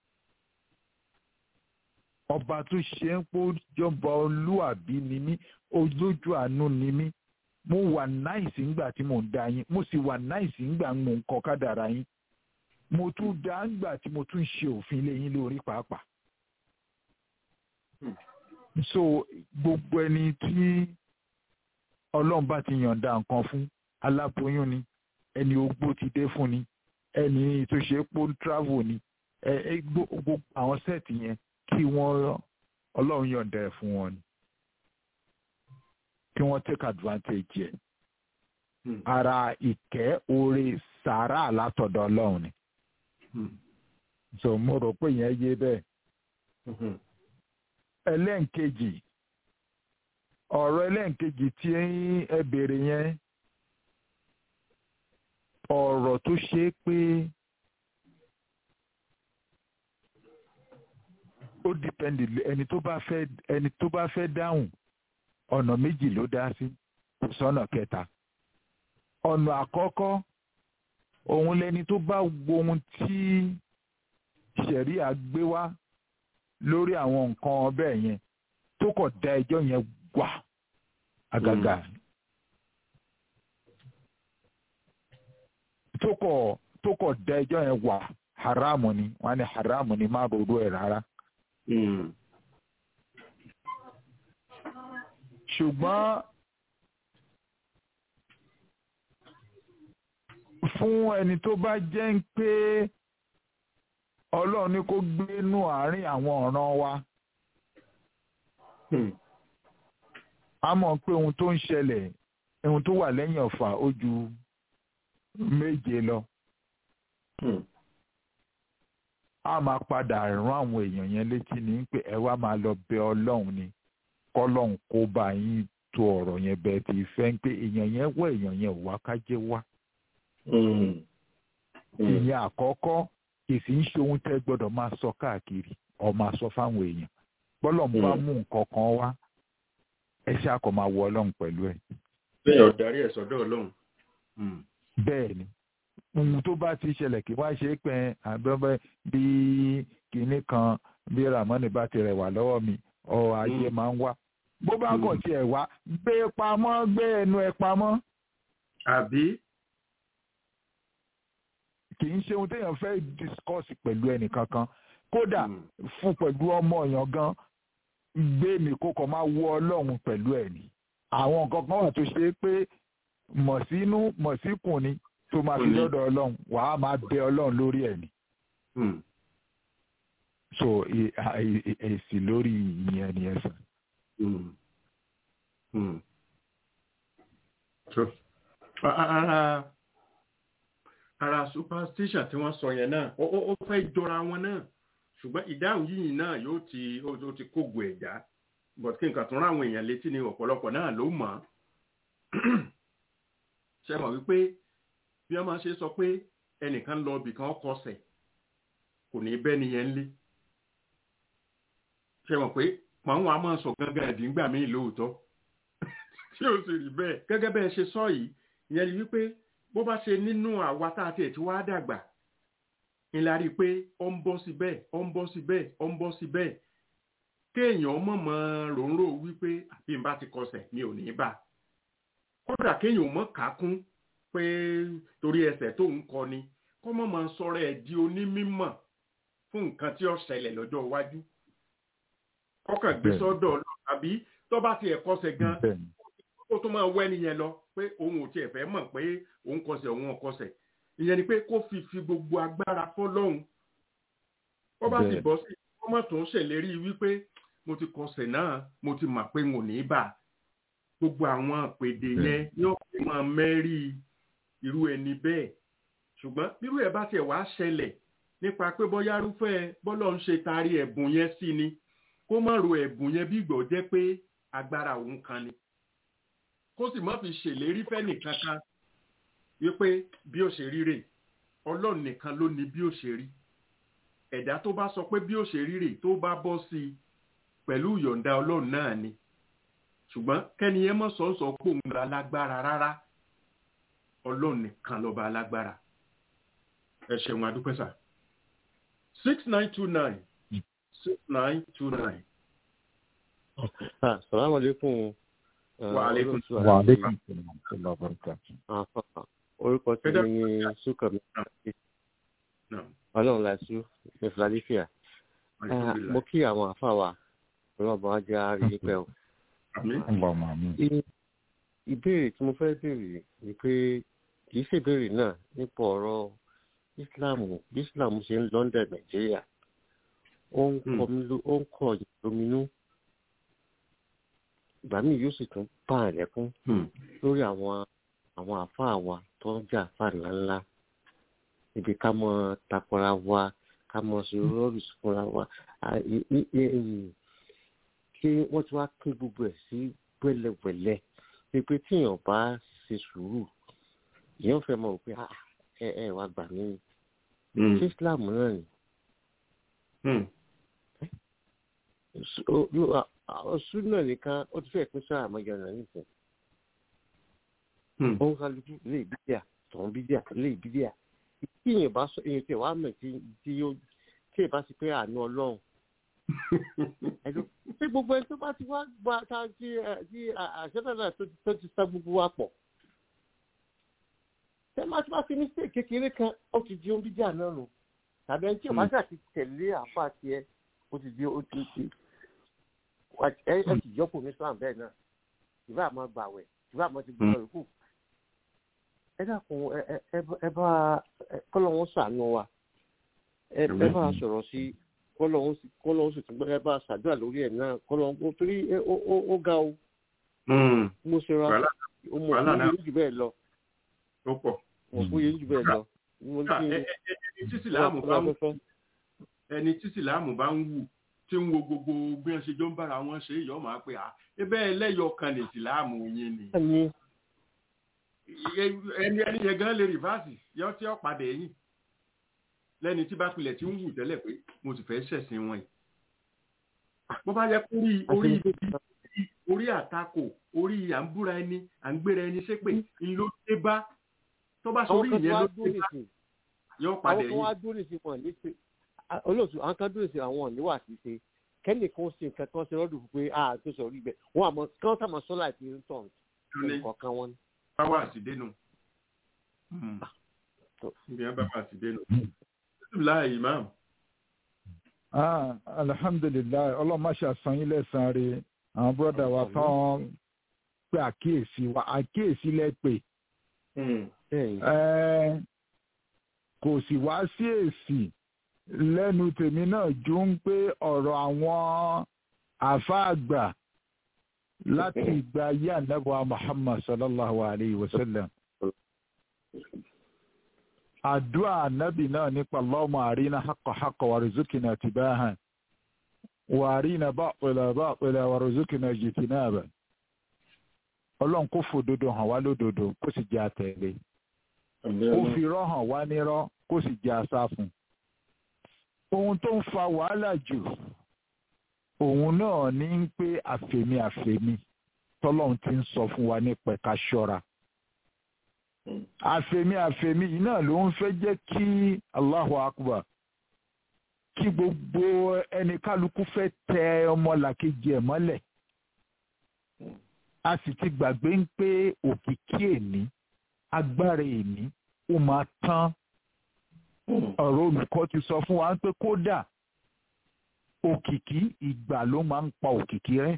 ọba tó ṣe ń pọ́ jọba olúàbí ní mí olójú àánú ní mí mo wà náìsì ńgbà tí mò ń dá yín mo sì wà náìsì ńgbà mò ń kọ kádàrá yín mo tún dá ńgbà tí mo tún ṣe òfin lé yín lórí pàápàá so gbogbo ẹni tí ọlọ́run bá ti yànda nǹkan fún aláboyún ni ẹni ogbó ti dé fún ni ẹni tó ṣe pó ń travel ni gbogbo àwọn sẹ́ẹ̀tì yẹn kí wọ́n ọlọ́run yànda ẹ̀ fún wọn ni kí wọ́n take advantage ẹ̀ ara ìkẹ́ oore sàárà látọ̀dọ̀ ọlọ́run ni so mo rò pé yẹn yé bẹ́ẹ̀ ẹlẹ́ǹkejì ọ̀rọ̀ ẹlẹ́ǹkejì tí ẹ béèrè yẹn ọ̀rọ̀ tó ṣe é pé ó dìpẹ́ndì ẹni tó bá fẹ́ ẹni tó bá fẹ́ dáhùn ọ̀nà méjì ló dá sí kò sọ́nà kẹta ọ̀nà àkọ́kọ́ òun lẹni tó bá wo ohun tí ṣẹ̀ríà gbé wá lórí àwọn nǹkan bẹ́ẹ̀ yẹn tó kọ̀ da ẹjọ́ yẹn wà àgàgà tó kọ̀ tó kọ̀ da ẹjọ́ yẹn wà haramu ni wọ́n ní haramu ni má ronú ẹ̀ rárá Mm. ṣùgbọ́n fún ẹni tó bá jẹ́ ń pé ọlọ́run ní kó gbénú àárín àwọn ọ̀ràn wa Hmm. a mọ̀ pé ohun tó ń ṣẹlẹ̀ ohun tó wà lẹ́yìn ọ̀fà ó ju méje lọ Hmm. a máa padà rán àwọn èèyàn yẹn létí ní pé ẹ wá máa lọ bẹ ọlọ́run ni kọ́lọ́run kó bá yín tó ọ̀rọ̀ yẹn bẹ́ẹ̀ tí fẹ́ ń pé èèyàn yẹn wọ èèyàn yẹn ò wá kájé wá Hmm. Hmm. ìyẹn àkọ́kọ́ ìsì ń ṣe ohun tẹ́ gbọ́dọ̀ máa sọ káàkiri ọ máa sọ fáwọn èèyàn bọ́lọ̀ ń bá Mm. mú nǹkan kan wá ẹ ṣáà kọ́ máa wọ ọlọ́run pẹ̀lú ẹ̀ bẹ́ẹ̀ ọ̀darí ẹ̀ sọ́dọ̀ ọlọ́run. Hmm. bẹ́ẹ̀ ni ohun tó bá ti ṣẹlẹ̀ kí wá ṣe é pẹ́ àbẹ́bẹ́ bí kinní kan bí ramoni bá ti rẹ̀ wá lọ́wọ́ mi ọ ayé Mm. máa ń wá bó bá Mm. kàn tiẹ̀ wá gbé pamọ́ gbé ẹnu ẹ pamọ́ àbí kì í ṣe ohun téèyàn fẹ́ discuss pẹ̀lú ẹnì kankan kódà Hmm. fún pẹ̀lú ọmọ èèyàn gan gbé mi kó kàn máa wọ ọlọ́run pẹ̀lú ẹ̀ ni àwọn nǹkan kan wà tó ṣe é pé mọ̀ sínú mọ̀ síkùn ni tó máa fi Kùn ni. lọ́dọ̀ ọlọ́run wàá máa bẹ ọlọ́run lórí ẹ̀ ni Hmm. so e- a- e- e- èsì lórí ìyẹn ni ẹ sàn. Hmm. Hmm. So, a- ara ara superstition tí wọ́n sọ yẹn náà ó ó- ó fẹ́ jọra wọn náà ṣùgbọ́n ìdáhùn yìí náà yóò ti ó ó ti kógo ẹ̀já but kí nǹkan tó rán àwọn èèyàn létí ni ọ̀pọ̀lọpọ̀ náà ló mọ̀ ọ́ ṣe mọ̀ wípé bí wọ́n máa ṣe sọ pé ẹnìkan lọ ibì kan kọsẹ̀ kò ní bẹ́ẹ̀ nìyẹn lé ṣe mọ̀ pé pàwọn a máa sọ gangan ẹ̀díngbà míì lóòótọ́ tí ó sì rí bẹ́ẹ̀ gẹ́gẹ́ bẹ́ẹ̀ ṣe sọ yìí ìyẹn ni wípé bó bá ṣe nínú àwa tá a tiẹ̀ tí wàá dàgbà ńlá rí i pé ó ń bọ́ sí bẹ́ẹ̀ ó ń bọ́ sí bẹ́ẹ̀ ó ń bọ́ sí bẹ́ẹ̀ kéèyàn mọ̀mọ́ ròǹrò wípé àbí n bá ti kọsẹ̀ mi ò ní bá a kódà kéèyàn mọ̀ kákún pé torí ẹsẹ̀ tó ń kọ ni kó mọ̀ mọ̀ sọ̀rọ̀ ẹ̀ di onímímọ̀ fún nǹkan tí ó ṣẹlẹ̀ lọ́jọ́ iwájú kọ́kàn gbé Bẹ́ẹ̀. sọ́dọ̀ Ọlọ́run àbí tó bá tiẹ̀ kọsẹ̀ gan bẹ́ẹ̀ ni kó tó máa wẹ́ nìyẹn lọ pé òun ò tiẹ̀ fẹ́ mọ̀ pé òun kọsẹ̀ òun ò kọsẹ̀ ìyẹn ni pé kó fi fi gbogbo agbára fọ́lọ́hun ó bá sì Bẹ́ẹ̀. bọ́ sí kó má tún ṣèlérí wípé mo ti kọsẹ̀ náà mo ti mà pé n ò ní bà á. gbogbo àwọn àpèdè Bẹ́ẹ̀. yẹn yóò fi máa mẹ́rí irú ẹni bẹ́ẹ̀ ṣùgbọ́n bírú ẹ̀ bá tiẹ̀ wá ṣẹlẹ̀ nípa pé bóyá rúfẹ́ bọ́lọ̀ ń ṣe taari ẹ̀bùn yẹn sí ni kó má ro ẹ̀bùn yẹn bí ìgbọ̀ jẹ́ pé agbára òun kan ni kó sì má fi ṣèlérí fẹ́nì kankan wípé bí ó ṣe rí rè ọlọ́run nìkan ló ní bí ó ṣe rí ẹ̀dá tó bá sọ pé bí ó ṣe rí rè tó bá bọ́ sí i pẹ̀lú ìyọ̀ǹda ọlọ́run náà ni ṣùgbọ́n kẹ́ni yẹn mọ̀ sọ́sọ́ pò ń gba alágbára rárá ọlọ́run nìkan lọ́ba alágbára ẹ ṣeun adúpẹ́ sà six nine two nine six nine two nine. Assalamu alaikum. Wa alaikum wà á lékún ìṣẹ̀lẹ̀ ìṣẹ̀lẹ̀ ọ̀bọ̀nìkà. Orúkọ tí Ẹ mi ní Súnkànmí Naam. Ọlọ́run láìsú ní Philadelphia. Mo kí àwọn àfáà wa ọlọ́ọ̀bọ̀n á jẹ́ àárín pẹ́ o. Àmín. ń bọ̀ mọ́ mi. I- Ìbéèrè tí mo fẹ́ béèrè ni pé kì í ṣèbéèrè náà nípa ọ̀rọ̀ Ísìláàmù bí Ísìláàmù ṣe ń lọ́ndẹ̀ Nàìjíríà. Ó ń Hmm. kọ mí ló- ó ń kọ ìlóminú. Ìgbà míì yóò sì tún bá àlẹ́kún Hmm. lórí àwọn àwọn àáfàá wa tó ń jà àáfàá ńláńlá ibi ká mọ takora wa ká mọ sọ̀rọ̀ fúnra wa À, i- i- i- em, kí wọ́n ti wá pín gbogbo ẹ̀ sí wẹ́lẹ́wẹ́lẹ́ ni pé tíyàn bá ṣe sùúrù èèyàn fẹ́ mọ̀ pé "Ah, ẹ ẹ wá gbà mí Hmm. ṣé Islam náà ni Hmm. ọ̀sùn náà nìkan ó ti fẹ́ pín sáà àmọ́jọ náà nìkan Hmm. ó ń kálukú lè bídíà tọ̀hún bídíà lè bídíà tí èèyàn bá sọ èèyàn tí wàá mọ̀ tí tí yóò tí èèyàn bá ti pé àánú ọlọ́run ẹ̀dùn ṣé gbogbo ẹni tó bá ti wá gba ta ti ẹ ti àṣẹ́fẹ́lẹ́ tó ti tó ti sá gbogbo wa pọ̀ ṣé má ti bá ti mistake kékeré kan ó ti di ohun bídíà náà nù tàbí ẹni tí ò bá ṣáà ti tẹ̀lé àáfàá tiẹ̀ ó ti di ó ti ti ẹ ẹ sì yọkù ní islam bẹ́ẹ̀ náà ìbá àmọ́ gbàwẹ̀ ìbá àmọ́ ti gbọ́dọ̀ rẹ̀ kù ẹ dákun ẹ ẹ ẹ bá kọ́lọ́hún ṣàánú wa ẹ ẹ bá sọ̀rọ̀ sí kọ́lọ́hún sì kọ́lọ́hún sì tún ẹ bá ṣàdúrà lórí ẹ̀ náà kọ́lọ́hún kó torí ó ó ó ga o mo ṣe ra mo mọ̀ fún yẹn jù bẹ́ẹ̀ lọ ó pọ̀. mo fún yẹn jù bẹ́ẹ̀ lọ. ẹni tí sìláàmù bá ń wù ẹni tí sìláàmù bá ń wù tí ń wo gbogbo bí wọn ṣe jọ ń bára wọn ṣe yọ máa pé à ebe ẹlẹ́yọ kan ní ìsìláàmù yín ni ẹni ẹni yẹn gan lè rìvásì yọ tí ó padà ẹ̀yìn lẹ́ni tí bá pilẹ̀ tí ń wù tẹ́lẹ̀ pé mo sì fẹ́ ṣẹ̀sìn wọn yìí bó bá yẹ kó rí orí orí àtakò orí à ń búra ẹni à ń gbéra ẹni ṣépè ńlọ dé bá tó bá sọ orí ìyẹn ló dé bá yọ padà ẹ̀yìn. àwọn kan wá dúró sí wọn ní olóòtú àwọn kan dúró sí àwọn òníwà sí ṣe kẹ́nì kan ṣe nǹkan kan ṣe lọ́dún pé a tó sọ rí bẹ́ẹ̀ wọ́n àmọ́ kí wọ́n sàmọ́ sọ́lá ìpín ń tọ̀ nǹkan wọn ni. báwa àti dénú ibi yẹn báwa àti dénú láì imam. alhamdulilayi ọlọ́mọṣẹ́ àsan yín lẹ́sàn-án rẹ̀ àwọn bọ́dà wa tán pé àkíyèsí wa àkíyèsí lẹ́pẹ̀ kò sì wá sí èsì lẹ́nu tèmi náà ju ń pé ọ̀rọ̀ àwọn àfáàgbà láti ìgbà ayé ànábọ̀ Muhammad sallallahu alayhi wa sallam. àdúrà ànábì náà nípa Allahumma àrínà haqqa haqqa warzuqna tibahan wa àrínà batila batila warzuqna jtinaba. ọlọ́run kò fòdodo hàn wá lódodo kó sì jẹ́ àtẹ̀lé. ó fi irọ́ hàn wá nírọ́ kó sì jẹ́ àsá fún un ohun tó ń fa wàhálà jù òun náà ní ń pé àfẹ̀mí àfẹ̀mí tọ́lọ́run ti ń sọ fún wa nípa ẹ̀ka ṣọ́ra àfẹ̀mí àfẹ̀mí yìí náà ló ń fẹ́ jẹ́ kí Allahu Akbar kí gbogbo ẹni kálukú fẹ́ tẹ ọmọlàkejì ẹ̀ mọ́lẹ̀ a sì ti gbàgbé ń pé òkìkí èní agbára èní ó máa tán ọ̀rọ̀ olùkọ́ ti sọ fún wa pé kódà òkìkí ìgbà ló máa ń pa òkìkí rẹ́.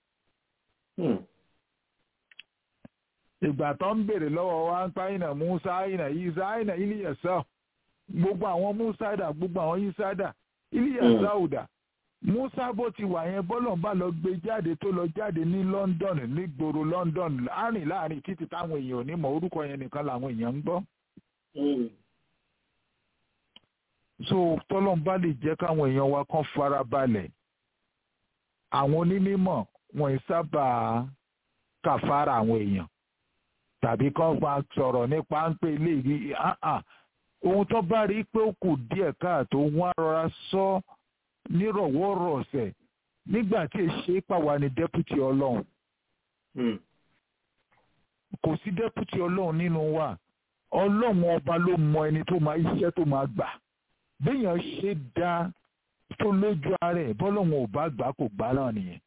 ìgbà tó ń béèrè lọ́wọ́ wa ń pa ìnà Musa ìnà Isa ìnà Iliyasa gbogbo àwọn Musa dà gbogbo àwọn Isa dà Iliyasa ò dà Musa bó ti wà yẹn bọ́lọ̀ bá lọ gbé jáde tó lọ jáde ní London ní gbòòrò London láàrin láàrin títí táwọn èèyàn ò ní mọ orúkọ yẹn nìkan làwọn èèyàn ń gbọ́ so tọ́lọ́n bá lè jẹ́ káwọn èèyàn wa kàn fara balẹ̀ àwọn onímọ̀ wọn ì sábà kàfàrà àwọn èèyàn tàbí kàn máa sọ̀rọ̀ nípa ń pè lè rí ohun tó bá rí pé ó kù díẹ̀ káàtó wọ́n á rọra sọ nírọ̀wọ́rọ̀ọ̀sẹ̀ nígbà tí èṣe pàwọ́ ni dẹ́pútì ọlọ́run kò sí dẹ́pútì ọlọ́run nínú wa ọlọ́run ọba ló mọ ẹni tó máa iṣẹ́ tó máa gbà béèyàn ṣe dá tó lójú ara ẹ̀ bọ́lọ́hún ò bá gbà kò gbà náà nìyẹn.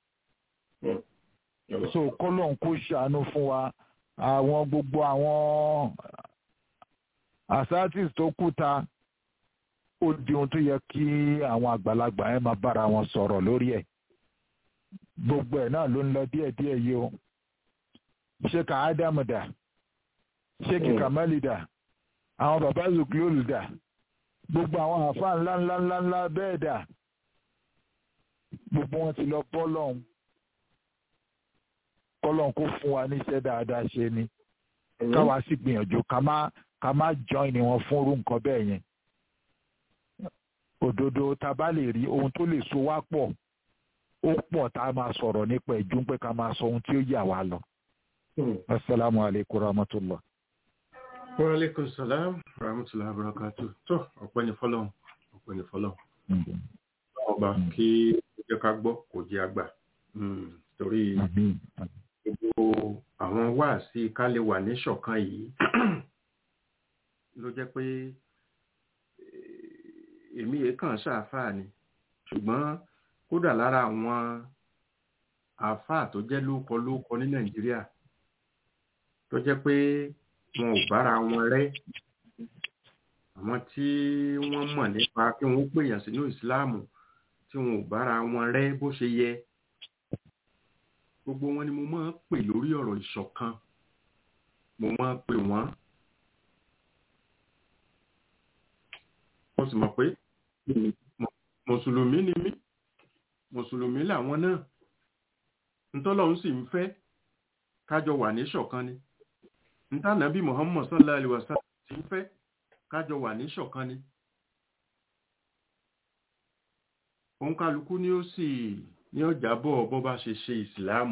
so kọ́lọ́hún kó ṣàánú fún wa àwọn gbogbo àwọn asatis tó kú ta ó di ohun tó yẹ kí àwọn àgbàlagbà ẹ máa bára wọn sọ̀rọ̀ lórí ẹ̀ gbogbo ẹ̀ náà ló ń lọ díẹ̀díẹ̀ yìí o ṣé ká ádámù dà ṣé kí kàmálì dà àwọn bàbá zuklóòlù dà gbogbo àwọn àáfàá ńlá ńlá ńlá ńlá bẹ́ẹ̀ dà gbogbo wọn ti lọ bọ́lọ́hún kọ́lọ́hún kó fún wa níṣẹ́ dáadáa ṣe ni káwa sì gbìyànjú ká má ká má join ni wọn fún irú nǹkan bẹ́ẹ̀ yẹn òdodo tá a bá lè rí ohun tó lè so wá pọ̀ ó pọ̀ tá a máa sọ̀rọ̀ nípa ẹ̀jú pé ká máa sọ ohun tí ó yà wá lọ. asalaamualeykum rahmatulah. Wa alaikum salam rahmatullahi wabarakatuh. Tó ọ̀pẹ́ ni fọ́lọ́hún, ọ̀pẹ́ ni fọ́lọ́hún. Ọba kí ó jẹ́ ká gbọ́ kò jẹ́ àgbà. Torí gbogbo àwọn wáàsí ká lè wà ní ṣọ̀kan yìí ló jẹ́ pé èmi yìí kàn ṣàáfàá ni. Ṣùgbọ́n kódà lára àwọn àáfàá tó jẹ́ lóko lóko ní Nàìjíríà tó jẹ́ pé wọn ò bára wọn rẹ́ àwọn tí wọ́n mọ̀ nípa kí wọ́n pèèyàn sínú ìsìláàmù tí wọn ò bára wọn rẹ́ bó ṣe yẹ gbogbo wọn ni mo máa ń pè lórí ọ̀rọ̀ ìṣọ̀kan mo máa ń pè wọ́n mo sì mọ̀ pé mùsùlùmí ni mí mùsùlùmí làwọn náà ntọ́lọ́run sì ń fẹ́ kájọ wà ní ṣọ̀kan ni ntànàbí Muhammad sallallahu alaihi wasallam ti ń fẹ́ kájọ wà ní ṣọ̀kan ni òun kálukú ni ó sì ní ọjà bọ̀ bọ́ bá ṣe ṣe ìsìláàmù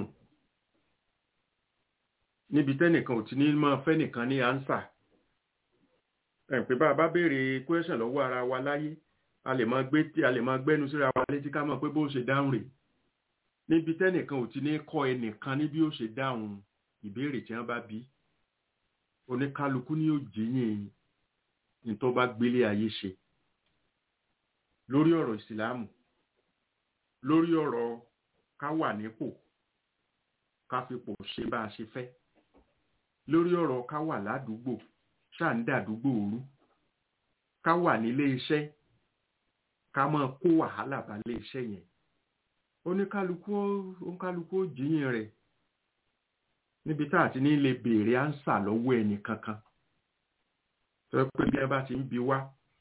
níbi tẹ́nìkan ò ti ní máa fẹ́ nìkan ní ánsà ẹ̀ pé bá a bá béèrè question lọ́wọ́ ara wa láyé a lè máa gbé a lè máa gbẹ́nu síra wa létí ká mọ̀ pé bó ṣe dáhùn rè níbi tẹ́nìkan ò ti ní kọ́ ẹnìkan ní bí ó ṣe dáhùn ìbéèrè tí wọ́n bá bí oníkálukú ní ó jíyìn ní tó bá gbélé ayé ṣe lórí ọ̀rọ̀ ìsìláàmù lórí ọ̀rọ̀ ká wà nípò ká fipò ṣe bá a ṣe fẹ́ lórí ọ̀rọ̀ ká wà ládùúgbò ṣáà ń dàdúgbò òru ká wà nílé iṣẹ́ ká máa kó wàhálà bá lé iṣẹ́ yẹn oníkálukú oníkálukú ó jíyìn rẹ̀ níbi tá àti ní lè béèrè ánsà lọ́wọ́ ẹnì kankan tó pé bí ẹ bá ti ń bi wá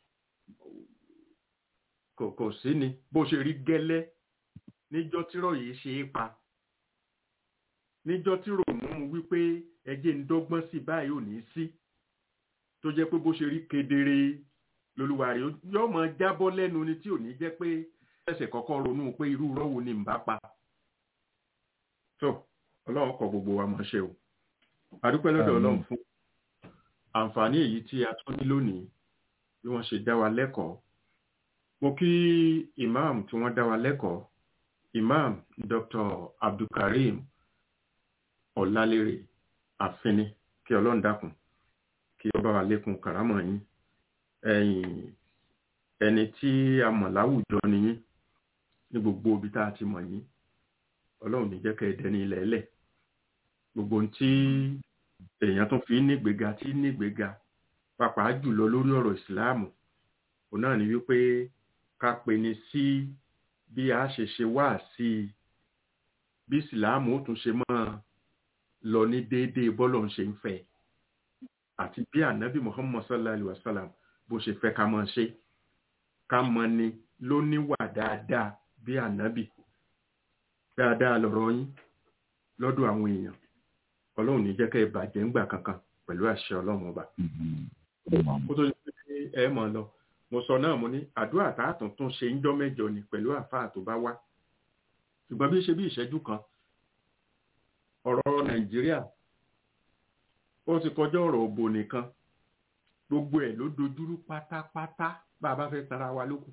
kò kò sí ni bó ṣe rí gẹ́lẹ́ níjọ́ tírọ̀ yìí ṣe é pa níjọ́ tí ròmù wípé ẹjẹ́ ń dọ́gbọ́n sí báyìí ò ní sí tó jẹ́ pé bó ṣe rí kedere lolúwa rẹ̀ yóò máa jábọ́ lẹ́nu ni tí ò ní jẹ́ pé ẹsẹ̀ kọ́kọ́ ronú pé irú rọ́wọ́ ni ń bá pa tó ọlọ́run kọ gbogbo wa mọ̀ ṣe o adúpẹ́ lọ́dọ̀ ọlọ́run fún àǹfààní èyí tí a tún ní lónìí bí wọ́n ṣe dá wa lẹ́kọ̀ọ́ mo kí imam tí wọ́n dá wa lẹ́kọ̀ọ́ imam dr abdulkareem ọ̀làlérè àfínní kí ọlọ́run dákun kí ọba wa lékun kàrámọ̀ yín ẹ̀yìn ẹni tí a mọ̀ láwùjọ ni yín ní gbogbo ibi tá a ti mọ̀ yín ọlọ́run ní jẹ́ kẹ́ ẹ dẹni ilẹ̀ ẹlẹ̀ gbogbo ohun tí èèyàn tún fi nígbéga tí nígbéga pàápàá jùlọ lórí ọ̀rọ̀ ìsìláàmù òun náà ni wípé ká pe ni sí bí a ṣe ṣe wá sí i bí ìsìláàmù ó tún ṣe máa lọ ní déédéé bọ́lọ̀ ń ṣe ń fẹ́ àti bí ànábì muhammad sallallahu alayhi wa sallam bó ṣe fẹ́ ká máa ṣe ká mọ ni ló níwà dáadáa bí ànábì dáadáa lọ̀rọ̀ yín lọ́dọ̀ àwọn èèyàn ọlọ́run ní jẹ́ kẹ́ ẹ bàjẹ́ ńgbà kankan pẹ̀lú àṣẹ ọlọ́run ọba. kó tó ṣe pé ẹ mọ̀ lọ mo sọ náà mo ní àdúrà tá a tún tún ṣe ń jọ́ mẹ́jọ ni pẹ̀lú àfáà tó bá wá ṣùgbọ́n bí ṣe bí ìṣẹ́jú kan ọ̀rọ̀ nàìjíríà ó ti kọjá ọ̀rọ̀ òbò nìkan gbogbo ẹ̀ ló dojúrú pátápátá bá a bá fẹ́ tara wa lókun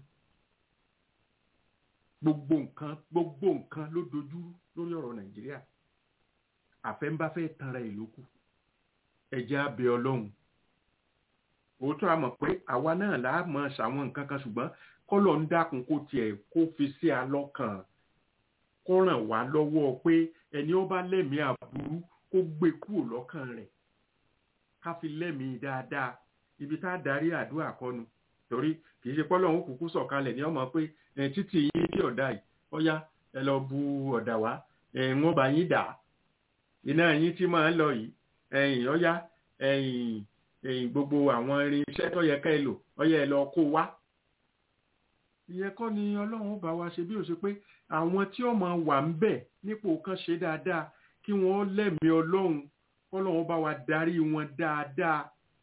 gbogbo nǹkan gbogbo nǹkan ló dojúrú lórí ọ̀rọ̀ nàìjíríà àfẹ́ńbáfẹ́ tanra ẹ̀ lókù ẹ̀jẹ̀ abẹ ọlọ́run òótọ́ àmọ̀ pé àwa náà là á mọ̀ ṣàwọn nǹkan kan ṣùgbọ́n kọ́lọ̀ ń dákun kó tiẹ̀ kó fi sí alọ́kàn kó ràn wá lọ́wọ́ pé ẹni ó bá lẹ́mìí àbúrú kó gbé kúrò lọ́kàn rẹ̀ ká fi lẹ́mìí dáadáa ibi tá a darí àdúrà kọnu torí kì í ṣe pọ́lọ́hún kúkú sọ̀kalẹ̀ ní ọmọ pé títì yín tí ọ̀dà yìí ọ̀yá ẹ lọ bu ọ̀dà wá wọ́n bá yín dà iná yín tí máa ń lọ yìí ẹ̀yìn ọ̀yá ẹ̀yìn ẹ̀yìn gbogbo àwọn irinṣẹ́ tó yẹ ká ẹ lò ọ̀yá ẹ lọ kó wá. ìyẹn kọ́ ni ọlọ́run bá wa ṣe bí ó ṣe pé àwọn tí ọmọ wà ń bẹ̀ nípò kan ṣe dáadáa kí wọ́n lẹ́mìí ọlọ́run kọ́lọ́run bá wa darí wọn dáadáa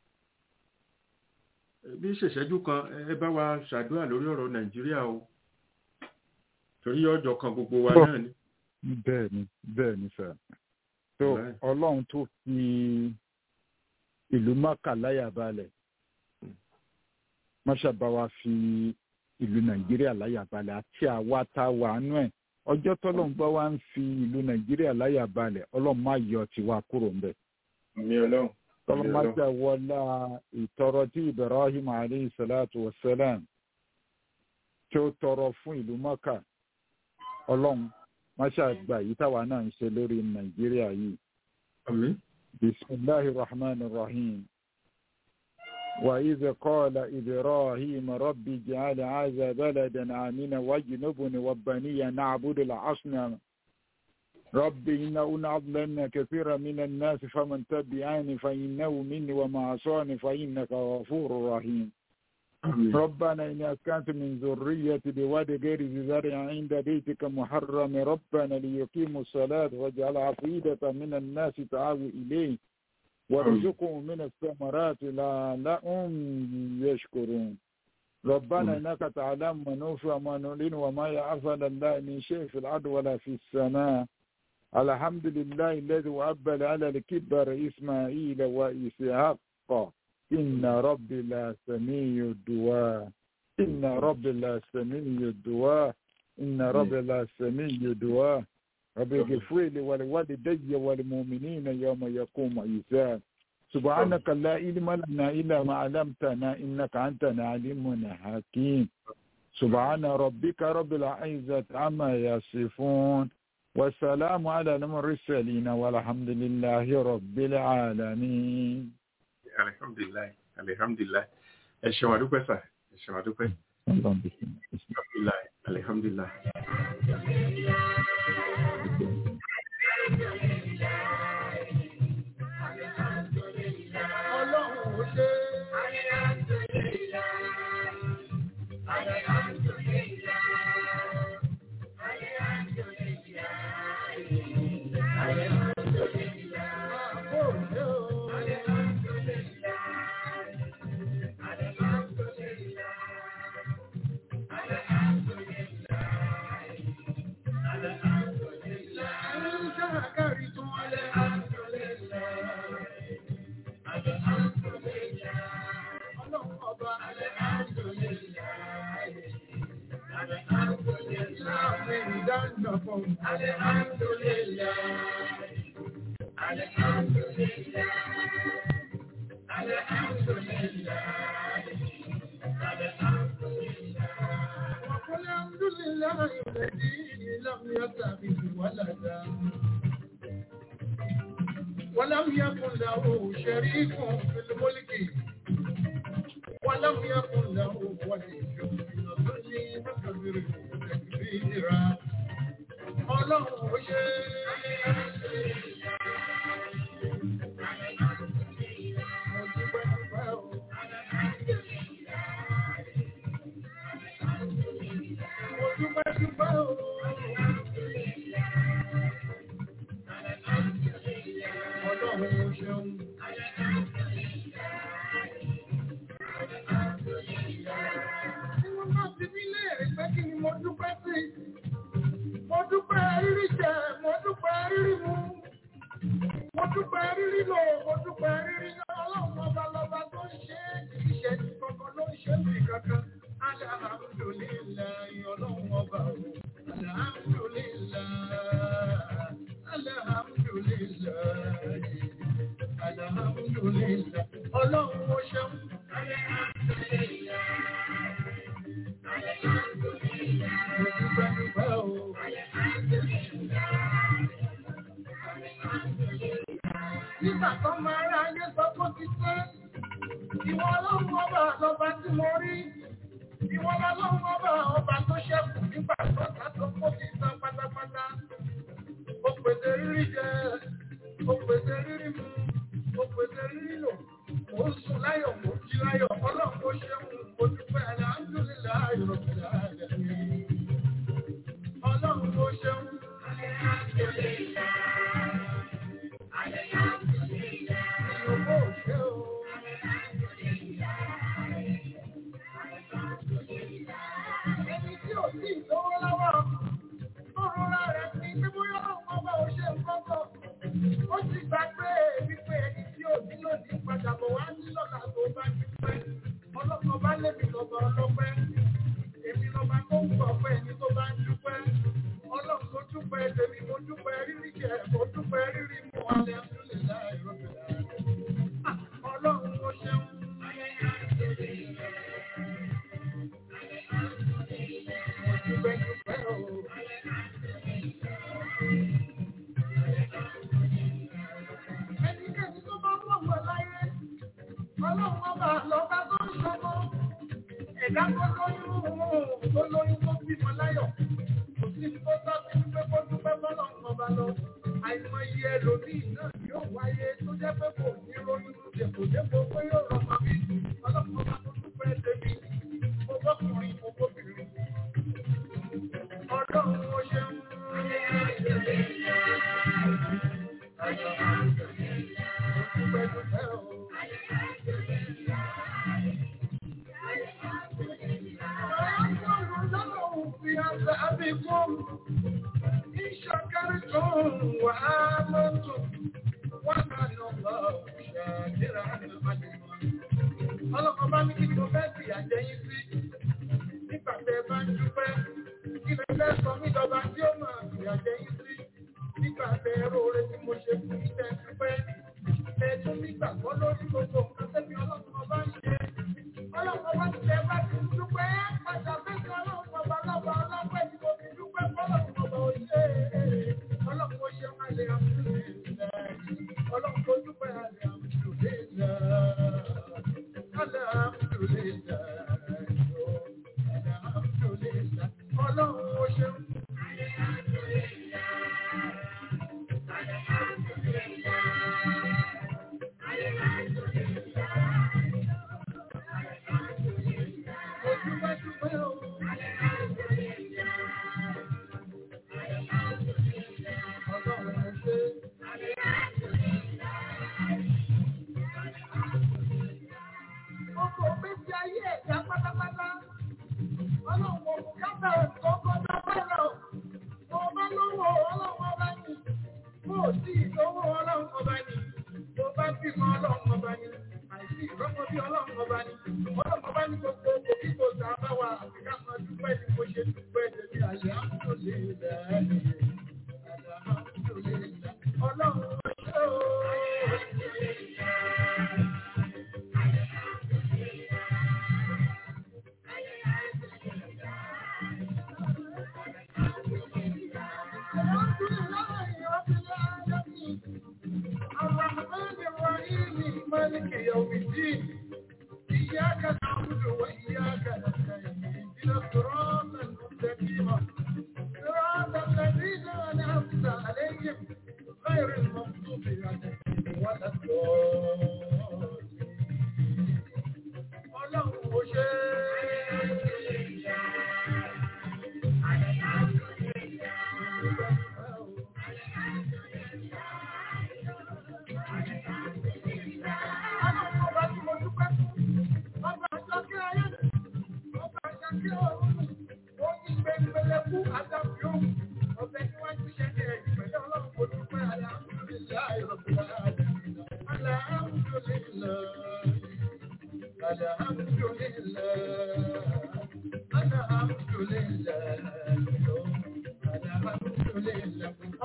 bí ṣèṣẹ́jú kan ẹ bá wa ṣàdúrà lórí ọ̀rọ̀ nàìjíríà o torí ọjọ́ kan gbogbo wa náà ni. bẹ́ẹ̀ ni bẹ́ẹ̀ ni sà tó ọlọ́run tó fi ìlú mọ́kà láyà balẹ̀ mọ́ṣábà wa fi ìlú nàìjíríà láyà balẹ̀ àti àwa tá a wà nú ẹ̀ ọjọ́ tọ́lọ́run bá wa ń fi ìlú nàìjíríà láyà balẹ̀ ọlọ́run má yọ tiwa kúrò ńbẹ̀. àmì ọlọ́run tọ́lọ́mọ́jà wọlá ìtọrọ tí ibrahim alayhi salatu wa salam tí ó tọrọ fún ìlú mọ́kà ọlọ́run máṣá àgbà yìí táwa náà ń ṣe lórí nàìjíríà yìí. àmín. bisimilahi rahman rahim. وإذ قال إبراهيم رب اجعل هذا بلدا آمنا واجنبني وبني نعبد الأصنام رب إنهن أضللن كثيرا من الناس فمن تبعني فإنه مني وما عصاني فإنك غفور رحيم ربنا إني أسكنت من ذريتي بواد غير ذي زرع عند بيتك محرم ربنا ليقيموا الصلاة واجعل عفيدة من الناس تعاوي إليه وارزقهم من الثمرات لعلهم يشكرون ربنا إنك تعلم ما نوفي وما نعلن وما يعفل الله من شيء في الأرض ولا في السماء الحمد لله الذي وأبل على الكبر إسماعيل وإسحاق إن ربي لا سميع الدعاء إن ربي لا سميع الدعاء إن ربي لا سميع الدعاء رب اغفر لي ولوالدي والمؤمنين يوم يقوم الحساب سبحانك لا علم لنا إلا ما علمتنا إنك أنت العليم الحكيم سبحان ربك رب العزة عما يصفون والسلام على المرسلين والحمد لله رب العالمين alihamdulilayi alihamdulilayi ẹ ṣeun adúpẹ́ sà ẹ ṣeun adúpẹ́ alihamdulilayi alihamdulilayi. Ọlọ́run ò ṣe. Àbò ṣe o. Ẹ̀yin ṣàkàrí tún wọlé. Ọlọ́run ọba. Láàrin ìdájọ́ fún. وقل الحمد لله الذي لم يتخذ ولدا ولم يكن له شريك في الملك ولم يكن له ولي من الظل فكبره تكبيرا ọlọ́run ó ṣe mo dúpẹ́ dúpẹ́ o. Mo dúpẹ́ dúpẹ́ o. Ọlọ́run ó ṣeun. Tí wọ́n bá ti bí léèrè pé kí ni mo dúpẹ́ sí? Mo dúpẹ́ rírí jẹ, mo dúpẹ́ rírí mu. Mo dúpẹ́ rírí lò, mo dúpẹ́ rírí yọ. Ọlọ́run ọba lọba tó ń ṣe é, kì í ṣe ti kankan ló ń ṣe mí kankan. Alhamdulillahi ọlọ́run ọba o. Alhamdulillahi. Alhamdulillahi. Alhamdulillahi. Ọlọ́run ó ṣeun. Mo dúpẹ́ dúpẹ́ o. Nígbà tó máa rá ayé sọ pé ó ti pé, ìwọ ọlọ́run ọba lọba tí mo rí. Ìwọ ọlọ́run ọba ọba tó ṣẹ́kù nígbà tó ta tó kó ti tán pátápátá. Ó pèsè rírí jẹ, ó pèsè rírí mu, ó pèsè rírí lò. Mo ń sùn láyọ̀, mo jí láyọ̀, ọlọ́run ó ṣeun, mo dúpẹ́ alhamdulillahi rabbil alamin. Ọlọ́run ó ṣeun. Ìyókò ṣe o. Ẹni tí ò sí ìlówó lọ́wọ́, tó rọra rẹ̀ sí pé bóyá ọ̀pọ̀ ọba ò ṣe nǹkan kan. Ó ti gbàgbé wípé ẹni tí ò ní lòdì padà bọ̀ wá ní lọ́la tó bá dúpẹ́. Ọlọ́pàá bá lébi lọ́ba ọlọ́pẹ́. Èmi lọ́ba tó ń gbọ̀ pé ẹni tó bá ń dúpẹ́. Ọlọ́run tó dúpẹ́ tèmi mo dúpẹ́ rírí Ọlọ́run ó ṣeun. Dúpẹ́ dúpẹ́ o. في عذابكم إن شكرتم وآمنتم وكان الله شاكرا عليما ọlọ́kọ̀ bá ní kí ni mo fẹ́ sì àjẹyìn sí nígbà tẹ bá ń dúpẹ́ kí lè fẹ́ sọ mí dọba tí ó máa sì àjẹyìn sí nígbà tẹ róore tí mo ṣe fún ìtẹ́ dúpẹ́ ẹ tún nígbà gbọ́ lórí gbogbo nǹkan tẹ́mi ọlọ́kọ̀ bá ń ṣe ọlọ́kọ̀ bá ti tẹ bá ti dúpẹ́ padà fẹ́sẹ̀ ọlọ́kọ̀ bá lọ́ba ọlọ́pẹ́ tí mo fi dúpẹ́ fọlọ́kọ̀ bá òye ọlọ́kọ̀ ṣe máa lè àmúlò ọlọ́kọ̀ dúpẹ́ àlè àmúlò lè Ọlọ́run ó ṣeun. Ojúbẹ́júbẹ́ o. Ọlọ́run ó ṣe. Gbogbo méjì ayé ẹ̀dá pátápátá. Ọlọ́run kò kábà kọ́kọ́ dábàá lọ. Mo bá lówó ọlọ́run ọba ní. Mo ò sí ìlówó ọlọ́run ọba ní. Mo bá bímọ ọlọ́run ọba ní. Àìsí ìrọ́pọ̀ bí ọlọ́run ọba ní. Ọlọ́run ọba ní gbogbo oko kíkó tá a bá wà àfikà máa dúpẹ́ ní mo ṣe dúpẹ́ tẹ̀lé àyè àmúlò lè dẹ́ Ọlọ́run ọjọ́ الرحمن الرحيم مالك يوم الدين إياك نعبد وإياك نستعين اهدنا الصراط المستقيم صراط الذين أنعمت عليهم غير المغضوب عليهم ولا الضالين ọlọ́run ó ṣe ọlọ́run ọba tí mo dúpẹ́ fún ọba àjọkẹ́ ayé ọba àjọkẹ́ ọ̀run ó ní gbẹngbẹlẹ fún àdàbí òun ọbẹ̀ tí wọ́n ti ṣe ní ẹ̀yìn pẹ̀lú ọlọ́run kò dúpẹ́ alhamdulilayi rabbil alamin alhamdulilayi. الحمد لله الحمد لله الحمد لله